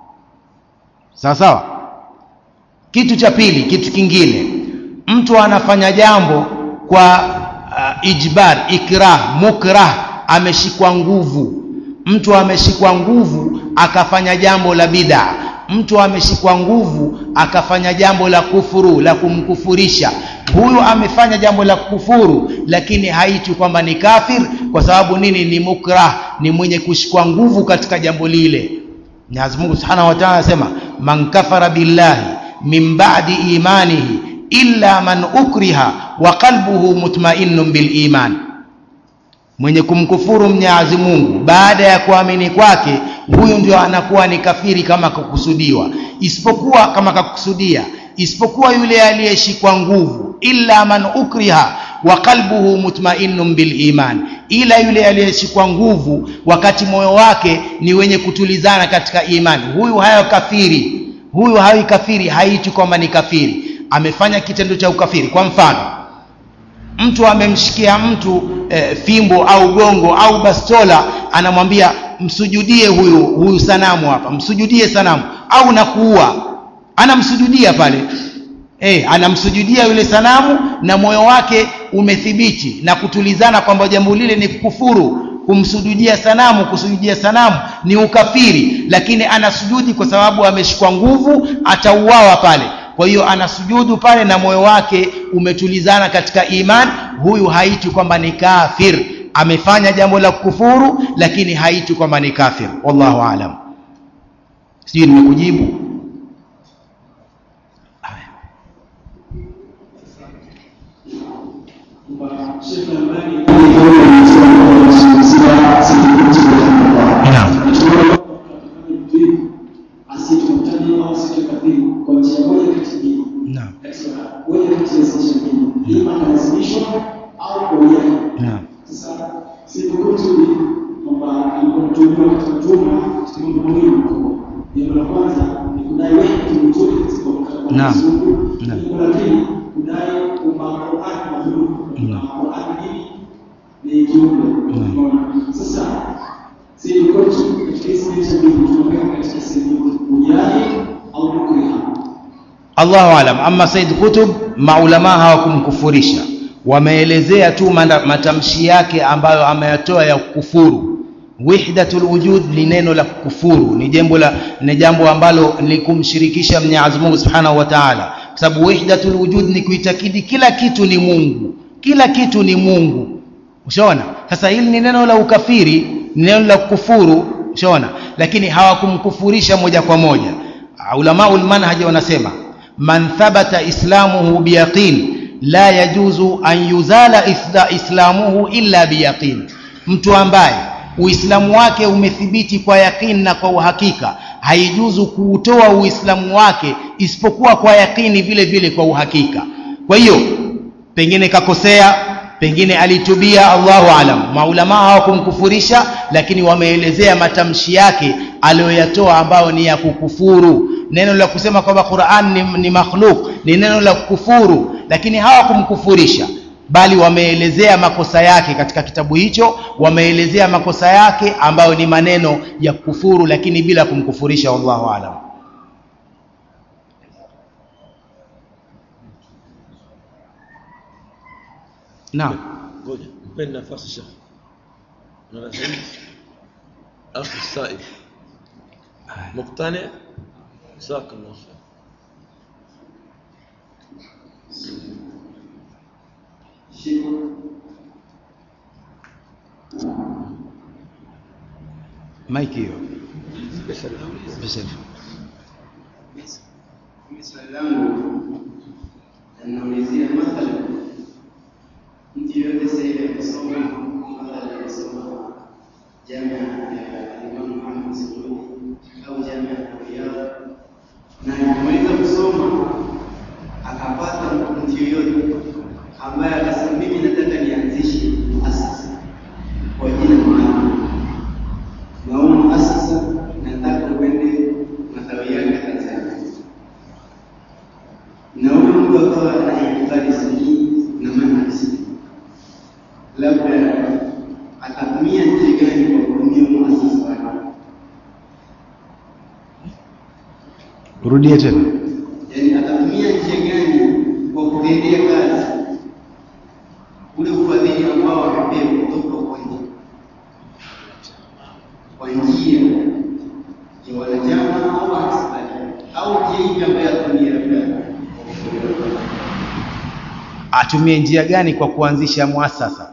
sawa sawa kitu cha pili kitu kingine mtu anafanya jambo kwa uh, ijbar ikrah mukrah ameshikwa nguvu mtu ameshikwa nguvu akafanya jambo la bid'a mtu ameshikwa nguvu akafanya jambo la kufuru la kumkufurisha huyu amefanya jambo la kufuru lakini haitwi kwamba ni kafir kwa sababu nini ni mukrah ni mwenye kushikwa nguvu katika jambo lile Mwenyezi Mungu Subhanahu wa Ta'ala anasema man kafara billahi min ba'di imanihi illa man ukriha wa qalbuhu mutma'innun bil iman mwenye kumkufuru Mwenyezi Mungu baada ya kuamini kwake huyu ndio anakuwa ni kafiri kama kakusudiwa isipokuwa kama kakusudia isipokuwa yule aliyeshikwa nguvu illa man ukriha wa qalbuhu mutma'innun bil iman ila yule aliyeshikwa nguvu wakati moyo wake ni wenye kutulizana katika imani huyu hayo kafiri huyu hawi kafiri haiti kwamba ni kafiri amefanya kitendo cha ukafiri kwa mfano mtu amemshikia mtu e, fimbo au gongo au bastola anamwambia msujudie huyu huyu sanamu hapa msujudie sanamu au nakuua anamsujudia pale e, anamsujudia yule sanamu na moyo wake umethibiti na kutulizana kwamba jambo lile ni kufuru kumsujudia sanamu kusujudia sanamu ni ukafiri lakini anasujudi kwa sababu ameshikwa nguvu atauawa pale kwa hiyo anasujudu pale na moyo wake umetulizana katika iman huyu haitwi kwamba ni kafir amefanya jambo la kufuru lakini haitwi kwamba ni kafir wallahu alam sijui nimekujibu naam asitukutane au asitukabili kwa njia moja kati mbili naam katika moja kati ya zile njia mbili ima analazimishwa au kwa hiari naam sasa siku nzuri kwamba alipotumiwa katika tuma katika mambo mawili makubwa jambo la kwanza ni kudai wewe ni mzuri katika kwa Naam. Mungu Naam. jambo la pili kudai kwamba Qur'an ni makhluq Naam. na Qur'an nini ni kiumbe Naam. Unaona? sasa si ni kwa tu katika hizi njia mbili tunaweka katika sehemu ujari au mukriha Allahu alam. Ama Said Qutb maulama hawakumkufurisha, wameelezea tu manda- matamshi yake ambayo ameyatoa ya kufuru. Wahdatul wujud ni neno la kufuru, ni jambo la ni jambo ambalo ni kumshirikisha Mwenyezi Mungu Subhanahu wa Ta'ala, kwa sababu wahdatul wujud ni kuitakidi kila kitu ni Mungu, kila kitu ni Mungu. Ushaona? Sasa hili ni neno la ukafiri, ni neno la kufuru, ushaona? Lakini hawakumkufurisha moja kwa moja. Ulamaul manhaj wanasema man thabata islamuhu biyaqin la yajuzu an yuzala isla- islamuhu illa biyaqin, mtu ambaye uislamu wake umethibiti kwa yaqin na kwa uhakika, haijuzu kuutoa uislamu wake isipokuwa kwa yaqini vile vile kwa uhakika. Kwa hiyo pengine kakosea pengine alitubia Allahu alam maulama hawakumkufurisha lakini wameelezea matamshi yake aliyoyatoa ambayo ni ya kukufuru neno la kusema kwamba Qur'an ni, ni makhluk ni neno la kukufuru lakini hawakumkufurisha bali wameelezea makosa yake katika kitabu hicho wameelezea makosa yake ambayo ni maneno ya kukufuru lakini bila kumkufurisha wallahu alam naam ngoja mpeni nafasi shekh unasema akhi saib مقتنع جزاك الله خير maiki hiyo Special. Special. Mimi swali langu naulizia mathalan, mtu yoyote sasa hivi amesoma mathalan amesoma jamia ya Imam Muhammad Saudi au jamia ya Riyadh, na akimaliza kusoma akapata mtu yoyote ambaye akasema mimi nataka nianzishe asasi kwa jina maalum na huu muasasa nataka uende matawi yake Tanzania, na huyu mtu akawa na itikadi sahihi na manhaji sahihi, labda atatumia njia gani kwa kutumia muasasa wake? rudie tena Yaani atatumia njia gani kwa kutendea kazi ule ufadhili ambao amepewa kutoka kwa nje kwa njia ya wanachama au hasibali au njia ipi ambayo atumia labda atumie njia gani kwa kuanzisha muasasa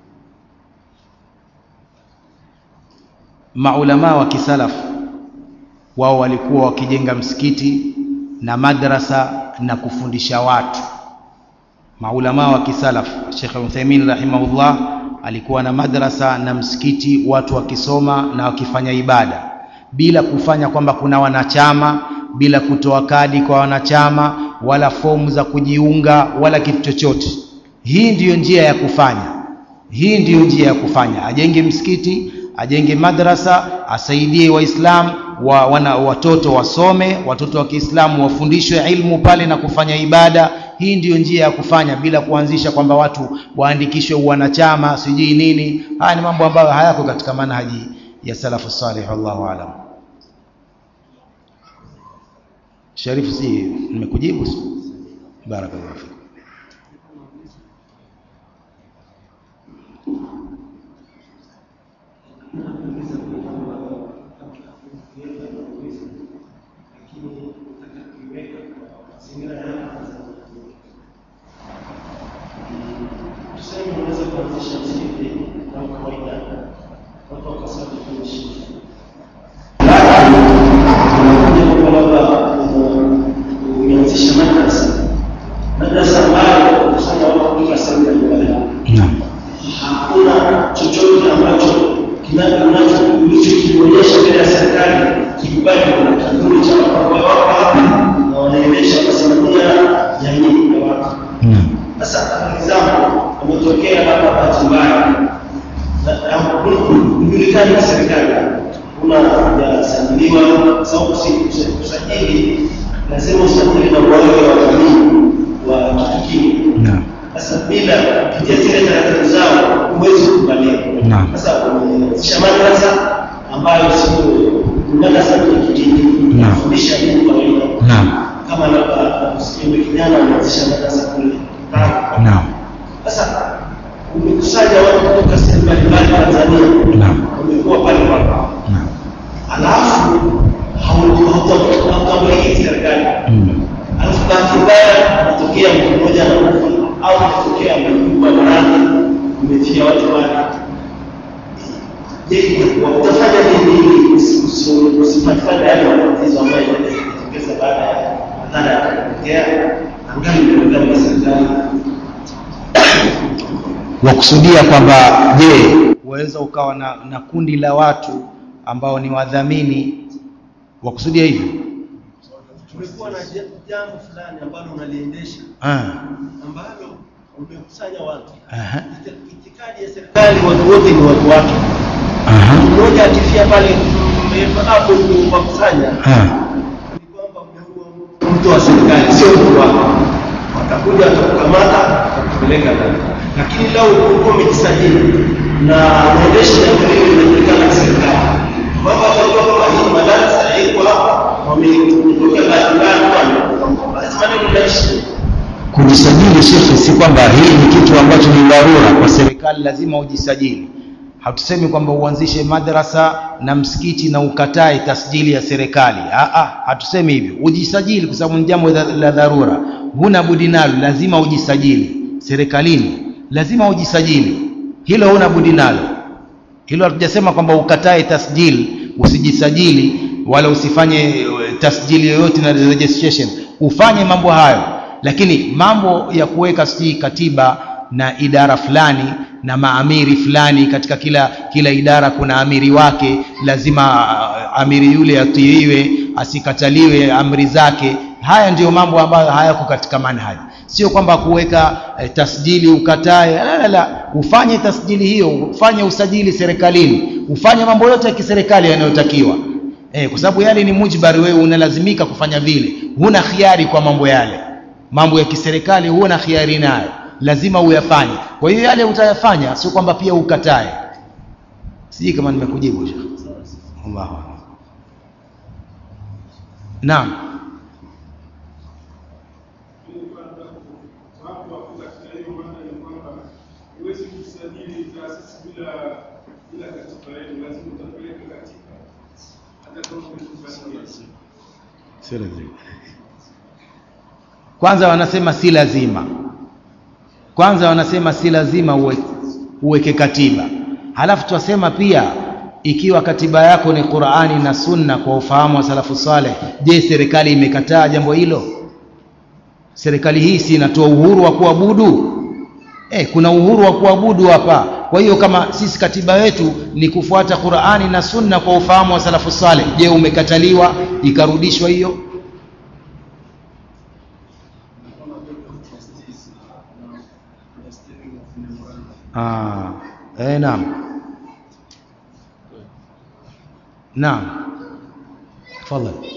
maulama wa kisalafu wao walikuwa wakijenga msikiti na madrasa na kufundisha watu maulama wa kisalaf Sheikh Uthaymeen rahimahullah alikuwa na madrasa na msikiti watu wakisoma na wakifanya ibada bila kufanya kwamba kuna wanachama bila kutoa kadi kwa wanachama wala fomu za kujiunga wala kitu chochote hii ndiyo njia ya kufanya hii ndiyo njia ya kufanya ajenge msikiti ajenge madrasa asaidie waislamu wa, wana, watoto wasome watoto wa Kiislamu wafundishwe ilmu pale na kufanya ibada hii ndiyo njia ya kufanya bila kuanzisha kwamba watu waandikishwe wanachama sijui nini haya ni mambo ambayo hayako katika manhaji ya salafu salih wallahu alam Sharifu si nimekujibu barakallahu fikum kuanzisha msikiti kama kawaida, watu wakasali kwenye shida. Unakuja kwa labda umeanzisha madrasa, madrasa ambayo kusanya watu kutoka sehemu mbalimbali naam hakuna chochote ambacho kinacho ulichokionyesha mbele ya serikali kikubali kuna kikundi cha watu ambao wako hapa na wanaendesha kusimamia jamii ya watu. naam Sasa for example, umetokea hapa bahati mbaya ujulikani na serikali una hujasajiliwa, kwa sababu usi- usajili lazima usajili na wale wa jamii wa kitu kile naam sasa bila kupitia zile taratibu zao huwezi kukubaliwa. Naam. Sasa umeanzisha madrasa ambayo sio madrasa ya kidini, Naam. kufundisha dini kawaida, naam kama labda kusikia yule kijana ameanzisha madrasa kule Tanga. naam Sasa umekusanya watu kutoka sehemu mbalimbali Tanzania, Naam. wamekuwa pale wako, naam alafu hauta- hautambuliki serikali Mm. alafu bahati mbaya anatokea mtu mmoja anakufa au anatokea amekufa maradhi umetia watu wale je utafanya nini ili usi- usi- usipatikane yale matatizo ambayo yanajitokeza baada ya madhara yakatokea angali mbele ya serikali wakusudia kwamba je waweza ukawa na, na kundi la watu ambao ni wadhamini wakusudia hivyo tumekuwa na ja- jambo fulani ambalo unaliendesha ah. ambalo umekusanya watu Aha. Iti- itikadi ya serikali watu wote ni watu wake Aha. mmoja akifia pale mmeweka hapo kuwakusanya Ah. ni kwamba umeua mtu wa serikali sio mtu wako watakuja watakukamata watakupeleka ndani lakini lau ulikuwa umejisajili na unaendesha jambo hili linajulikana na serikali kwamba watajua kwamba hii madarasa iko hapa wametokea bahati mbaya kwani basi maneno naishi kujisajili shekhe si kwamba hii ni kitu ambacho ni dharura kwa serikali lazima ujisajili hatusemi kwamba uanzishe madrasa na msikiti na ukatae tasjili ya serikali Aa, hatusemi hivyo ujisajili kwa sababu ni jambo la la dharura huna budi nalo lazima ujisajili serikalini lazima ujisajili hilo huna budi nalo hilo hatujasema kwamba ukatae tasjili usijisajili wala usifanye eh, tasjili yoyote na registration ufanye mambo hayo lakini mambo ya kuweka sijui katiba na idara fulani na maamiri fulani katika kila kila idara kuna amiri wake lazima ah, amiri yule atiiwe asikataliwe amri zake haya ndiyo mambo ambayo hayako katika manhaji sio kwamba kuweka eh, tasjili ukatae la, la, la. ufanye tasjili hiyo ufanye usajili serikalini ufanye mambo yote ya kiserikali yanayotakiwa eh, kwa sababu yale ni mujbari wewe unalazimika kufanya vile huna khiari kwa mambo yale mambo ya kiserikali huna khiari nayo lazima uyafanye kwa hiyo yale utayafanya sio kwamba pia ukatae sijui kama nimekujibu Sheikh. Allahu a'lam. naam Wapo wapo katika hiyo maana ni kwamba huwezi kusajili taasisi bila bila katiba yenu, lazima utapeleka katiba hata kama umekubaliwa. sio lazima kwanza wanasema si lazima kwanza wanasema si lazima uwe, uweke katiba halafu twasema pia ikiwa katiba yako ni qurani na sunna kwa ufahamu wa salafu saleh je serikali imekataa jambo hilo serikali hii si inatoa uhuru wa kuabudu eh, kuna uhuru wa kuabudu hapa kwa hiyo kama sisi katiba yetu ni kufuata qurani na sunna kwa ufahamu wa salafu saleh je umekataliwa ikarudishwa hiyo Ah, eh, naam. Naam. Tafadhali.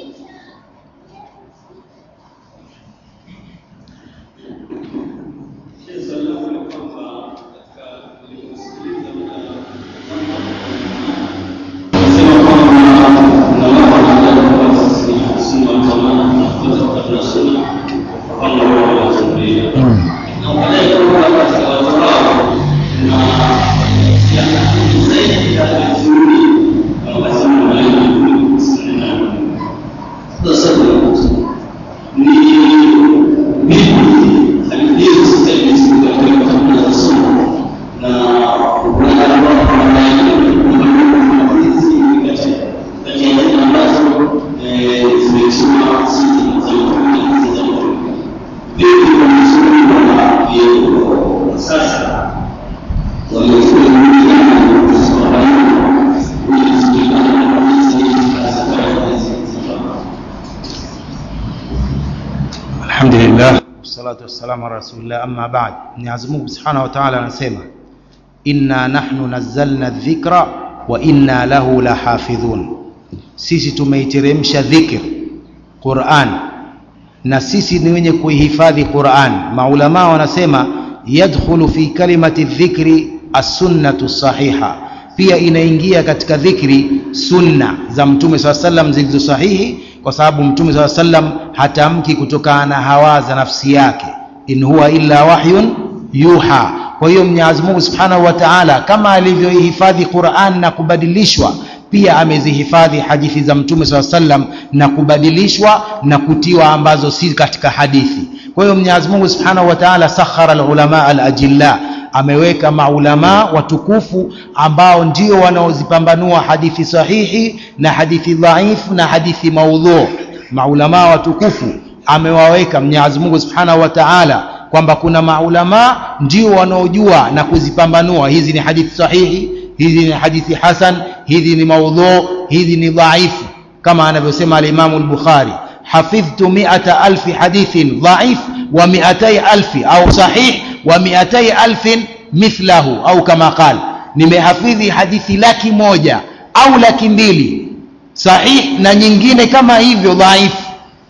alhamdulillah wassalatu wassalamu ala rasulillah amma ba'd Mwenyezi Mungu Subhanahu wa Ta'ala anasema inna nahnu nazzalna dhikra wa inna lahu lahafidhun sisi tumeiteremsha dhikr Qur'an na sisi ni wenye kuihifadhi Qur'an maulama wanasema yadkhulu fi kalimati dhikri as-sunnatu sahiha pia inaingia katika dhikri sunna za mtume swalla sallam zilizo sahihi kwa sababu mtume swalla sallam hatamki kutokana na hawa za nafsi yake in huwa illa wahyun yuha kwa hiyo Mwenyezi Mungu Subhanahu wa Ta'ala kama alivyoihifadhi Qur'an na kubadilishwa pia amezihifadhi hadithi za mtume swalla sallam na kubadilishwa na kutiwa ambazo si katika hadithi kwa hiyo Mwenyezi Mungu Subhanahu wa Ta'ala sakhara al-ulama al-ajilla ameweka maulama watukufu ambao ndio wanaozipambanua hadithi sahihi na hadithi dhaifu na hadithi maudhu maulama watukufu amewaweka Mwenyezi Mungu Subhanahu wa Ta'ala kwamba kuna maulama ndio wanaojua na kuzipambanua hizi ni hadithi sahihi hizi ni hadithi hasan hizi ni maudhu hizi ni dhaifu kama anavyosema al-Imam al-Bukhari hafidhtu mi'ata alfi hadithin dhaif wa mi'atai alfi au sahih wa mi'atai alfin mithlahu au kama qal nimehafidhi hadithi laki moja au laki mbili sahih na nyingine kama hivyo dhaifu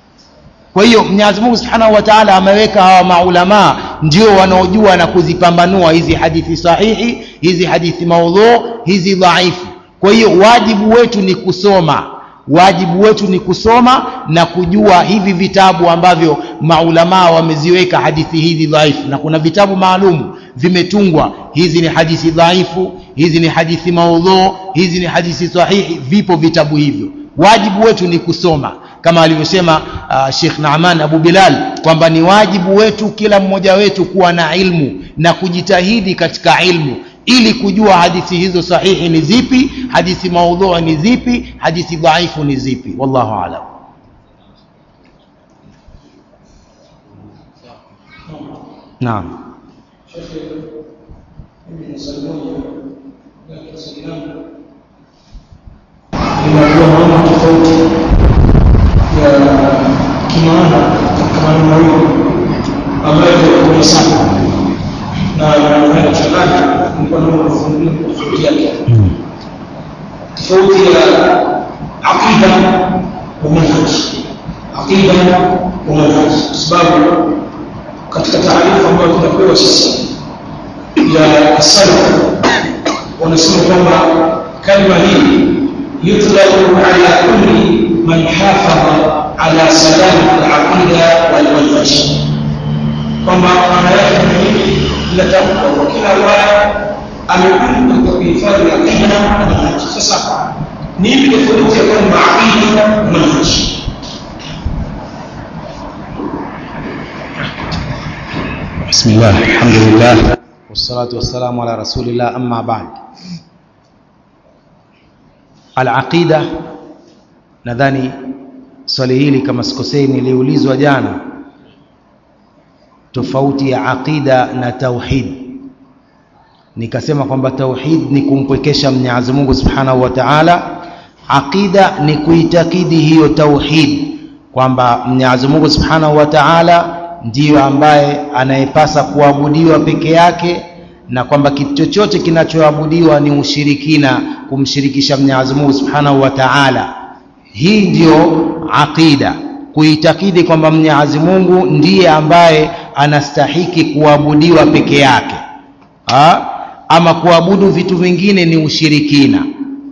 kwa hiyo Mwenyezi Mungu Subhanahu wa Ta'ala ameweka hawa maulama ndio wanaojua na kuzipambanua hizi hadithi sahihi hizi hadithi maudhu hizi dhaifu kwa hiyo wajibu wetu ni kusoma wajibu wetu ni kusoma na kujua hivi vitabu ambavyo maulamaa wameziweka hadithi hizi dhaifu na kuna vitabu maalum vimetungwa hizi ni hadithi dhaifu hizi ni hadithi maudhu hizi ni hadithi sahihi vipo vitabu hivyo wajibu wetu ni kusoma kama alivyosema uh, Sheikh Naaman Abu Bilal kwamba ni wajibu wetu kila mmoja wetu kuwa na ilmu na kujitahidi katika ilmu ili kujua hadithi hizo sahihi ni zipi hadithi maudhui ni zipi hadithi dhaifu ni zipi wallahu aalam naam inajua maana tofauti ya kimaana katika maneno mawili ambayo ni sana na naenda kuchanganya nilikuwa naomba kufungulia tofauti yake tofauti ya aqida wa manhaj aqida wa manhaj kwa sababu katika taarifa ambayo tunapewa sisi ya salaf wanasema kwamba kalima hii يطلق على كل من حافظ على سلامة العقيدة والمنهج kwamba maana yake ni nini linatamka kwa kila ambaye amekuja katika kuhifadhi aqida na manhaj sasa ni ipi tofauti ya kwamba aqida na manhaj بسم الله الحمد لله والصلاة والسلام على رسول الله أما بعد العقيدة nadhani swali hili kama sikosei niliulizwa jana tofauti ya aqida na tauhid nikasema kwamba tauhid ni kumpwekesha Mwenyezi Mungu Subhanahu wa Ta'ala aqida ni kuitakidi hiyo tauhid kwamba Mwenyezi Mungu Subhanahu wa Ta'ala ndiyo ambaye anayepasa kuabudiwa peke yake na kwamba kitu chochote kinachoabudiwa ni ushirikina kumshirikisha Mwenyezi Mungu Subhanahu wa Ta'ala hii ndiyo aqida kuitakidi kwamba Mwenyezi Mungu ndiye ambaye anastahiki kuabudiwa peke yake ha? ama kuabudu vitu vingine ni ushirikina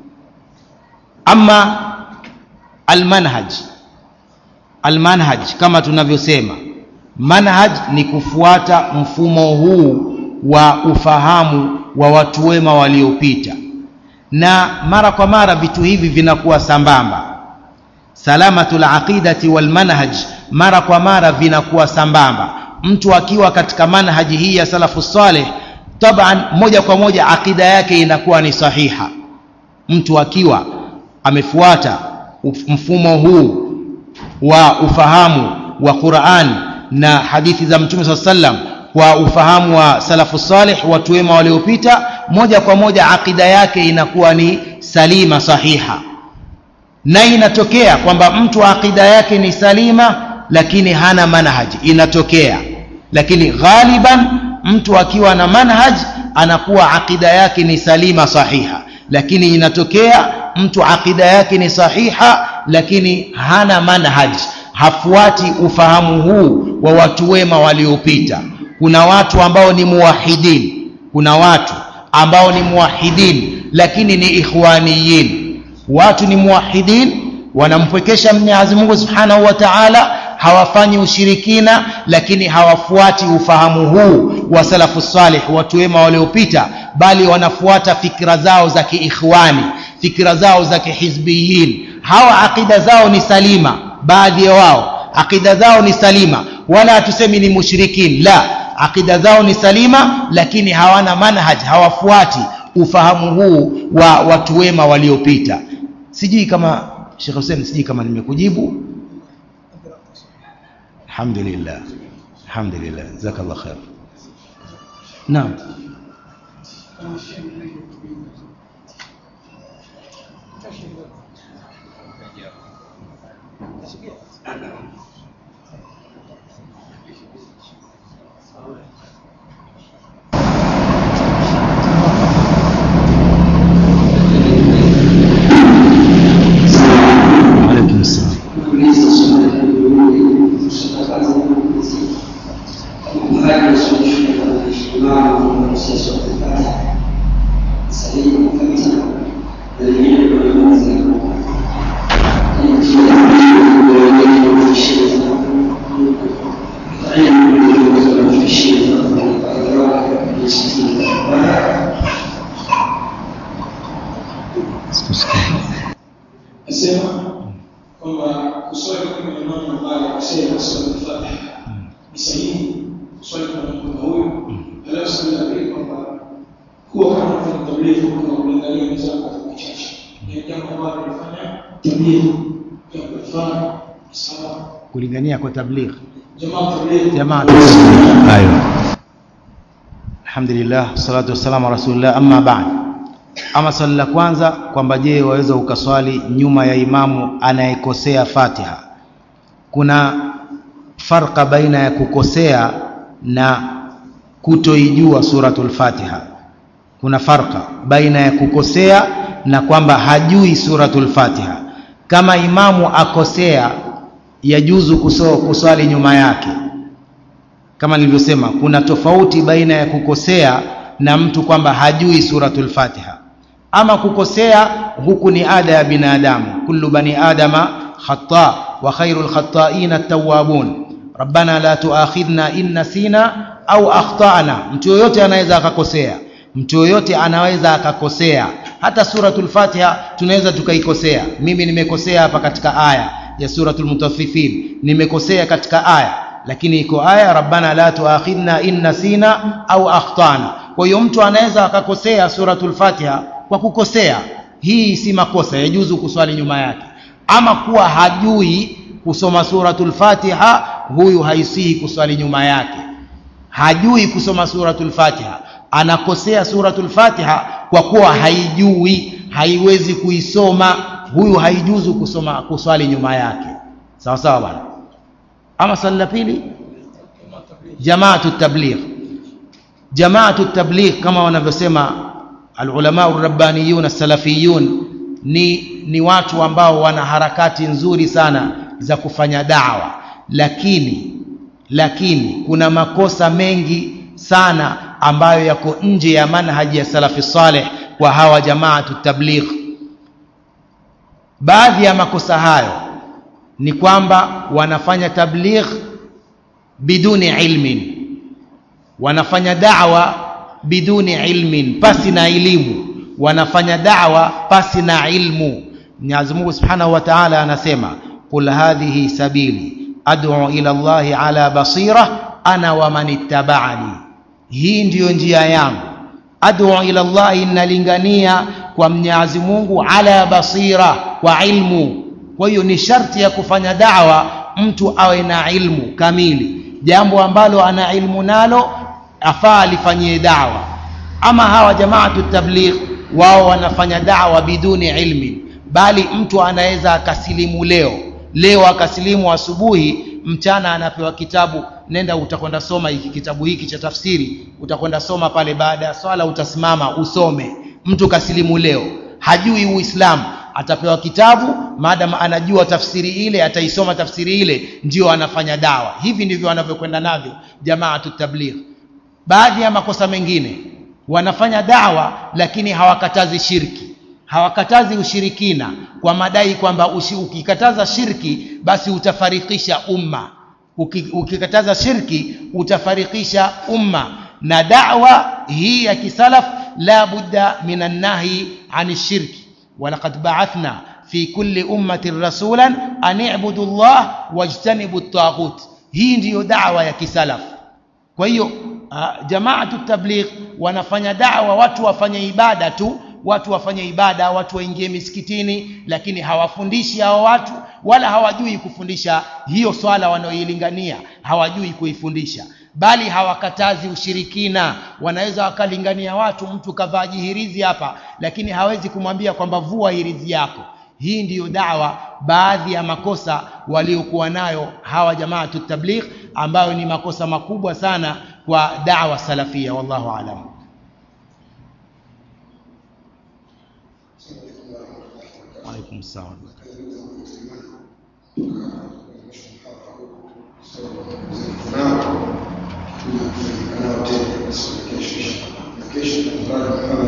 ama almanhaj almanhaj kama tunavyosema manhaj ni kufuata mfumo huu wa ufahamu wa watu wema waliopita na mara kwa mara vitu hivi vinakuwa sambamba salamatul aqidati wal manhaj mara kwa mara vinakuwa sambamba mtu akiwa katika manhaji hii ya salafu saleh taban moja kwa moja aqida yake inakuwa ni sahiha mtu akiwa amefuata mfumo huu wa ufahamu wa Qur'an na hadithi za Mtume SAW sallam kwa ufahamu wa salafu salih watu wema waliopita moja kwa moja aqida yake inakuwa ni salima sahiha na inatokea kwamba mtu aqida yake ni salima lakini hana manhaji inatokea lakini ghaliban mtu akiwa na manhaj anakuwa aqida yake ni salima sahiha lakini inatokea mtu aqida yake ni sahiha lakini hana manhaj hafuati ufahamu huu wa watu wema waliopita kuna watu ambao ni muwahidin kuna watu ambao ni muwahidin lakini ni ikhwaniyin watu ni muwahidin wanampwekesha Mwenyezi Mungu Subhanahu wa Ta'ala hawafanyi ushirikina lakini hawafuati ufahamu huu wa salafu salih watu wema waliopita bali wanafuata fikra zao za kiikhwani fikra zao za kihizbiyin hawa akida zao ni salima baadhi ya wao akida zao ni salima wala hatusemi ni mushrikin la akida zao ni salima lakini hawana manhaj hawafuati ufahamu huu wa watu wema waliopita sijui kama Sheikh Hussein sijui kama nimekujibu alhamdulillah alhamdulillah jazakallah khair naam alaikum salam kuuliza swali kushtakana kuhani suluhisho la ishtimao na msasa wa kufanya sahihi kabisa na lingine kwa kwanza Nasema kwamba kuswali kama imamu ambaye akasema swali Fatiha ni sahihi kuswali kama mtu huyu, alafu swali la pili kwamba kuwa kama unafanya tablighi kama kuangalia wenzako katika kichache ni jambo ambalo linafanya tablighi jambo lifanya sawa. kulingania kwa tabligh Jamaa tablighi jamaa ayo alhamdulillah salatu wassalamu ala rasulillah amma ba'd ama swali la kwanza kwamba je waweza ukaswali nyuma ya imamu anayekosea fatiha kuna farqa baina ya kukosea na kutoijua suratul fatiha kuna farqa baina ya kukosea na kwamba hajui suratul fatiha kama imamu akosea yajuzu kuso- kuswali nyuma yake kama nilivyosema kuna tofauti baina ya kukosea na mtu kwamba hajui suratul fatiha ama kukosea huku ni ada ya binadamu kullu bani adama khata wa khairul khata'in at-tawwabun rabbana la tuakhidhna in nasina au akhtana mtu yoyote anaweza akakosea mtu yoyote anaweza akakosea hata suratul fatiha tunaweza tukaikosea mimi nimekosea hapa katika aya ya suratul mutaffifin nimekosea katika aya lakini iko aya rabbana la tuakhidhna in nasina au akhtana kwa hiyo mtu anaweza akakosea suratul fatiha kwa kukosea hii si makosa yajuzu kuswali nyuma yake ama kuwa hajui kusoma suratul fatiha huyu haisihi kuswali nyuma yake hajui kusoma suratul fatiha anakosea suratul fatiha kwa kuwa haijui haiwezi kuisoma huyu haijuzu kusoma kuswali nyuma yake sawa sawa bwana ama swali la pili jamaatu tabligh jamaatu tabligh kama wanavyosema alulama rabbaniyun as-salafiyun ni ni watu ambao wana harakati nzuri sana za kufanya dawa lakini lakini kuna makosa mengi sana ambayo yako nje ya manhaji ya salafi saleh kwa hawa jamaatu tabligh baadhi ya makosa hayo ni kwamba wanafanya tabligh biduni ilmin wanafanya da'wa biduni ilmin pasi na elimu wanafanya da'wa pasi na ilmu Mwenyezi Mungu Subhanahu wa Ta'ala anasema qul hadhihi sabili ad'u ila Allahi ala basira ana wa man ittaba'ani hii ndiyo njia yangu ad'u ila Allahi nalingania kwa Mwenyezi Mungu ala basira kwa ilmu kwa hiyo ni sharti ya kufanya da'wa mtu awe na ilmu kamili jambo ambalo ana ilmu nalo afaa alifanyie dawa ama hawa jamaatu tabligh wao wanafanya dawa biduni ilmi bali mtu anaweza akasilimu leo leo akasilimu asubuhi mchana anapewa kitabu nenda utakwenda soma hiki kitabu hiki cha tafsiri utakwenda soma pale baada ya swala utasimama usome mtu kasilimu leo hajui uislamu atapewa kitabu maadam anajua tafsiri ile ataisoma tafsiri ile ndio anafanya dawa hivi ndivyo wanavyokwenda navyo jamaatu tabligh baadhi ya makosa mengine wanafanya dawa lakini hawakatazi shirki hawakatazi ushirikina kwa madai kwamba ushi- ukikataza shirki basi utafarikisha umma Uki- ukikataza shirki utafarikisha umma na dawa hii ya kisalaf la budda min annahi ani shirki walaqad ba'athna fi kulli ummatin rasulan an i'budu Allah wajtanibu at-taghut hii ndiyo dawa ya kisalaf kwa hiyo uh, jamaatu tabligh wanafanya dawa watu wafanye ibada tu watu wafanye ibada watu waingie misikitini lakini hawafundishi hao watu wala hawajui kufundisha hiyo swala wanaoilingania hawajui kuifundisha bali hawakatazi ushirikina wanaweza wakalingania watu mtu kavaa jihirizi hapa lakini hawezi kumwambia kwamba vua hirizi yako hii ndiyo dawa baadhi ya makosa waliokuwa nayo hawa jamaatu tabligh ambayo ni makosa makubwa sana kwa dawa salafia wallahu alam alaikum salam nao tunafanyika nao tena kesho inshallah. Na kesho tutakutana na